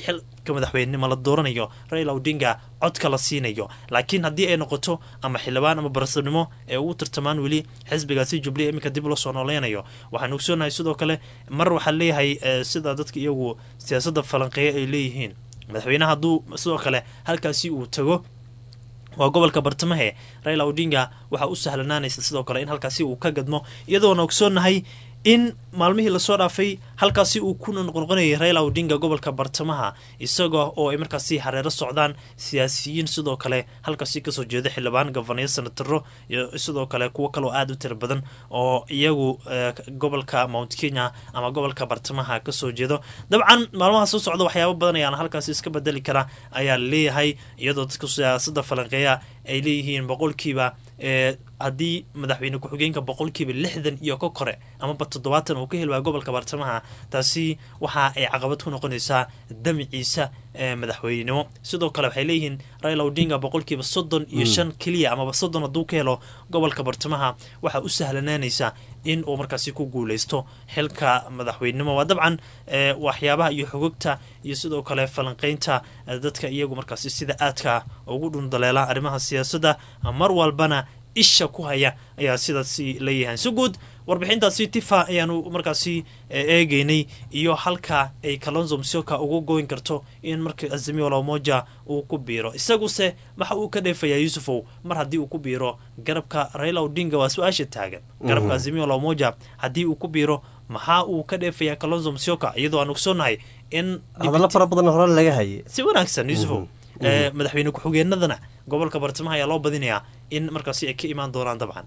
S2: codka madaxweynenimo la dooranayo raila odinga codka la siinayo laakiin haddii ay noqoto ama xildhibaan ama barasabnimo ee ugu tartamaan weli xisbigaasi jubliya iminka dib loo soo nooleynayo waxaan ogsoonahay sidoo kale mar waxaa leeyahay sida dadka iyagu siyaasadda falanqeeya ay leeyihiin madaxweyneha hadduu sidoo kale halkaasi uu tago waa gobolka bartamahe raila odinga waxaa u sahlanaanaysa sidoo kale in halkaasi uu ka gadmo iyadoona ogsoonnahay in maalmihii lasoo dhaafay halkaasi uu ku noqnoqonayay raila odinga gobolka bartamaha isaga oo ay markaasi hareero socdaan siyaasiyiin sidoo kale halkaasi kasoo jeeda xildhibaan gofanayo senataro iyo sidoo kale kuwo kaloo aada u tira badan oo iyagu gobolka mount kenya ama gobolka bartamaha kasoo jeedo dabcan maalmaha soo socda waxyaaba badan ayaana halkaasi iska bedeli kara ayaa leeyahay iyadoo dadka siyaasada falanqeeya ay leeyihiin boqolkiiba haddii madaxweyne ku-xigeenka boqolkiiba lixdan iyo ka kore amaba toddobaatan uu ka helwaa gobolka bartamaha taasi waxa ay caqabad ku noqonaysaa damiciisa madaxweynenimo sidoo kale waxay leeyihiin raila odinga boqolkiiba soddon iyo shan keliya amaba soddon hadduu ka helo gobolka bartamaha waxaa u sahlanaanaysa in uu markaasi ku guuleysto xilka madaxweynenimo waa dabcan waxyaabaha iyo xogogta iyo sidoo kale falanqeynta dadka iyagu markaasi sida aadka ugu dhundaleela arrimaha siyaasadda mar walbana isha ku haya ayaa sidaasi leeyahay si guud warbixintaasi tifa ayaanu markaasi eegeynay iyo halka ay kalonzo msioka ugu goyn karto in marka azimio lamoja uu ku biiro isaguse waxa uu ka dheefayaa yuusufow mar haddii uu ku biiro garabka raila odinga waa su-aasha taagan garabka azimio lamoja haddii uu ku biiro maxaa uu ka dheefayaa kalonzo msioka iyadoo aan ogsoonahay in
S1: hadallo fara badan hore laga hayay
S2: si wanaagsan yuusufow madaxweyne ku-xigeenadana gobolka bartamaha ayaa loo badinayaa in markaasi ay ka imaan doonaan dabcan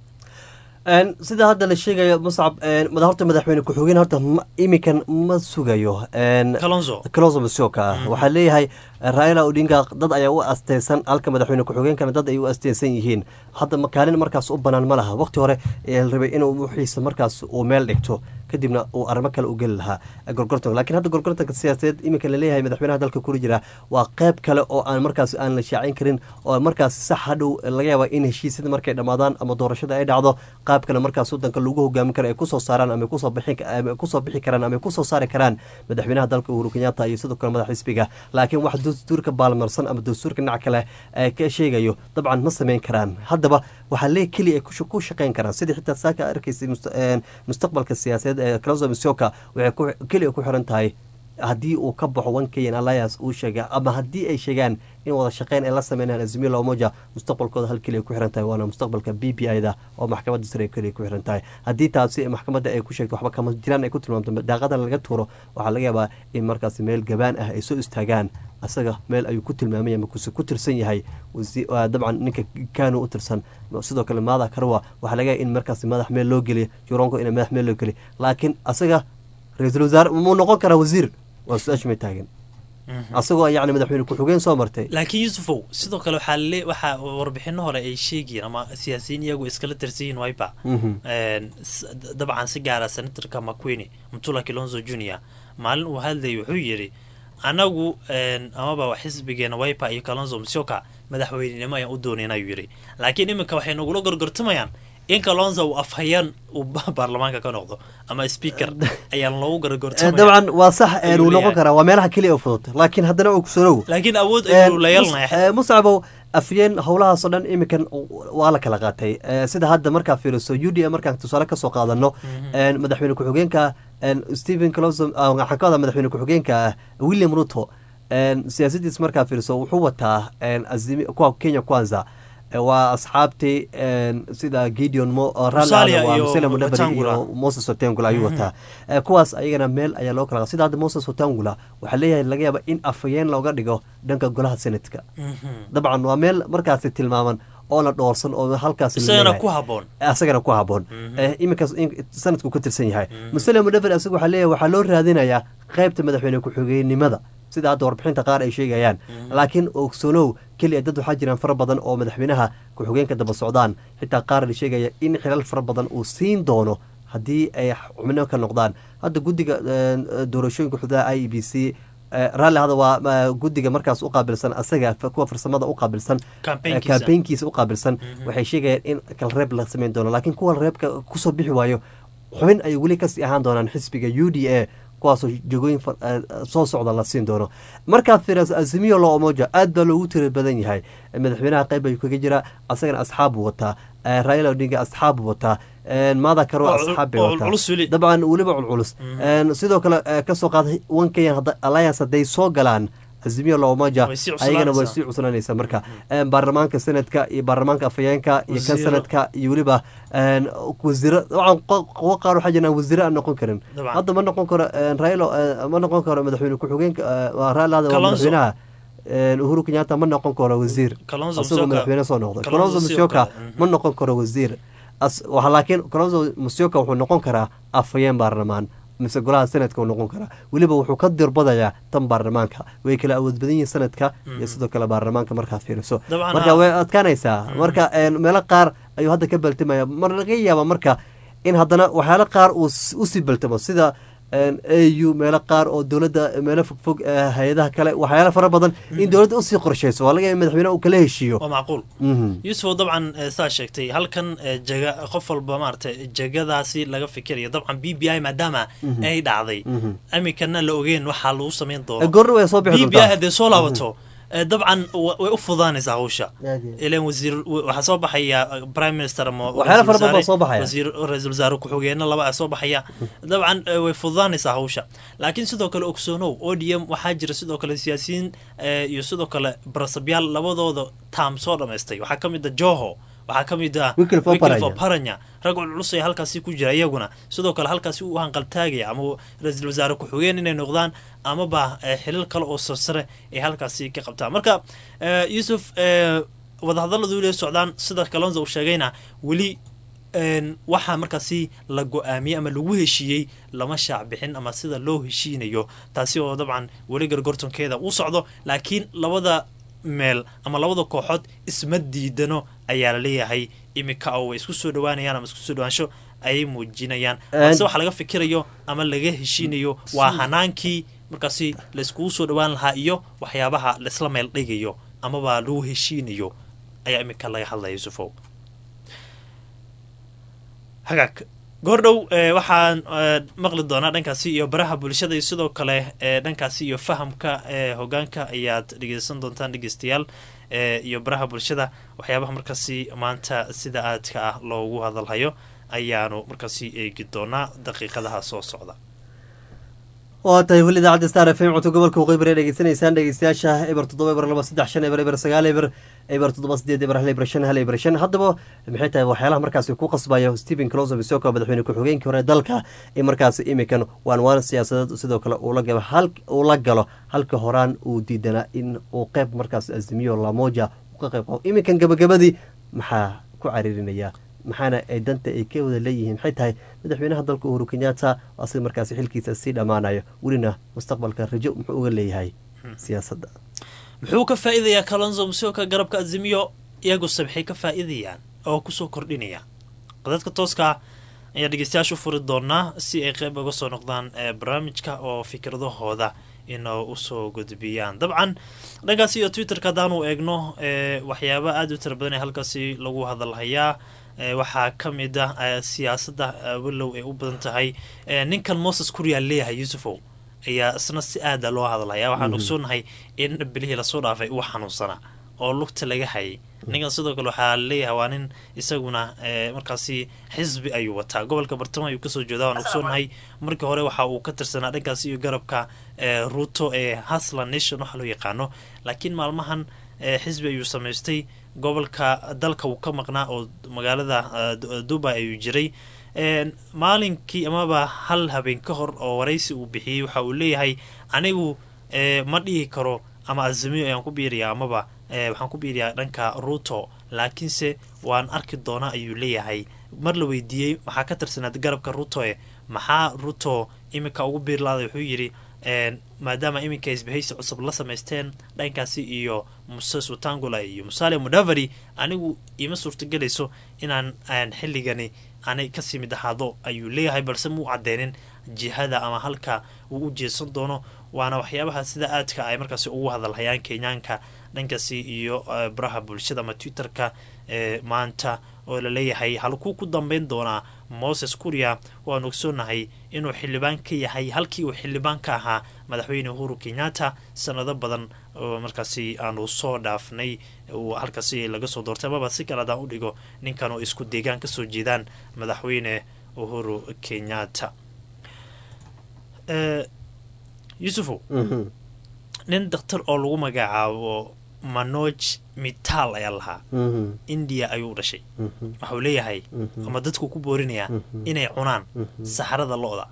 S1: sida hadda la sheegayo muscab horta madaxweyne ku-xigeen horta iminkan ma sugayo
S2: kalonzo
S1: kalonzo masioka waxaa leeyahay raila odinga dad ayaa u asteysan halka madaxweyne ku-xigeenkana dad ay u asteysan yihiin hadda makaalin markaas u banaan ma laha waqti hore la rabay inuu wixiisa markaas uu meel dhigto kadibna uu arrimo kale u geli lahaa gorgortanka lakiin hadda gorgortanka siyaasadeed iminka laleeyahay madaxweynaha dalka kula jira waa qeyb kale oo aan markaas aan la shaacin karin oo markaas sax hadhow laga yaaba in heshiisyada markay dhammaadaan ama doorashada ay dhacdo qaab kale markaas wadanka lagu hogaamin karo ay kusoo saaraan ama kusoo bixi karaan ama kusoo saari karaan madaxweynaha dalka uhuru kenyatta iyo sidoo kale madax xisbiga laakiin wax dastuurka baalmarsan ama dastuurka dhinac kale ka sheegayo dabcan ma sameyn karaan haddaba waxaa lee keliya ay ku shaqeyn karaan sidii xitaa saaka arkaysay mustaqbalka siyaasadeed kalonzo misioka waxay keliya ku xiran tahay haddii uu ka baxo one kenyan alliance uu sheega ama haddii ay sheegaan in wada shaqeyn ay la sameynayaan azimio lamoja mustaqbalkooda hal keliya ku xiran tahay waana mustaqbalka b b i da oo maxkamadda sare keliya ku xiran tahay haddii taasi maxkamadda ay ku sheegto waxba kama jiraan ay ku tilmaamto daaqada laga tuuro waxaa laga yaabaa in markaas meel gabaan ah ay soo istaagaan asaga meel ayuu ku tilmaamay ama kuse ku tirsan yahay dabcan ninka kanu u tirsan sidoo kale maada karwa waxaa laga yaaba in markaas madax meel loo geliya juronko in madax meel loo geliya laakiin asaga ra-iisul wasaare muu noqon karaa wasiir waa su-aasha may taagan asagoo yacni madaxweyne ku-xigeen soo martay
S2: laakiin yuusufow sidoo kale waxaa le waxaa warbixino hore ay sheegayeen ama siyaasiyiin iyagu iskala tirsanyihin wiper dabcan si gaara senatorka maquini mutula kilonzo junior maalin uu hadlayay wuxuu yidhi anagu amaba xisbigeena wiper iyo kalonzo msioka madaxweynenimo ayaan u doonayna ayuu yidhi laakiin iminka waxay nagula gorgortamayaan in kalonzo uu afhayaan uu baarlamaanka ka noqdo ama speaker ayaan loogu gargortamaya
S1: dabcan waa sax wuu noqon karaa waa meelaha keliya u fudud laakiin haddana ogsanow
S2: laakiin awood ayuu la yeelanaya
S1: muscabow afyeen howlahaasoo dhan iminkan waa la kala qaatay sida hadda markaa fiiriso u d a markaan tusaale kasoo qaadano madaxweyne ku-xigeenka stephen closo waxaan ka wadaa madaxweyne ku-xigeenka william ruto siyaasadiis markaa fiiriso wuxuu wataa kuwa kenya kwanza waa asxaabtii sida gideon musele mudhabari iyo moses otengula ayuu wataa kuwaas ayagana meel ayaa loo kala sida hadda moses otengula waxaa leeyahay laga yaaba in afhayeen looga dhigo dhanka golaha senatka dabcan waa meel markaasi tilmaaman oo la dhoorsan oo halkaas
S2: isagana ku haboon
S1: asagana ku haboon iminkaas sanadku ka tirsan yahay musele mudhabari asaga waxaa leeyahay waxaa loo raadinayaa qaybta madaxweyne ku-xigeenimada sida hadda warbixinta qaar ay sheegayaan laakiin ogsonow keliya dad waxaa jiraan fara badan oo madaxweynaha ku-xigeenka daba socdaan xitaa qaar la sheegaya in xilal fara badan uu siin doono haddii ay xubno ka noqdaan hadda guddiga doorashooyinka xuduudaha i e b c raalli hada waa guddiga markaas u qaabilsan asaga kuwa farsamada u qaabilsan kambeynkiisa u qaabilsan waxay sheegayaan in kalreeb la sameyn doono laakiin kuwa reebka kusoo bixi waayo xubin ay weli kasii ahaan doonaan xisbiga u d a kuwaasoo jegooyin soo socda la siin doono markaad fiiriso azimiyo lo omoja aad baa loogu tira badan yahay madaxweynaha qayb ayuu kaga jiraa asagana asxaab buu wataa raila odinga asxaab buu wataa maada karo asxaab bay wataa dabcan weliba culculus sidoo kale kasoo qaaday one kenyan alliance hadday soo galaan azimiyo loomaja ayagana way sii cuslanaysa marka baarlamaanka sanadka iyo baarlamaanka afhayeenka iyo kan sanadka iyo weliba wasiiro dabcan kuwo qaar waxaa jiraan wasiiro aan noqon karin hadda ma noqon karo railo ma noqon karo madaxweyne ku-xigeenka railada waa madaxweynaha uhuru kenyatta ma noqon karo wasiir asagoo madaxweyne soo noqday colonzo musyoka ma noqon karo wasiir laakiin colonzo musyoka wuxuu noqon karaa afhayeen baarlamaan mise golaha sanadka uu noqon karaa weliba wuxuu ka dirbadayaa tan baarlamaanka way kala awood badan yihiin sanadka iyo sidoo kale baarlamaanka markaad fiiriso marka way adkaanaysaa marka meelo qaar ayuu hadda ka baltimaya mar laga yaaba marka in haddana waxyaalo qaar uu usii baltamo sida au meelo qaar oo dowladda meelo fogfog hay-adaha kale waxyaala fara badan in dowladda usii qorshayso waa laga yaaba madaxweyneha uu kala heshiiyo
S2: waa macquul yuusuf dabcan saa sheegtay halkan jega qof walba maaragtay jegadaasi laga fikirayo dabcan b b i maadaama ay dhacday iminkana la ogeen waxaa lagu samayn doono
S1: goorna way soo bixi
S2: b b i haddee soo laabato dabcan way u fudaanaysaa hawsha ilan wasiir waxaa soo baxaya prime minister ama
S1: waxyaala fara badan baa soo baxaya
S2: wasiir ra-iisul wasaare ku-xigeenna laba a soo baxaya dabcan way fudaanaysaa hawsha laakiin sidoo kale ogsoonow o d m waxaa jira sidoo kale siyaasiyiin iyo sidoo kale barasabyaal labadooda taam soo dhamaystay waxaa ka mid a joho waxaa ka mid ah wiklfoparanya rag culculus ayaa halkaasi ku jira iyaguna sidoo kale halkaasi u hanqaltaagaya ama ra-iisul wasaare ku-xigeen inay noqdaan amaba xilal kale oo sarsare ay halkaasi ka qabtaan marka yuusuf wadahadalladu weli socdaan sida kalonza uu sheegayna weli waxaa markaasi la go-aamiyey ama lagu heshiiyey lama shaac bixin ama sida loo heshiinayo taasi oo dabcan weli gargortonkeeda uu socdo laakiin labada meel ama labada kooxood isma diidano ayaa la leeyahay iminka oo way isku soo dhawaanayaan ama isku soo dhawaansho ayay muujinayaan balse waxa laga fikirayo ama laga heshiinayo waa hanaankii markaasi layskugu soo dhawaan lahaa iyo waxyaabaha laisla meel dhigayo amaba lagu heshiinayo ayaa iminka laga hadlaya yusufow hagaag goordhow waxaan maqli doonaa dhankaasi iyo baraha bulshada iyo sidoo kale dhankaasi iyo fahamka hogaanka ayaad dhegeysan doontaan dhegeystayaal iyo baraha bulshada waxyaabaha markaasi maanta sida aadka ah loogu hadalhayo ayaanu markaasi eegi doonaa daqiiqadaha soo socda
S1: waa tahay weli idaacadda star f m codka gobolka waqooyi bari dhegeysanaysaan dhegeystayaasha eber toddoba eber laba saddex shan eber eber sagaal eber eber toddoba sideed eber hal eber shan hal eber shan haddaba maxay tahay waxyaalaha markaasi ku qasbayo stephen closo bisoko madaxweyne ku-xigeenkii hore dalka in markaasi iminkan waan waan siyaasadeed sidoo kale uu la galo halka horaan uu diidanaa in uu qeyb markaas azimiyo lamoja ka qeyb qabo iminkan gabagabadii maxaa ku cariirinaya maxaana ay danta ay ka wada leeyihiin maxay tahay madaxweynaha dalka uhuru kenyatta asig markaasi xilkiisa sii dhammaanayo welina mustaqbalka rajo muxuu uga leeyahay siyaasadda
S2: muxuu ka faa'iidayaa kalonzo musioka garabka azimiyo iyaguse maxay ka faa'iidayaan oo kusoo kordhinaya qadadka tooska ayaa dhegeystayaasha u furi doonaa si ay qeyb uga soo noqdaan barnaamijka oo fikradahooda inoo usoo gudbiyaan dabcan dhankaasi iyo twitterka haddaanu eegno waxyaaba aada u tira badan ee halkaasi lagu hadalhayaa waxaa ka mid ah siyaasadda walow ay u badan tahay ninkan moses kuryaal leeyahay yuusufow ayaa isna si aada loo hadlaya waxaan ogsoonahay in bilihii lasoo dhaafay uu xanuunsanaa oo lugta laga hayay ninkan sidoo kale waxaa leeyahay waa nin isaguna markaasi xisbi ayuu wataa gobolka bartamo ayuu kasoo jeeda waan ogsoonahay markii hore waxa uu ka tirsanaa dhankaasi iyo garabka ruto ee hasla nation waxa loo yaqaano laakiin maalmahan xisbi ayuu samaystay gobolka dalka uu ka maqnaa oo magaalada dubai ayuu jiray maalinkii amaba hal habeen ka hor oo waraysi uu bixiyey waxa uu leeyahay anigu ma dhihi karo ama azimiyo ayaan ku biiriyaa amaba waxaan ku biiriyaa dhanka ruto laakiinse waan arki doonaa ayuu leeyahay mar la weydiiyey waxaa ka tirsanaad garabka ruto e maxaa ruto iminka ugu biirlaada wuxuu yidhi maadaama iminka isbahaysi cusub la samaysteen dhankaasi iyo moses watangula iyo musale mudavary anigu ima suurtagelayso inaan xilligani aanay kasii mid ahaado ayuu leeyahay balse muu cadeynin jihada ama halka uu u jeedsan doono waana waxyaabaha sida aadka ay markaasi ugu hadalhayaan kenyaanka dhankaasi iyo baraha bulshada ama twitterka maanta oo laleeyahay halkuu ku dambeyn doonaa moses kuria waanu ogsoonahay inuu xildhibaan ka yahay halkii uu xildhibaan ka ahaa madaxweyne uhuru kenyatta sanado badan oo markaasi aanu soo dhaafnay uu halkaasi laga soo doortay amaba si kale adaan u dhigo ninkan oo isku deegaan kasoo jeedaan madaxweyne uhuru kenyatta yusufow nin daktar oo lagu magacaabo manoj mital ayaa lahaa indiya ayuu dhashay waxau leeyahay ama dadku ku boorinayaa inay cunaan saxarada lo-da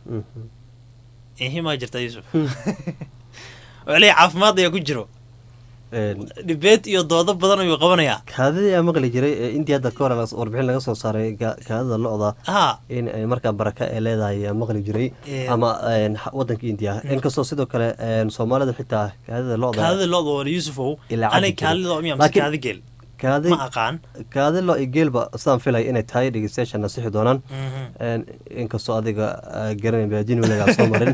S2: ihimaa jirtaa yuusuf wuxuu leeyahay caafimaad ayaa ku jiro dhibeed iyo doodo badan ayuu qabanayaa
S1: kaadidii aa maqli jiray ee intii hadda ka hore warbixin laga soo saaray kaadida lo-da
S2: ha
S1: in markaa baraka ay leedahay aa maqli jiray ama wadanka indiya inkastoo sidoo kale soomaalida xitaa kaadida lo-da
S2: kaadida lo-da waa yuusufow
S1: Ilaa
S2: anay
S1: cabdi
S2: kaadida lo miya mise
S1: Laakiin-
S2: kaadi geel
S1: kaadi
S2: ma aqaan
S1: kaadi lo iyo geelba sidaan filay inay tahay dhegeystayaasha nasixi doonaan
S2: Mhm.
S1: inkastoo adiga garanay baadin weligaa soo marin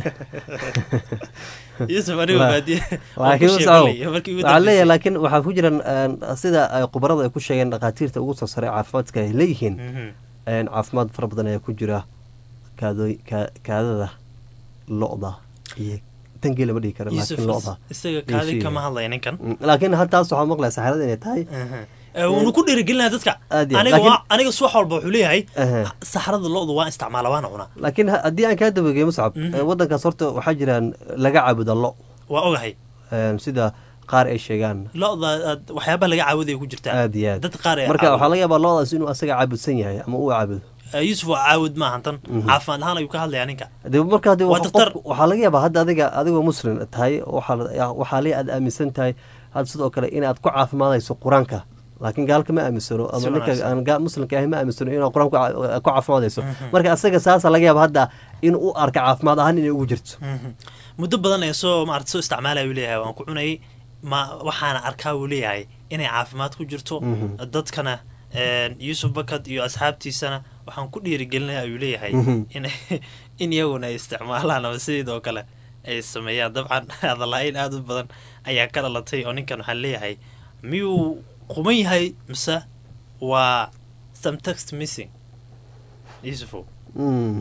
S2: yuusuf aniga
S1: Waa-
S2: baadiye
S1: laakiin
S2: ku
S1: Muscaw,
S2: sheegay markii ugu
S1: waxaa leeyahay
S2: dambeysay.
S1: laakiin waxaa ku jiran een, sida ay khubarada ay ku sheegeen dhakhaatiirta ugu soo saray caafimaadka ay leeyihiin
S2: Mhm.
S1: een, caafimaad fara badan ayaa ku jira kaadooy ka- kaadada lo-da iyo tan geela ma dhihi kara
S2: yuusuf
S1: laakiin lo-da
S2: isaga kaadi
S1: Iyo
S2: kama
S1: sheyga.
S2: hadlaya ninkan
S1: Mm, laakiin haltaas waxaa maqlaya saxarada inay tahay
S2: wuuna ku dhiirigelinaya dadka
S1: Aad iyo aad.
S2: aniga
S1: Laakiin-
S2: waa- aniga subax walba wuxuu leeyahay
S1: Aha.
S2: saxarada lo-da waa isticmaala waana cunaa
S1: laakiin ha- haddii aan kaa dabageeyo muscab
S2: Mhm.
S1: ee, wadankaas horta waxaa jiraan laga caabuda lo
S2: waa ogahay
S1: een, sida qaar ay sheegaan
S2: lo-da aad- waxyaabaha laga caawudaya ku jirtaa
S1: aad iyo aad
S2: dad qaar ee
S1: marka
S2: caabuda.
S1: waxaa laga yaabaa lo-daas inuu asaga caabudsan yahay ama uu caabudo
S2: Eh, yuusuf waa caawud maahan tan caafimaad ahaan ayuu ka hadlayaa ninka
S1: de marka hadii
S2: Waa
S1: waxa
S2: daktar.
S1: qofku- waxaa laga yaabaa hadda adiga adigoo muslim tahay waxaa waxaa le aad aaminsan tahay hadda sidoo kale inaad ku caafimaadayso qur-aanka laakiin gaalka ma aaminsano ama
S2: Si
S1: ninka
S2: wanaagsan.
S1: aan ga- muslimka ahay ma aaminsano inaad qur-aan ku ca- ku caafimaadayso marka asaga saasa laga yaaba hadda in u arka caafimaad ahaan inay ugu jirto
S2: Mhm. muddo badan ee soo maarata soo isticmaalaya uu leeyahay waan ku cunayay ma waxaana arkaa uu leeyahay inay caafimaad ku jirto
S1: Mhm.
S2: dadkana een, yuusuf bakad iyo asxaabtiisana waxaan ku dhiirigelinaya ayuu leeyahay
S1: Mhm.
S2: in in iyaguna ay isticmaalaan ama sidoo kale ay sameeyaan dabcan hadalaa-in aada u badan ayaa ka dhalatay oo ninkan waxaa leeyahay miyuu quman yahay mise waa some text missing yuusufow
S1: Mm.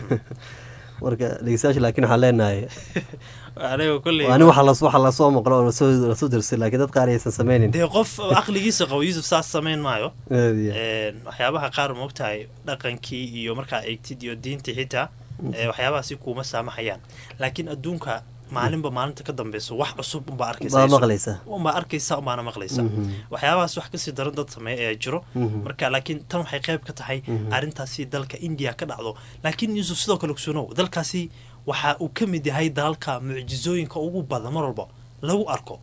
S1: marka dhegeystayaasha laakiin waxaan leenahay
S2: aniga kolley
S1: ani waxa las- waxa lasoo maqlo oo lasoo lasoo dirsay laakiin dad qaar aysan sameynin
S2: dee qof aqligiisa qabo yuusuf saas samayn maayo
S1: Aad iyo aad.
S2: Een, waxyaabaha qaar moogtahay dhaqankii iyo markaa eegtid iyo diintii xitaa ee, waxyaabahaasi kuuma saamaxayaan laakiin adduunka maalinba maalinta ka dambeyso wax cusub unbaa arkaysa
S1: baa
S2: Yuusuf.
S1: maqlaysa
S2: unbaa arkaysa unbaana maqlaysa
S1: Mhm.
S2: waxyaabahaas wax kasii daran dad sameeya ayaa jiro
S1: Mhm.
S2: marka laakiin tan waxay qayb ka tahay
S1: Mhm.
S2: arrintaasi dalka indiya ka dhacdo laakiin yuusuf sidoo kale ogsoonow dalkaasi waxa uu ka mid yahay dalalka mucjizooyinka ugu badan mar walba lagu arko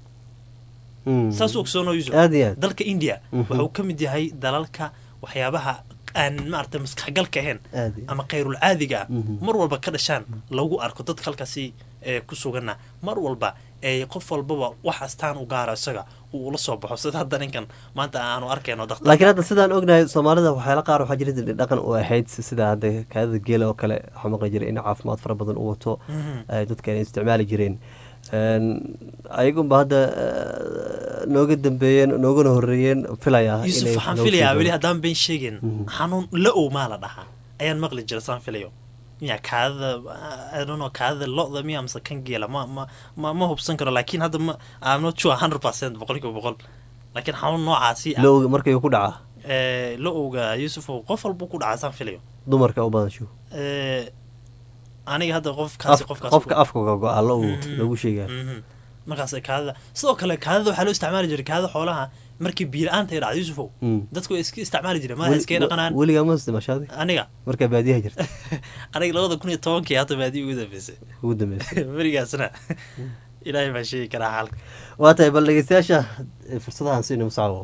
S1: Mm.
S2: saas u ogsoonow yuusuf
S1: aad iyo aad
S2: dalka india
S1: Mhm.
S2: waxa uu ka mid yahay dalalka waxyaabaha aan maarata maskaxgalka ahayn
S1: aad iyo
S2: ama khayrul caadiga ah
S1: Mhm.
S2: mar walba ka dhashaan lagu arko dadka halkaasi ee ku suganna mar walba ee qof walbaba wax astaan u gaara isaga uu ula soo baxo sida hadda ninkan maanta aanu arkayno daktar
S1: laakiin hadda sidaan ognahay soomaalida waxyaala qaar waxaa jira dhaqan u ahayd sida hadda kaadada geela oo kale waxaa maqli jiray in caafimaad fara badan u wato
S2: Mhm.
S1: ay dadka ay isticmaali jireen Een, ayagunba hadda eh, nooga dambeeyeen noogana horeeyeen filaya
S2: yuusuf
S1: inay
S2: waxaan
S1: noogu
S2: filayaa
S1: sii
S2: weli
S1: doonaan.
S2: haddaan been sheegin
S1: Mhm.
S2: xanuun la-ow maa la dhahaa ayaan maqli jira saan filayo miya kaadada I don't know kaadada lo-da miya mise kan geela ma ma ma ma hubsan karo laakiin hadda ma I'm not sure hundred percent boqolkiiba boqol laakiin xanuun noocaasi ah
S1: lowga markayuu ku dhacaa
S2: ee, la-owga yuusuf qof walba ku dhacaa saan filayo
S1: dumarka u badan shu
S2: Ee, aniga hadda qofkaasi
S1: Af-
S2: qofkaas
S1: qofka afka ka go-a low
S2: Mhm.
S1: lagu sheegaa
S2: Mhm. markaas kaadada sidoo kale kaadada waxaa loo isticmaali jiray kaadada xoolaha markii biila-aanta ay dhacdo yuusufow
S1: Mm.
S2: dadku way iska isticmaali jireen madaxa iskaga dhaqanaan
S1: weligaa ma isticmaashaadi
S2: aniga
S1: markaa baadiyaha jirta
S2: aniga labada kun iyo tobankii hadda baadii ugu dambeysay
S1: ugu dambeysay
S2: berigaasna ilaahay baa sheegi karaa xaalka
S1: waa tahay bal dhegeystayaasha eh, fursadahan siina musacabo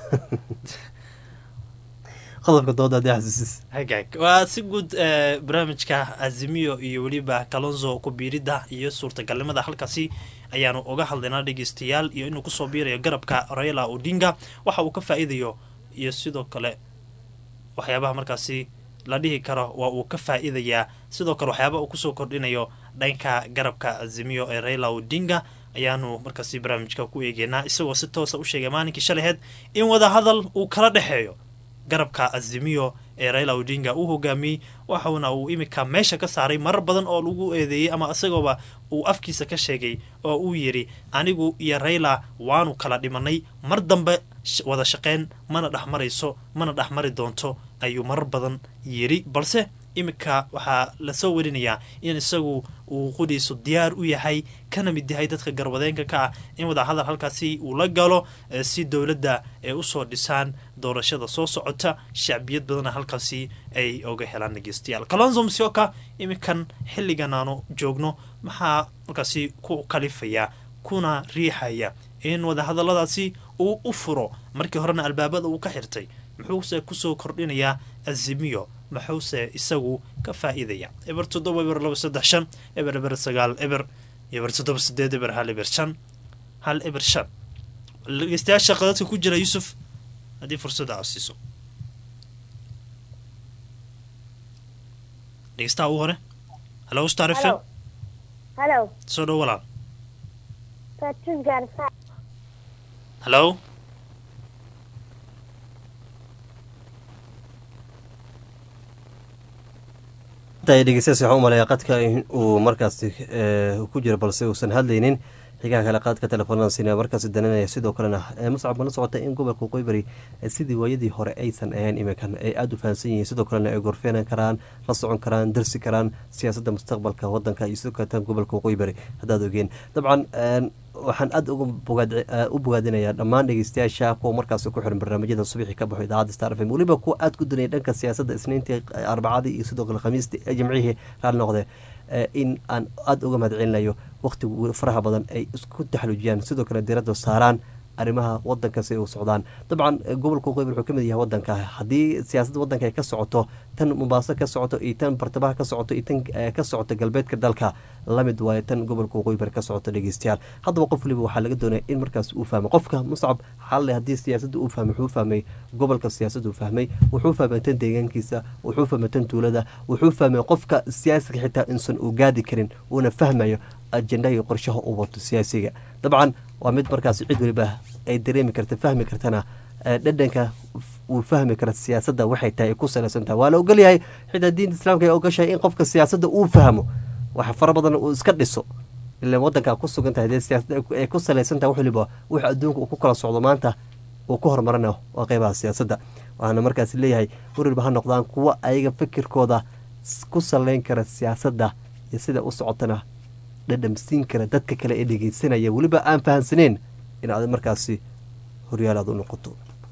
S1: qodobka dooda haddii xasuusis
S2: hagaag waa si guud eh, barnaamijka azimiyo iyo weliba kalonzo kubiirida iyo suurtagalnimada halkaasi ayaanu uga hadlaynaa dhegeystayaal iyo inuu kusoo biirayo garabka raila odinga waxa uu ka faa-iidayo iyo sidoo kale waxyaabaha markaasi la dhihi karo waa uu ka faa-iidayaa sidoo kale waxyaaba uu kusoo kordhinayo dhanka garabka azimiyo ee raila odinga ayaanu markaasi barnaamijka ku eegeynaa isagoo si toosa u sheegay maalinkii shalaheed in wadahadal uu kala dhexeeyo garabka azimiyo ee raila odinga uu hogaamiyey waxauna uu imika meesha ka saaray marar badan oo lagu eedeeyey ama isagooba uu afkiisa ka sheegay oo uu yidhi anigu iyo raila waanu kala dhimanay mar dambe wada shaqeyn mana dhexmarayso mana dhexmari doonto ayuu marar badan yidhi balse iminka waxaa lasoo werinayaa in isagu uu qudhiisu diyaar u yahay kana mid yahay dadka garwadeenka ka ah in wadahadal halkaasi uu la galo si dowladda ay usoo dhisaan doorashada soo socota shacbiyad badanna halkaasi ay oga helaan dhegeystayaal kalonzo msioka iminkan xilligan aanu joogno maxaa markaasi ku kalifaya kuna riixaya in wadahadaladaasi uu u furo markii horena albaabada uu ka xirtay muxuuse kusoo kordhinayaa azimiyo maxuuse isagu ka faa-iidaya eber toddoba eber laba saddex shan eber eber sagaal eber eber toddoba sideed eber hal eber shan hal eber shan dhegeystayaasha qadadka ku jira yuusuf haddii fursadda aad siiso dhegeystaha ugu hore halo star f m
S3: halo
S2: soo dhow walaal
S3: fatus gaarsa
S2: halo
S1: dhegeystayaas waxaan u maleeyaa qadka uu markaasi ku jiro balse uusan hadlaynin xigaha kale qaadka telefoonada sina markaasi dananaya sidoo kalena muscab mana socota in gobolka qoybari sidii waayadii hore aysan ahayn iminkan ay aada u fahansan yihiin sidoo kalena ay gorfeenan karaan la socon karaan darsi karaan siyaasadda mustaqbalka wadanka iyo sidoo kaletan gobolka qoybari haddaad ogeen dabcan waxaan aada u bogaadinayaa dhammaan dhegeystayaasha kuwa markaasi ku xiran barnaamijyada subaxii ka baxo idaacadda star f m weliba kuwa aada ku danaya dhanka siyaasadda isniintii arbacadii iyo sidoo kale khamiistii jimcihii raali noqde in aan aada uga mahad celinayo waqtigu faraha badan ay isku taxluujiyaan sidoo kale diradda saaraan arrimaha wadanka si u socdaan dabcan gobolka qoyb wuxuu ka mid yahay wadanka haddii siyaasadda wadanka ay ka socoto tan mumbaaso ka socoto iyo tan bartamaha ka socoto iyo tan ka socoto galbeedka dalka lamid waayo tan gobolka qoybar ka socoto dhegeystayaal haddaba qof waliba waxaa laga doonaya in markaas uu fahmo qofka muscab xalle haddii siyaasadda uu fahmay wuxuu fahmay gobolka siyaasadda uu fahmay wuxuu fahmay tan deegaankiisa wuxuu fahmay tan tuulada wuxuu fahmay qofka siyaasiga xitaa insan uu gaadi karin uuna fahmayo ajendaha iyo qorshaha uu wato siyaasiga dabcan waa mid markaas cid waliba ay dareemi karta fahmi kartana dhadhanka uu fahmi kara siyaasadda waxay tahay ay ku salaysan tahay waa la ogolyahay xitaa diinta islaamka ay ogashahay in qofka siyaasadda uu fahmo wax fara badan uu iska dhiso ilan wadankaa ku sugan tahay dee siyaasada ay ku salaysan tahay wax waliba wux adduunka uu ku kala socdo maanta uu ku horumarana waa qeybaha siyaasadda waxaana markaas leeyahay wariba ha noqdaan kuwa ayaga fikirkooda ku saleyn kara siyaasadda iyo sida u socotana dhadhamsiin kara dadka kale ee dhegeysanaya weliba aan fahansaneyn in aad markaasi horyaal aad u noqoto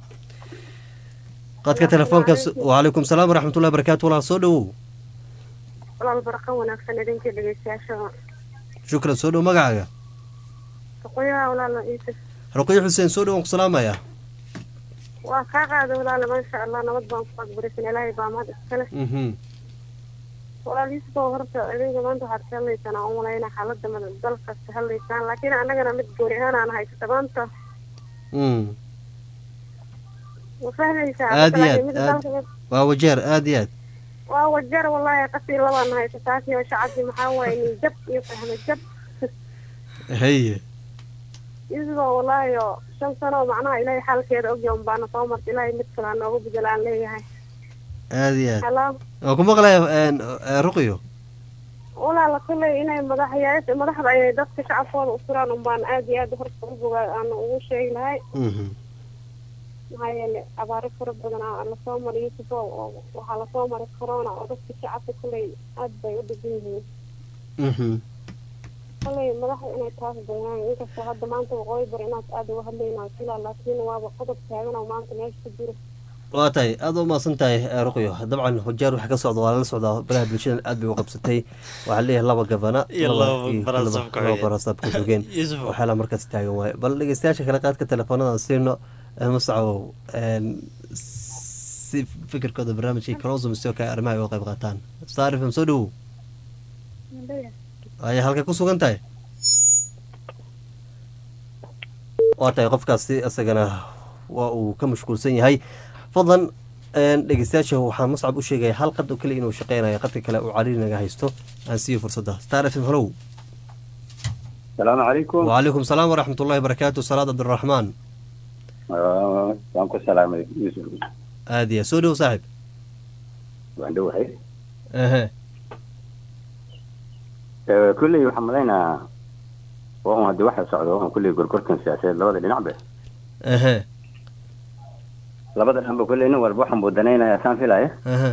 S1: qadka telefoonka wacalaykum salaam waraxmatullahi barakatu walaal soo dhowow
S3: walaal barqa wanaagsan idinka dhegeystayaasha
S1: shukran soo dhow magacaaga
S3: ruqoyaha walaala iisif
S1: ruqyo xuseen soo dhow aan ku salaamayaa
S3: waa kaa qaada walaala maasha allah nabad baan ku aqbarisan ilaahay baa mahad iskale walaal iisif oo horta idinka maanta waxaad ka hadlaysaan aan umalayna xaaladda mada dalkaas ka hadlaysaan laakiin annagana mid gooni ahaan aan haysata maanta ma fahmaysaa
S1: aad iyo aad aad waa wajeer aad iyo aad
S3: waa wajeer wallahi qasii labaan haysa taasi oo shacabkii maxaa waaye nin jab iyo fahme jab
S1: haye
S3: isagoo wallaahi oo shan sano oo macnaha ilaahay xaalkeeda ogya un baana soo marta ilaahay mid kale aan nooga bedela aan leeyahay
S1: aad iyo aad
S3: halo
S1: waan ku maqlaya ruqyo
S3: walaala kulley inay madaxyaasha madaxda ay dadka shacabkooda u furaan un baan aad iyo aad horta u bogaa aan ugu sheegi lahay maxaa yeele abaaro fara badan aa lasoo maray yusuf oo waxaa lasoo maray corona oo dadka shacabka kulley aad bay u dhigan yihiin kulley madaxda inay taas bayaan inkastoo hadda maanta waqooyi bar inaad aada uga hadlaynaa filaa laakiin waaba qodob taagan oo maanta meesha ku jiro
S1: waa tahay aada u mahadsan tahay ruqyo dabcan hujaar waxa ka socda waa lala socdaa baraha bulshadan aad bay u qabsatay waxaa leeyahay laba gabana laba barasaab ku xogeen waxyaala markaas taagan waaye bal dhegeystayaasha kale qaadka teleefoonadan siino muscawow si fikirkooda barnaamijkii kalosum sidoo kale arrimaha ay uga qayb qaataan star fm soo dhowow aya halkay ku sugan tahay waa tahay qofkaasi isagana waa uu ka mashquulsan yahay fadlan dhegeystayaasha waxaan muscab u sheegaya hal qad oo keliya inuu shaqeynayo qadka kale uu cariiri naga haysto aan siiyo fursadda star f m halow
S4: asalaamu calaykum
S1: wacalaykum salaam waraxmat ullahi barakaatu salaad cabdiraxmaan
S4: waan ku salaamay yuusuf
S1: aad iyo aad soo dhow saaxiib
S4: waan dhowahay
S1: ehe
S4: kulley waxaan malaynayaa waa un haddii waxa socdo waa un kulley gorgortan siyaasadeed labada dhinacba
S1: ehe
S4: labada dhanba kulley nin walba waxaan buu danaynaya saan filaya
S1: ehe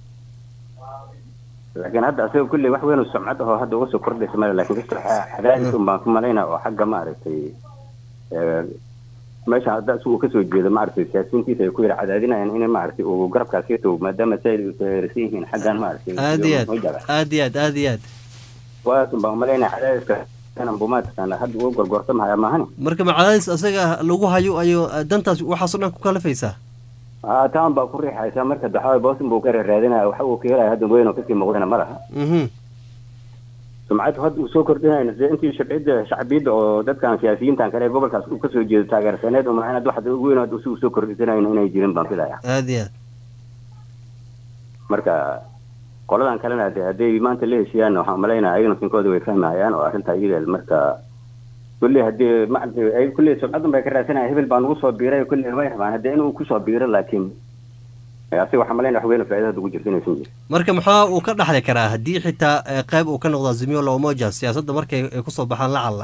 S4: laakiin hadda asaga kulley wax weyn oo sumcad ahoo hadda uga soo kordhaysa male laakiin kasta cadaadis un baan ku malaynaya oo xagga maaragtay eh, meesha hadda isagu uu kasoo jeedo maaragtay siyaasiyiintiisa ay ku yara cadaadinayaan in maaragtay uu garabkaas ka tago maadaama si ay taageersan yihiin xaggan maaragtay
S1: aad iyo aad
S4: Mujaba.
S1: aad iyo aad aad iyo aad
S4: waas un baan umalaynaya cadaadiska inan buu maaragtay hadda uga gorgortamaya maahani
S1: marka macadaadis asaga lagu hayo ayo dantaas waxaasoo dhan ku kalafaysaa
S4: aa taan baa ku riixaysa marka daxawa boosin buu ka raadinaya waxa uu ka helaya hadda weyn oo kasii muuqdana ma laha
S1: mhm
S4: sumcad hadda uu soo kordhinayna sida intii shabciyadda shacbiyadda oo dadkan siyaasiyiintan kale ee gobolkaas uu kasoo jeedo taageersaneed uma inaad wax weyn hadda si uu soo kordhisanayna inay jirin baan filaya
S1: aad iyo aad
S4: marka qoladan kalena de hadday maanta la heshiiyaan waxaan malaynaya ayagana sinkooda way fahmayaan oo arrinta iyada marka kulley haddii maaragtay ay kulley sumcadun bay ka raadsanaya hebel baa nagu soo biiray kulley way rabaan haddii inuu kusoo biiro laakiin eh, asiga waxaan malaynaya wax weyn oo faa'iida hadda ugu jirta inaysan jirin
S1: marka maxaa uu ka dhaxli karaa haddii xitaa eh, qayb uu ka noqdo azimio la umoja siyaasadda markay ay kusoo baxaan lacalla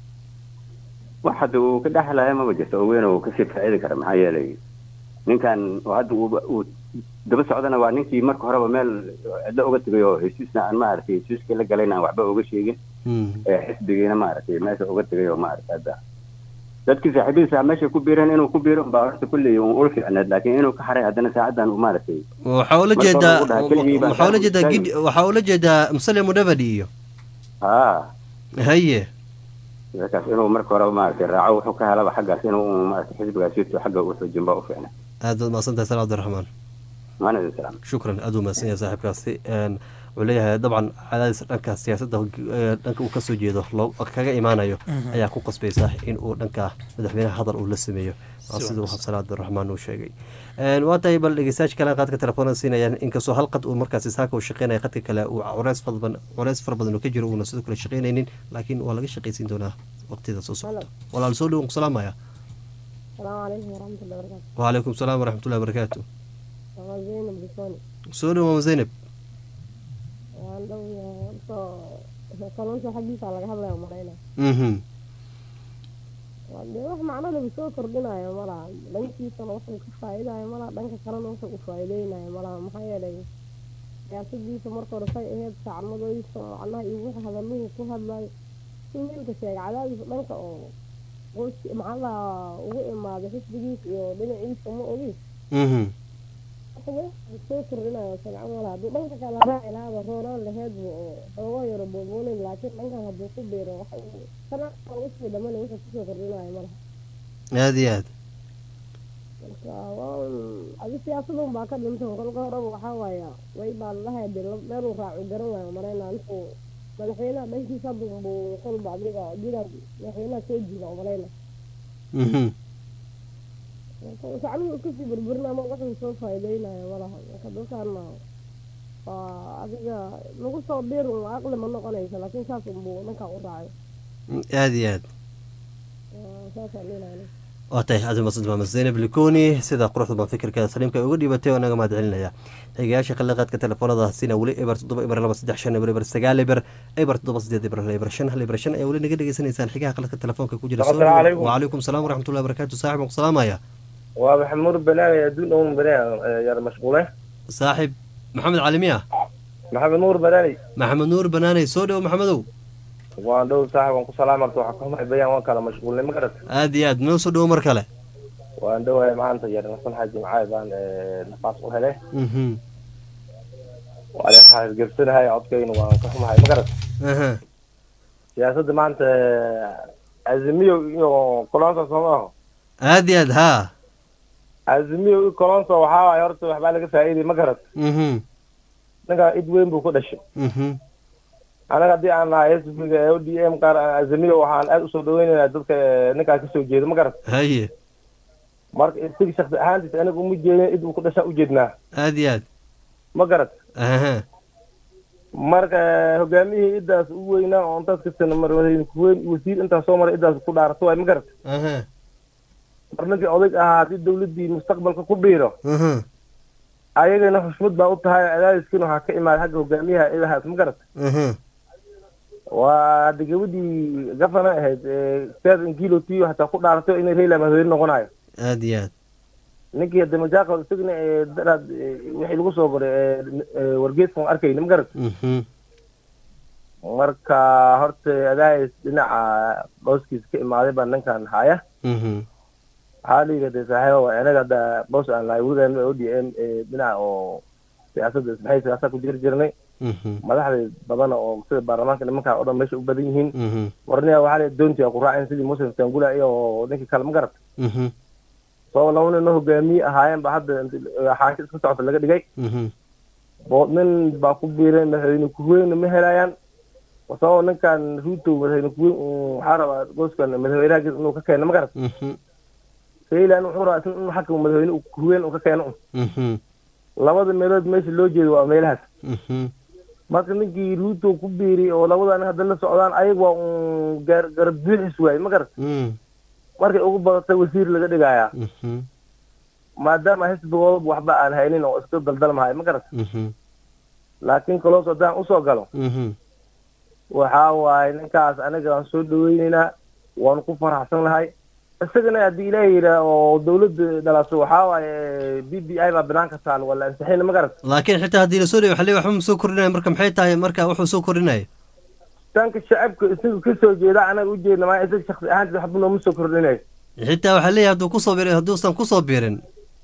S4: wax hadda uu ka dhexlaya maba jirto oo weyn oo kasii faa'iidi kara maxaa yeelay ninkan oo hadda uu uu daba socdana waa ninkii marka horeba meel cidlo uga tegay oo heshiisna aan maaragtay heshiiskii la galayna aan waxba uga sheegin ee xisbigiina maaragtay meesha uga tegay oo maaragtay hadda dadkii saaxiibadiisa meesha ku biireen inuu ku biiro baa horta kulley un ula fiicneed laakiin inuu ka haray haddana saacadan uu maaragtay
S1: waxaa ula
S4: Marka
S1: jeedaa
S4: hore uu dhahay keligii baan
S1: waxaa ula
S4: saaxiib
S1: jeedaa
S4: istaagi.
S1: gidi waxaa ula jeedaa musale mudavadi iyo
S4: haa
S1: haye
S4: markaas inuu marka horeba maaragtay raaco wuxuu ka helaba xaggaas inuu un maaragtay xisbigaas sito xagga u xoojin baa u fiicnay
S1: aad baad mahadsantahay sal cabdiraxmaan
S4: maana idin salaam
S1: shukran aad u mahadsan yahay saaxiibkaasi Een, wuxuu leeyahay dabcan cadaadis dhanka siyaasadda eh, dhanka uu kasoo jeedo loo kaga imaanayo ayaa ku qasbaysa in uu dhanka madaxweynaha hadal uu la sameeyo waa
S2: Si
S1: siduu
S2: wanaagsan.
S1: xabsana cabdiraxmaan uu sheegay Een, waa tahay bal dhegeystayaasha kale qaadka telefoonada siinayaan inkastoo hal qad uu markaasi saaka uu shaqeynaya qadka kale uu culeys fara badan culeys fara badan uu ka jiro uuna sidoo kale shaqeynaynin laakiin waa laga shaqaysiin doonaa waqtida soo socota walaal soo dhow salaamaya
S3: asalaamu calaykum waraxmatullahi wabarakaatu
S1: waalaikum salaam waraxmatullahi wabarakaatu
S3: waa zaynab bisoni
S1: soo dhow maama zaynab
S3: waan dhow soo kalluunta xaggiisa laga hadlaya marayna
S1: mhm
S3: dee wax macnadaba soo kordhinayo malaha dhankiisana wuxuu ka faa'iidayo malaha dhanka kalena wuxuu u faa'iideynayo malaha maxaa yeelay siyaasadiisa marka hore say ahayd saacmadooyinka macnaha iyo wixii hadaluhu ku hadlayo si wiilka sheegay cadaadis dhanka oo qoyski macnaha ugu imaaday xisbigiisa iyo dhinaciisa ma ogi
S1: mhm
S3: soo kordhinayo sabcan malaha hadduu dhanka kale raaci lahaaba roonaan laheedbu oo xoogaa yaro boobooneyd laakiin dhankan hadduu ku biiro waxa uu sana usii dhamana wuxuu kusoo kordhinayo malaha
S1: aad iyo aad
S3: marka waa un adi siyaasadun baa ka dhintan kolka horeba waxaa waaya way baa lalahay de meeluu raacu garan waayo marayna intuu madaxweynaha dhankiisa hadda buu kolba adiga jidaa madaxweynaha soo jiida oo malayna
S1: mhm
S3: sacnuhu kasii burburin ama wuxuu soo faa'iideynayo malaha marka dadkaana waa adiga lagu soo biir un aqli ma noqonaysa laakiin saas unbuu dhankaa u raacayo
S1: aad iyo aad
S3: Waa saasaan dhilaana
S1: waa tahay aad umadsanta maamad zaynab likoni sida quruxda baan fikirkeeda saliimka ay uga dhiibatay oo naga mahad celinaya xigayaasha khaliqaadka telefoonada sina weli eber toddoba eber laba saddex shan eber eber sagaal eber eber toddoba sideed eber hal eber shan hal eber shan ayaa weli naga dhegeysanaysaan xigaha khaliqka telefoonka ku jira
S5: Assalaamu calaykum.
S1: waalaikum salaam waraxmatullahi wabarakaatu saaxib aan ku salaamaya
S5: waa maxamuud banaani adduun own banaani yar mashquule
S1: saaxib maxamed calimiya
S5: maxamed nuur banaani
S1: maxamed nuur banaaney soo dhowo maxamedow
S5: waan dhow saaxib waan ku salaamarta waxaa ka humay bayaan waan kala mashquulnay ma garat
S1: aad iyo aad noo soo dhowo mar kale
S5: waan dhowahay maanta yar nasalxa jimcaay baan nafaas u helay
S1: mhm
S5: waan xaasgersanahay codkayna waan ka xumahay ma garat
S1: aha
S5: siyaasadda maanta azimiyo iyo kolonsa soomaaho
S1: aad iyo aad haa
S5: azimiyo iyo kolonsa waxaa waaye horta waxbaa laga faa'iiday ma garat
S1: mhm
S5: ninka id weyn buu ku dhashay
S1: mhm
S5: anaga haddii aan nahay sbiga o d m qaar azimiyo waxaan aad usoo dhaweynaynaa dadka ninkaa kasoo jeeda ma garat
S1: haye
S5: marka isaga shaksi ahaantiisa aniga uma jeedin id uu ku dhashaa ujeednaa
S1: aad iyo aad
S5: ma garat
S1: aha
S5: marka hogaamiyihii idaas u weynaa oo intaas kasana mar kuweyn wasiir intaas soo maray idaas ku dhaarato waay ma garat
S1: aha
S5: mar ninkii odayg ahaa haddii dawladdii mustaqbalka ku biiro
S1: aha
S5: ayagana xushmad baa u tahay cadaadiskiina waxaa ka imaada xagga hogaamiyaha idahaas ma garata
S1: Mhm.
S5: waa hadda gabadhii gafana ahayd seed inkilo tiyo hataa ku dhaaratay inay rayla madaxweyne noqonayo
S1: aad iyo aad
S5: ninkii hadda majaaqo isagana ee daraad ee, wixii lagu soo goray ee, ee, wargeeskan arkayna ma garata
S1: Mhm.
S5: marka horta adaayis dhinaca booskiisa ka imaaday baa ninkan haya
S1: Mhm.
S5: waxaa la yidhahda saaxiibo waa inaga hadda boos aan lahay weligaan o d m ee dhinaca oo siyaasadda ismaxay siyaasad ku jiri jirnay
S1: Mhm.
S5: madaxda badan oo sida baarlamaanka nimanka oo dhan meesha u badan yihiin
S1: Mhm.
S5: warniya waxaa la doonti ku raaceen sidii muslim tangula iyo ninkii kale ma garata
S1: Mhm.
S5: soo laba nin oo hogaamiye ahaayeen ba hadda xaanka iska socota laga dhigay
S1: Mhm.
S5: bo nin baa ku biireen madaxweyne kuweyne ma helayaan sababoo ninkan ruto madaxweyne kuweyn uu waxaa rabaa gooskan madaxweynaha inuu ka keeno ma garat
S1: Mhm.
S5: saylan wuxuu rabaa isna inuu xagga madaxweyne uu kuweyn uu ka keeno
S1: Mhm.
S5: labada meelood meesha loo jeedo waa meelahaas
S1: Mhm.
S5: marka ninkii ruto ku biiri oo labada nin hadda la socdaan ayag waa un gaar garab buuxis waaye ma garat
S1: Mhm.
S5: markay ugu badatay wasiir laga dhigayaa
S1: Mhm.
S5: maadaama xisbigooda waxba aan haynin oo iska daldalmahay ma garat
S1: Mhm.
S5: laakiin kaloos haddaan usoo galo
S1: Mhm.
S5: waxaa waaye ninkaas aniga waan soo dhaweyneynaa waanu ku faraxsan lahay isagana haddii ilaah yidhaa oo dawladda dhalaso waxaa waaye b b i baa banaanka taal waa la ansixina ma garat
S1: laakiin xitaa haddii lasoo dhigo waxaa leeyahay waxba ma soo kordhinaya marka maxay tahay marka wuxuu soo kordhinaya
S5: tanka shacabka isaga kasoo jeeda anaga ujeedna maa isaga shaksi ahaantiis waxba nooma soo kordhinayo
S1: xitaa waxaa leeyahay hadduu kusoo biirin hadduusan kusoo biirin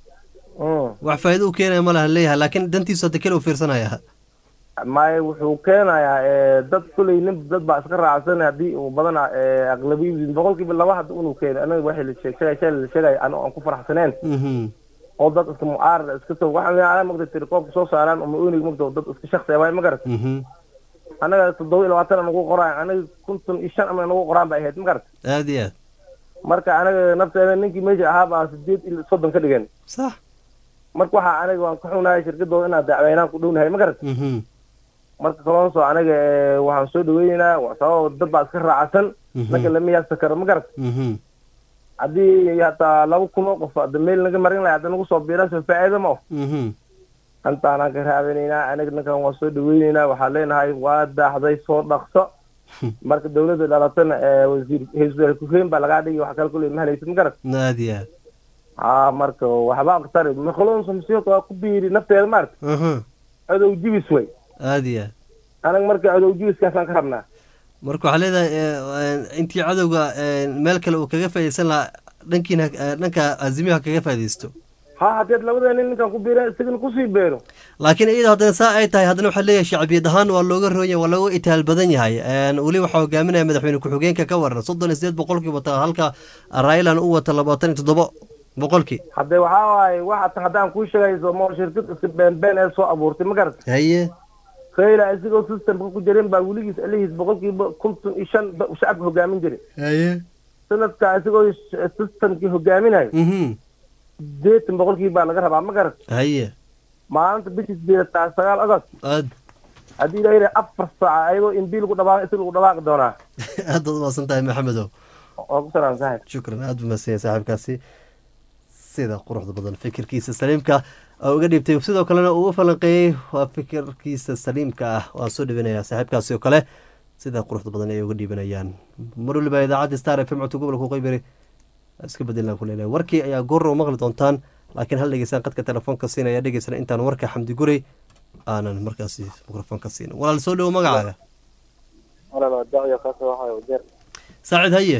S5: Mm.
S1: wax faa'iido u keenaya ma laha leeyahay laakiin dantiisu hadda kale u fiirsanaya
S5: maaye wuxuu keenayaa eh, dad kuley nin dad baa iska raacsan haddii uu badana aqlabiyadii boqolkiiba laba hadda inuu keeno anaga waxay la sheeg sheegay shalay la sheegay anigo aan ku faraxsaneen
S1: Mhm.
S5: oo dad iska mucaarada iska soo waxaa magta telekoobka soo saaraan uma onig magta dad iska shaksi waay ma garat
S1: Mhm.
S5: anaga toddoba iyo labaatan nagu qoraan anaga konton iyo shan ama nagu qoraan bay ahayd ma garat
S1: aad iyo aad
S5: marka anaga nafteeda ninkii meesha ahaa baa sideed iyo soddon ka dhigeen
S1: sax
S5: marka waxaa anaga waan ka xunahay shirkadooda inaad dacweynaan ku dhownahay ma garat
S1: Mhm.
S5: marka kalonso anaga eh, waxaan soo dhaweyneynaa wa- sababo dad baa iska raacsan
S1: Mhm.
S5: ninka lama yaabsa karo ma garat
S1: Mhm.
S5: haddii hataa laba kun oo qof hadda meel naga marin lahay hadda nagu soo biiraan soo faa'iido ma oh
S1: Mhm.
S5: intaanaan ka raadinaynaa anaga ninkan waan soo dhaweyneynaa waxaan leenahay waa daaxday soo dhaqso marka dawladda dhalatana ee wasiir ra-iisul ku-xigeen baa lagaa dhigi wax kale kuley ma helaysid ma garat
S1: aad iyo aad
S5: haa marka waxba aqtari makalonso masiiqa waa ku biiri nafteeda maarta
S1: Mhm.
S5: cadow jibis way
S1: aad iyo aad
S5: anaga marka cadow jibiskaasaan ka rabnaa
S1: marka waxaa leedahay eh, intii cadowga eh, meel kale uu kaga faa'iideysan lahaa dhankiina eh, dhanka azimiyo ha kaga faa'iideysto
S5: ha haddeed labada nin ninkan ku biira isagana kusii beero
S1: laakiin iyada haddana saa ay tahay haddana waxaa leeyahay shacbiyad ahaan waa looga roon yahay waa looga itaal badan yahay Een, weli waxaa hogaaminaya madaxweyne ku-xigeenka ka waran soddon iyo sideed boqolkii wata halka railan u wata labaatan iyo toddoba boqolkii
S5: hadde waxaa waaye waxa haddaan kuu sheegayso ma shirkad iska beenbeen ee soo abuurtay ma garat
S1: haye
S5: khayla isagoo systemka ku jirin baa weligiis alihiis boqolkiiba konton iyo shan ba- shacabka hogaamin jiray
S1: haye
S5: sanadka isagoo sh- systemkii hogaaminayo
S1: mhm
S5: sideetan boqolkii baa laga rabaa ma garat
S1: haye
S5: maalinta bishii sideedataa sagaal agost
S1: aad
S5: haddii la yidhaha afar saaca ayagoo in bii lagu dhawaaq isaga lagu dhawaaqi doonaa
S1: aad baad umaasan tahay maxamedow
S5: oo ku salaam saaxib
S1: shukran aad buu mahadsan yahay saaxiibkaasi sida quruxda badan fikirkiisa saliimka oo uga dhiibtay sidoo kalena uu u falanqeeyey waa fikirkiisa saliimka ah waan soo dhibinayaa saaxiibkaasi oo kale sida quruxda badan ay uga dhiibanayaan mar waliba idaacadda star f m codka gobolka qoybari iska bedelaan ku leenahay warkii ayaa goorra u maqli doontaan laakiin hal dhegeysaan qadka telefoonka siinaya dhegeysana intaan warka xamdi gurey aanan markaasi mikrofoonka siinin walaal soo dhowo magacaaga
S6: walaal dacyo kaasa waxaa ujeer
S1: saacid haye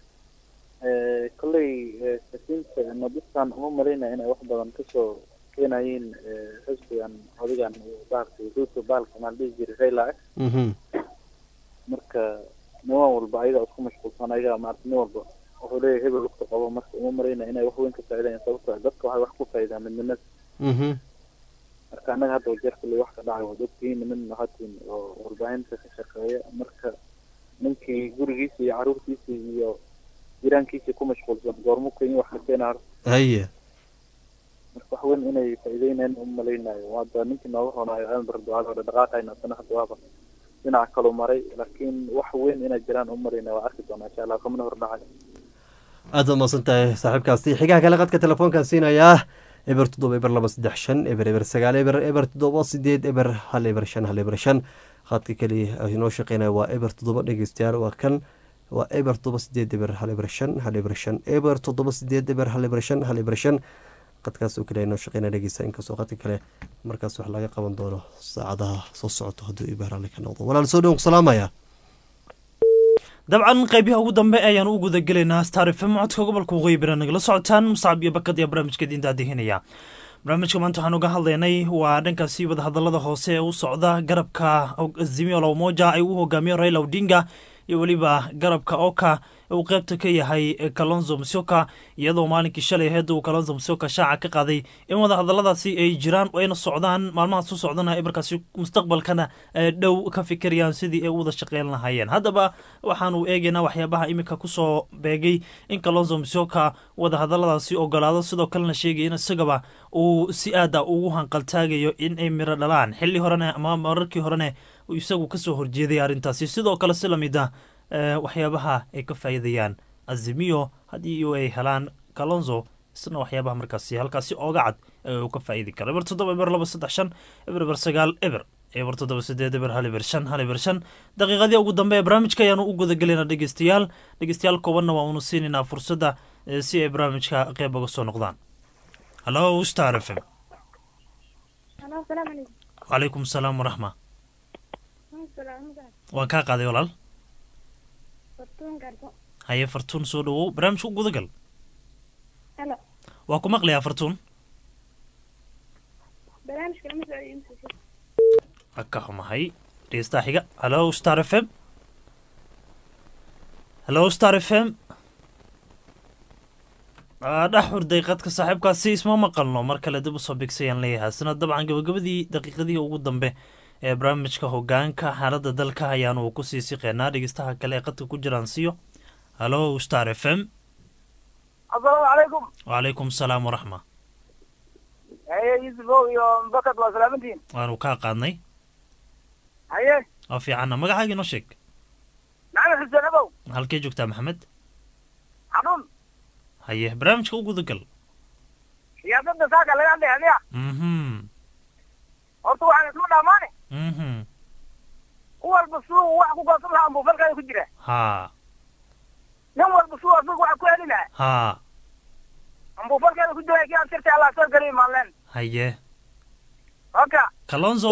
S6: kolley sakiinta nodistan uma malaynaya inay wax badan kasoo keenayeen xisbigan odigan bahalka ruto bahalka maa la dhihi jiray raila ah
S1: mhm
S6: marka niman walba ayaga isku mashquulsan ayaga maarata nin walba wuxuu leeyahay hebel waqti qabo marka uma malaynaya inay wax weyn ka faa'iidayaan sababtoo ah dadka waxay wax ku faa'iidaan midnimada
S1: mhm
S6: marka annaga hadda wajeer kolley wax ka dhacay waad ogtihiin niman hatiin oo warbaahinta ka shaqeeya marka ninkii gurigiisa iyo caruurtiisa iyo jiraankiisa ku mashquulsan goormu kenya wax ka keenaa
S1: haye
S6: marka wax weyn inay faa'iideynayaan uma malaynayo hadda ninkii nooga roonaayo elber ducada hore dhaqaaqayna asana hadda waaba dhinaca kaluu maray laakiin wax weyn inay jiraan uma malaynayo waa arki doonaa insha allah kamana hor dhacay
S1: aad baad mahadsan tahay saaxiibkaasi xigaha kale qadka telefoonkan siinayaa eber toddoba eber laba saddex shan eber eber sagaal eber eber toddoba sideed eber hal eber shan hal eber shan khadka keliya inoo shaqeynaya waa eber toddoba dhegeystayaal waa kan waa eber toddoba sideed eber hal eber shan hal eber shan eber toddoba sideed eber hal eber shan hal eber shan qadkaas oo kale inoo shaqeynaya dhegeysta inkastoo qadka kale markaas wax laga qaban doono saacadaha soo socoto hadduu ibaarale ka noqdo walaal soo dhown ku salaamaya
S2: dabcan qeybiyaha ugu dambe ayaan u guda gelaynaa star fm codka gobolka waqooyi bari nagala socotaan musacab iyo bakad iyo barnaamijka diinta adihinaya barnaamijka maanta waxaan uga hadlaynay waa dhankaasi wadahadalada hoose ee u socda garabka azimio la umoja ay u hogaamiyo raila odinga iyo weliba garabka oka uu qeybta ka yahay kalonzo musyoka iyadoo maalinkii shalay aheed uu kalonzo musyoka shaaca ka qaaday in wadahadaladaasi ay jiraan ayna socdaan maalmahaas u socdana ay markaasi mustaqbalkana dhow ka fikirayaan sidii ay u wada shaqeyn lahaayeen haddaba waxaanu eegaynaa waxyaabaha iminka kusoo beegay in kalonzo musyoka wadahadaladaasi ogolaado sidoo kalena sheegaya in isagaba uu si aada ugu hanqaltaagayo in ay miro dhalaan xilli horene ama mararkii horene isagu kasoo horjeeday arrintaasi sidoo kale si lamid ah waxyaabaha ay ka faa'iidayaan azimiyo haddii ay helaan kalonzo isna waxyaabaha markaasi halkaasi ooga cad uu ka faa'idi karo eber toddoba eber laba saddex shan eber eber sagaal eber eber toddoba sideed eber hal eber shan hal eber shan daqiiqadii ugu dambe ee barnaamijka ayaanu u gudagelaynaa dhegeystayaal dhegeystayaal koobanna waa unu siinaynaa fursadda si ay barnaamijka qeyb uga soo noqdaan hallo star f m wacalaykum salaam waraxma waan kaa qaaday walaal haye fartuun soo dhawow barnaamijka u gudagal waa ku maqlayaa fartuun waa ka xumahay dhegeystaha xiga hallo star f m hallo star f m dhex hurday qadka saaxiibkaasi isma maqalno mar kale dib usoo bigsayaan leeyahay sina dabcan gabagabadii daqiiqadihii ugu dambe ee barnaamijka hogaanka xaaladda dalka ayaanu kusii siqeynaa dhegeystaha kale ee qadka ku jiraan siyo hallo star f m
S7: asalaamu calaykum
S2: wacalaykum salaam waraxma
S7: haye yusufow iyo bakad waa salaamantiin
S2: waanu kaa qaadnay
S7: haye
S2: waa fiicanna magacaaga inoo sheeg
S7: maxamed xuseen abow
S2: halkee joogtaa maxamed
S7: xanuun
S2: haye barnaamijka u gudagal
S7: siyaasadda saaka laga hadlay adiga
S2: mhm
S7: horta waxaan isma dhaamaane
S2: mhm
S7: ku walba suu wax ku goosan lahaa ambuu falkaada ku jira
S2: haa
S7: nin walba suu asaga wax ku heli lahaa
S2: haa
S7: ambuu falkaada ku jira kii aan sirta allah soo geliy maaleen
S2: haye
S7: oka
S2: kalonzo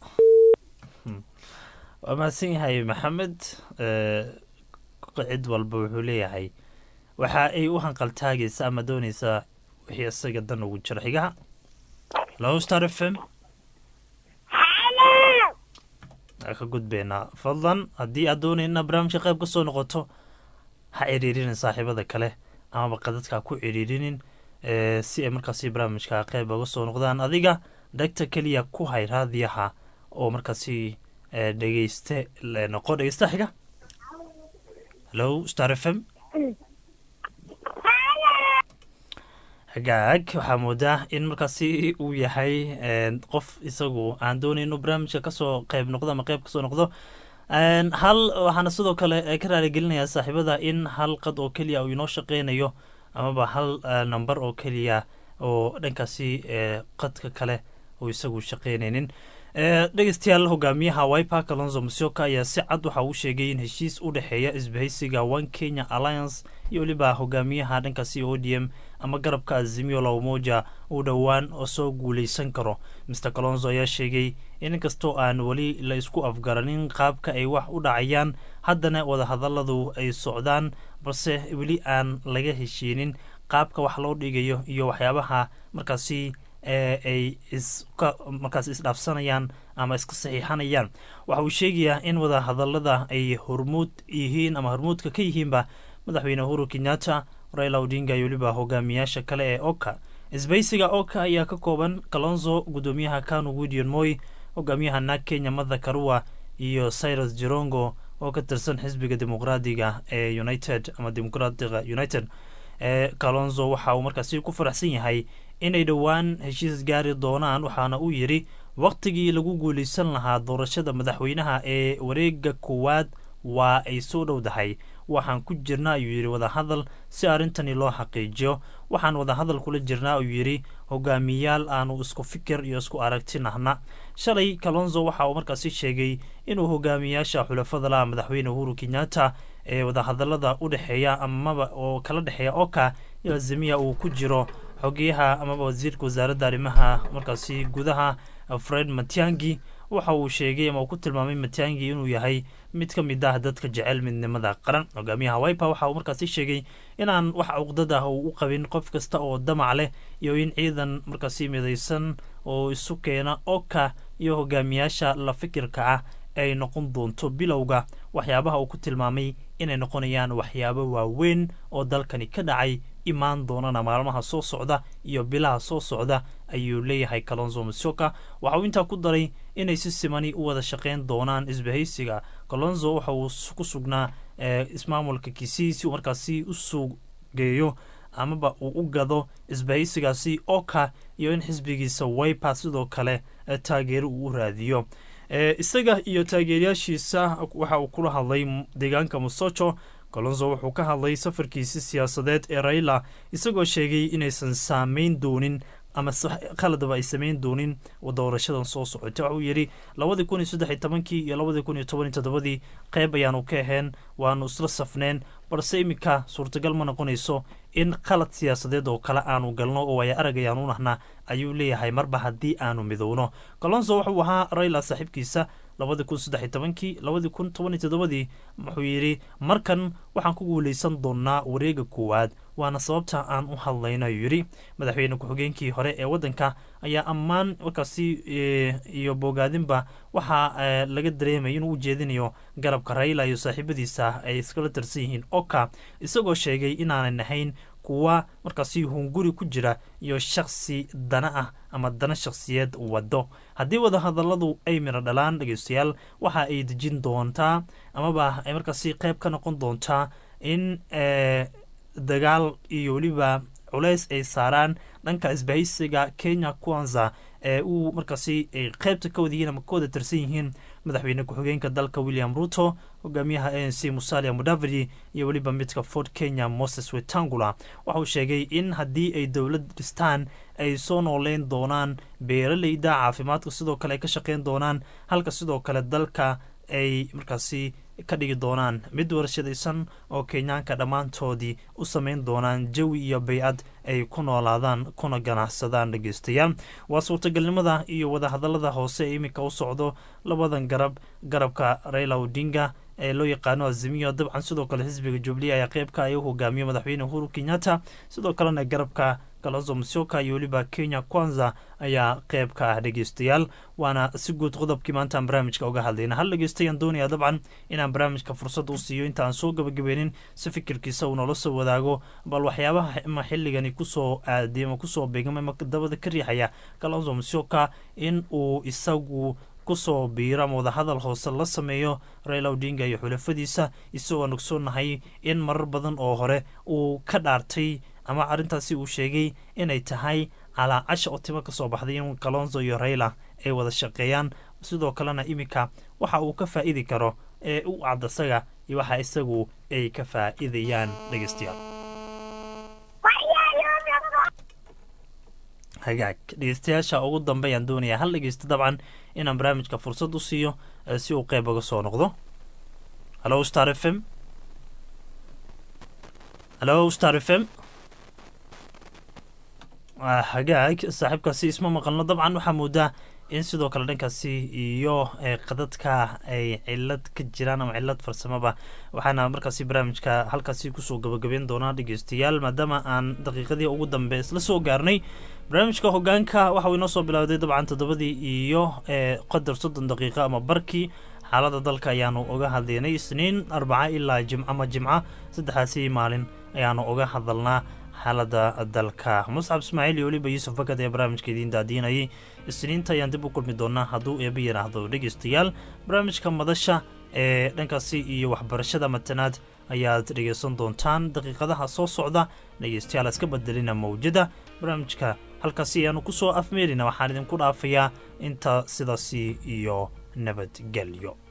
S2: waa mahadsan yahay maxamed cid walba wuxuu leeyahay waxa ay u hanqaltaagaysa ama doonaysaa wixii isaga dan ugu jira xigaha low star f m ka gudbeynaa fadlan haddii aad doonayna barnaamijka qayb ka soo noqoto ha ciriirinin saaxiibada kale amaba qadadka ku ciriirinin si ay markaasi barnaamijka qayb uga soo noqdaan adiga dhegta keliya ku hay raadiyaha oo markaasi dhegeyste noqo dhegeysta xiga hallo star f m hagaag waxaa moodaa in markaasi uu yahay qof isagu aan doonay inuu barnaamijka kasoo qayb noqdo ama qayb kasoo noqdo hal waxaana sidoo kale ka raaligelinayaa saaxiibada in hal qad oo keliya uu inoo shaqeynayo amaba hal number oo keliya oo dhankaasi qadka kale uu isagu shaqeynaynin dhegeystayaal hogaamiyaha wiper kalonzo musyoka ayaa si cad waxa uu sheegay in heshiis u dhexeeya isbahaysiga one kenya alliance iyo weliba hogaamiyaha dhankaasi o d m ama garabka azimio la umoja uu dhowaan oo soo guuleysan karo mr kalonzo ayaa sheegay in inkastoo aan weli la isku afgaranin qaabka ay wax u dhacayaan haddana wadahadaladu ay socdaan balse weli aan laga heshiinin qaabka wax loo dhigayo iyo waxyaabaha markaasi ay iska markaas isdhaafsanayaan ama iska saxiixanayaan waxa uu sheegayaa in wadahadalada ay hormuud yihiin ama hormuudka ka yihiinba madaxweyne uhuru kenyatta raila odinga iyo weliba hogaamiyaasha kale ee oka isbaysiga oka ayaa ka kooban kalonzo gudoomiyaha kanu widion moy hogaamiyaha naag kenya mada karua iyo cyrus jirongo oo ka tirsan xisbiga dimuqraadiga ee united ama dimuqraadiga united ee kalonzo waxa uu markaasi ku faraxsan yahay inay dhowaan heshiis gaari doonaan waxaana uu yidhi wakhtigii lagu guulaysan lahaa doorashada madaxweynaha ee wareega koowaad waa ay soo dhowdahay waxaan ku jirnaa ayuu yidhi wadahadal si arrintani loo xaqiijiyo waxaan wadahadal kula jirnaa ayuu yidhi hogaamiyaal aanu isku fikir iyo isku aragti nahna shalay kalonzo waxa uu markaasi sheegay inuu hogaamiyaasha xulafada laha madaxweyne uhuru kenyatta ee wadahadalada u dhexeeya amaba oo kala dhexeeya oka iyo azimiya uu ku jiro xogeyaha amaba wasiirka wasaaradda arrimaha markaasi gudaha fred matiangi waxa uu sheegay ama uu ku tilmaamay matiangi inuu yahay mid ka mid ah dadka jecel midnimada qaran hogaamiyaha wipa waxa uu markaasi sheegay inaan wax cuqdad ah uu u qabin qof kasta oo damac leh iyo in ciidan markaasi midaysan oo isu keena oka iyo hogaamiyaasha la fikirka ah ay noqon doonto bilowga waxyaabaha uu ku tilmaamay inay noqonayaan waxyaabo waaweyn oo dalkani ka dhacay imaan doonana maalmaha soo socda iyo bilaha soo socda ayuu leeyahay kalonzo masioka waxa uu intaa ku daray inay si simani u wada shaqeyn doonaan isbahaysiga kalonzo waxa uu ku sugnaa ismaamulka kisii si uu markaasi u sugeeyo amaba uu u gado isbahaysigaasi oka iyo in xisbigiisa wipa sidoo kale taageero uu u raadiyo isaga iyo taageerayaashiisa waxa uu kula hadlay deegaanka musoco kolonzo wuxuu ka hadlay safarkiisi siyaasadeed ee raila isagoo sheegay inaysan saameyn doonin ama khaladaba ay samayn doonin doorashadan soo socota waxauu yidhi labadii kun iyo saddex iyo tobankii iyo labadii kun iyo toban iyo toddobadii qeyb ayaanu ka aheen waanu isla safneen balse iminka suurtagal ma noqonayso in khalad siyaasadeed oo kale aanu galno oo ay arag ayaanu nahnaa ayuu leeyahay marba haddii aanu midowno kolonzo wuxuu ahaa raila saaxiibkiisa labadii kun saddex iyo tobankii labadii kun toban iyo toddobadii wuxuu yidhi markan waxaan ku guuleysan doonaa wareega koowaad waana sababta aan u hadlayno ayuu yidhi madaxweyne ku-xigeenkii hore ee waddanka ayaa ammaan markaasi iyo bogaadinba waxaa laga dareemay inuu u jeedinayo garabka raila iyo saaxiibadiisa ay iskala tirsan yihiin oka isagoo sheegay inaanay nahayn kuwa markaasi hunguri ku jira iyo shaksi dana ah ama dana shakhsiyeed wado haddii wadahadaladu ay miro dhalaan dhegeystayaal waxa ay dejin doontaa amaba ay markaasi qeyb ka noqon doontaa in dagaal iyo weliba culeys ay saaraan dhanka isbahaysiga kenya kwanza ee uu markaasi ay qeybta ka wadayihiin ama ka wada tirsan yihiin madaxweyne ku-xigeenka dalka william ruto hogaamiyaha a n c musalia mudavadi iyo weliba midka fort kenya moses wetangula waxa uu sheegay in haddii ay dowlad dhistaan ay soo nooleyn doonaan beeraleyda caafimaadka sidoo kale ay ka shaqeyn doonaan halka sidoo kale dalka ay markaasi ka dhigi doonaan mid warshadaysan oo kenyaanka dhammaantoodii u sameyn doonaan jawi iyo bay-ad ay ku noolaadaan kuna ganacsadaan dhegeystayaal waa suurtagalnimada iyo wadahadalada hoose ee iminka u socdo labadan garab garabka raila odinga ee loo yaqaano azimiyo dabcan sidoo kale xisbiga jubilee ayaa qeybka ay u hogaamiyo madaxweyne uhuru kenyatta sidoo kalena garabka kalonzo musyoka iyo weliba kenya kwanza ayaa qeyb ka ah dhegeystayaal waana si guud qodobkii maantaan barnaamijka uga hadlayna hal dhegeystayaan doonayaa dabcan inaan barnaamijka fursad u siiyo inta aan soo gabagabeynin si fikirkiisa uu noola soo wadaago bal waxyaabaha ima xilligani kusoo aadiy ama kusoo beegmay ma dabada ka riixaya kalonzo musyoka in uu isagu kusoo biiro ama wadahadal hoose la sameeyo raila odinga iyo xulafadiisa isagoo nogsoonnahay in marar badan oo hore uu ka dhaartay ama arrintaasi uu sheegay inay tahay calaacasha oo timo kasoo baxday in kalonzo iyo raila ay wada shaqeeyaan sidoo kalena iminka waxa uu ka faa-idi karo ee u cad isaga iyo waxa isagu ay ka faa-idayaan dhegeystayaal hagaag dhegeystayaasha ugu dambeeyaan doonayaa hal dhegeysta dabcan inaan barnaamijka fursad u siiyo si uu qeyb uga soo noqdo hallo star f m hallo star f m hagaag saaxiibkaasi isma maqalno dabcan waxaa moodaa in sidoo kale dhankaasi iyo qadadka ay cilad ka jiraan ama cilad farsamaba waxaana markaasi barnaamijka halkaasi kusoo gabagabeyn doonaa dhegeystayaal maadaama aan daqiiqadii ugu dambe isla soo gaarnay barnaamijka hogaanka waxa uu inoo soo bilowday dabcan toddobadii iyo qadar soddon daqiiqo ama barkii xaalada dalka ayaanu uga hadlaynay isniin arbaca ilaa jimc ama jimca saddexaasi maalin ayaanu uga hadalnaa xaalada dalka muscab ismaaciil iyo weliba yuusuf fakad ee barnaamijka idiin daadiinayay isniinta ayaan dib u kulmi doonaa hadduu eeba yidhaahdo dhegeystayaal barnaamijka madasha ee dhankaasi iyo waxbarashada matanaad ayaad dhegeysan doontaan daqiiqadaha soo socda dhegeystayaal iska bedelina mawjada barnaamijka halkaasi ayaanu kusoo afmeelina waxaan idinku dhaafayaa inta sidaasi iyo nabadgelyo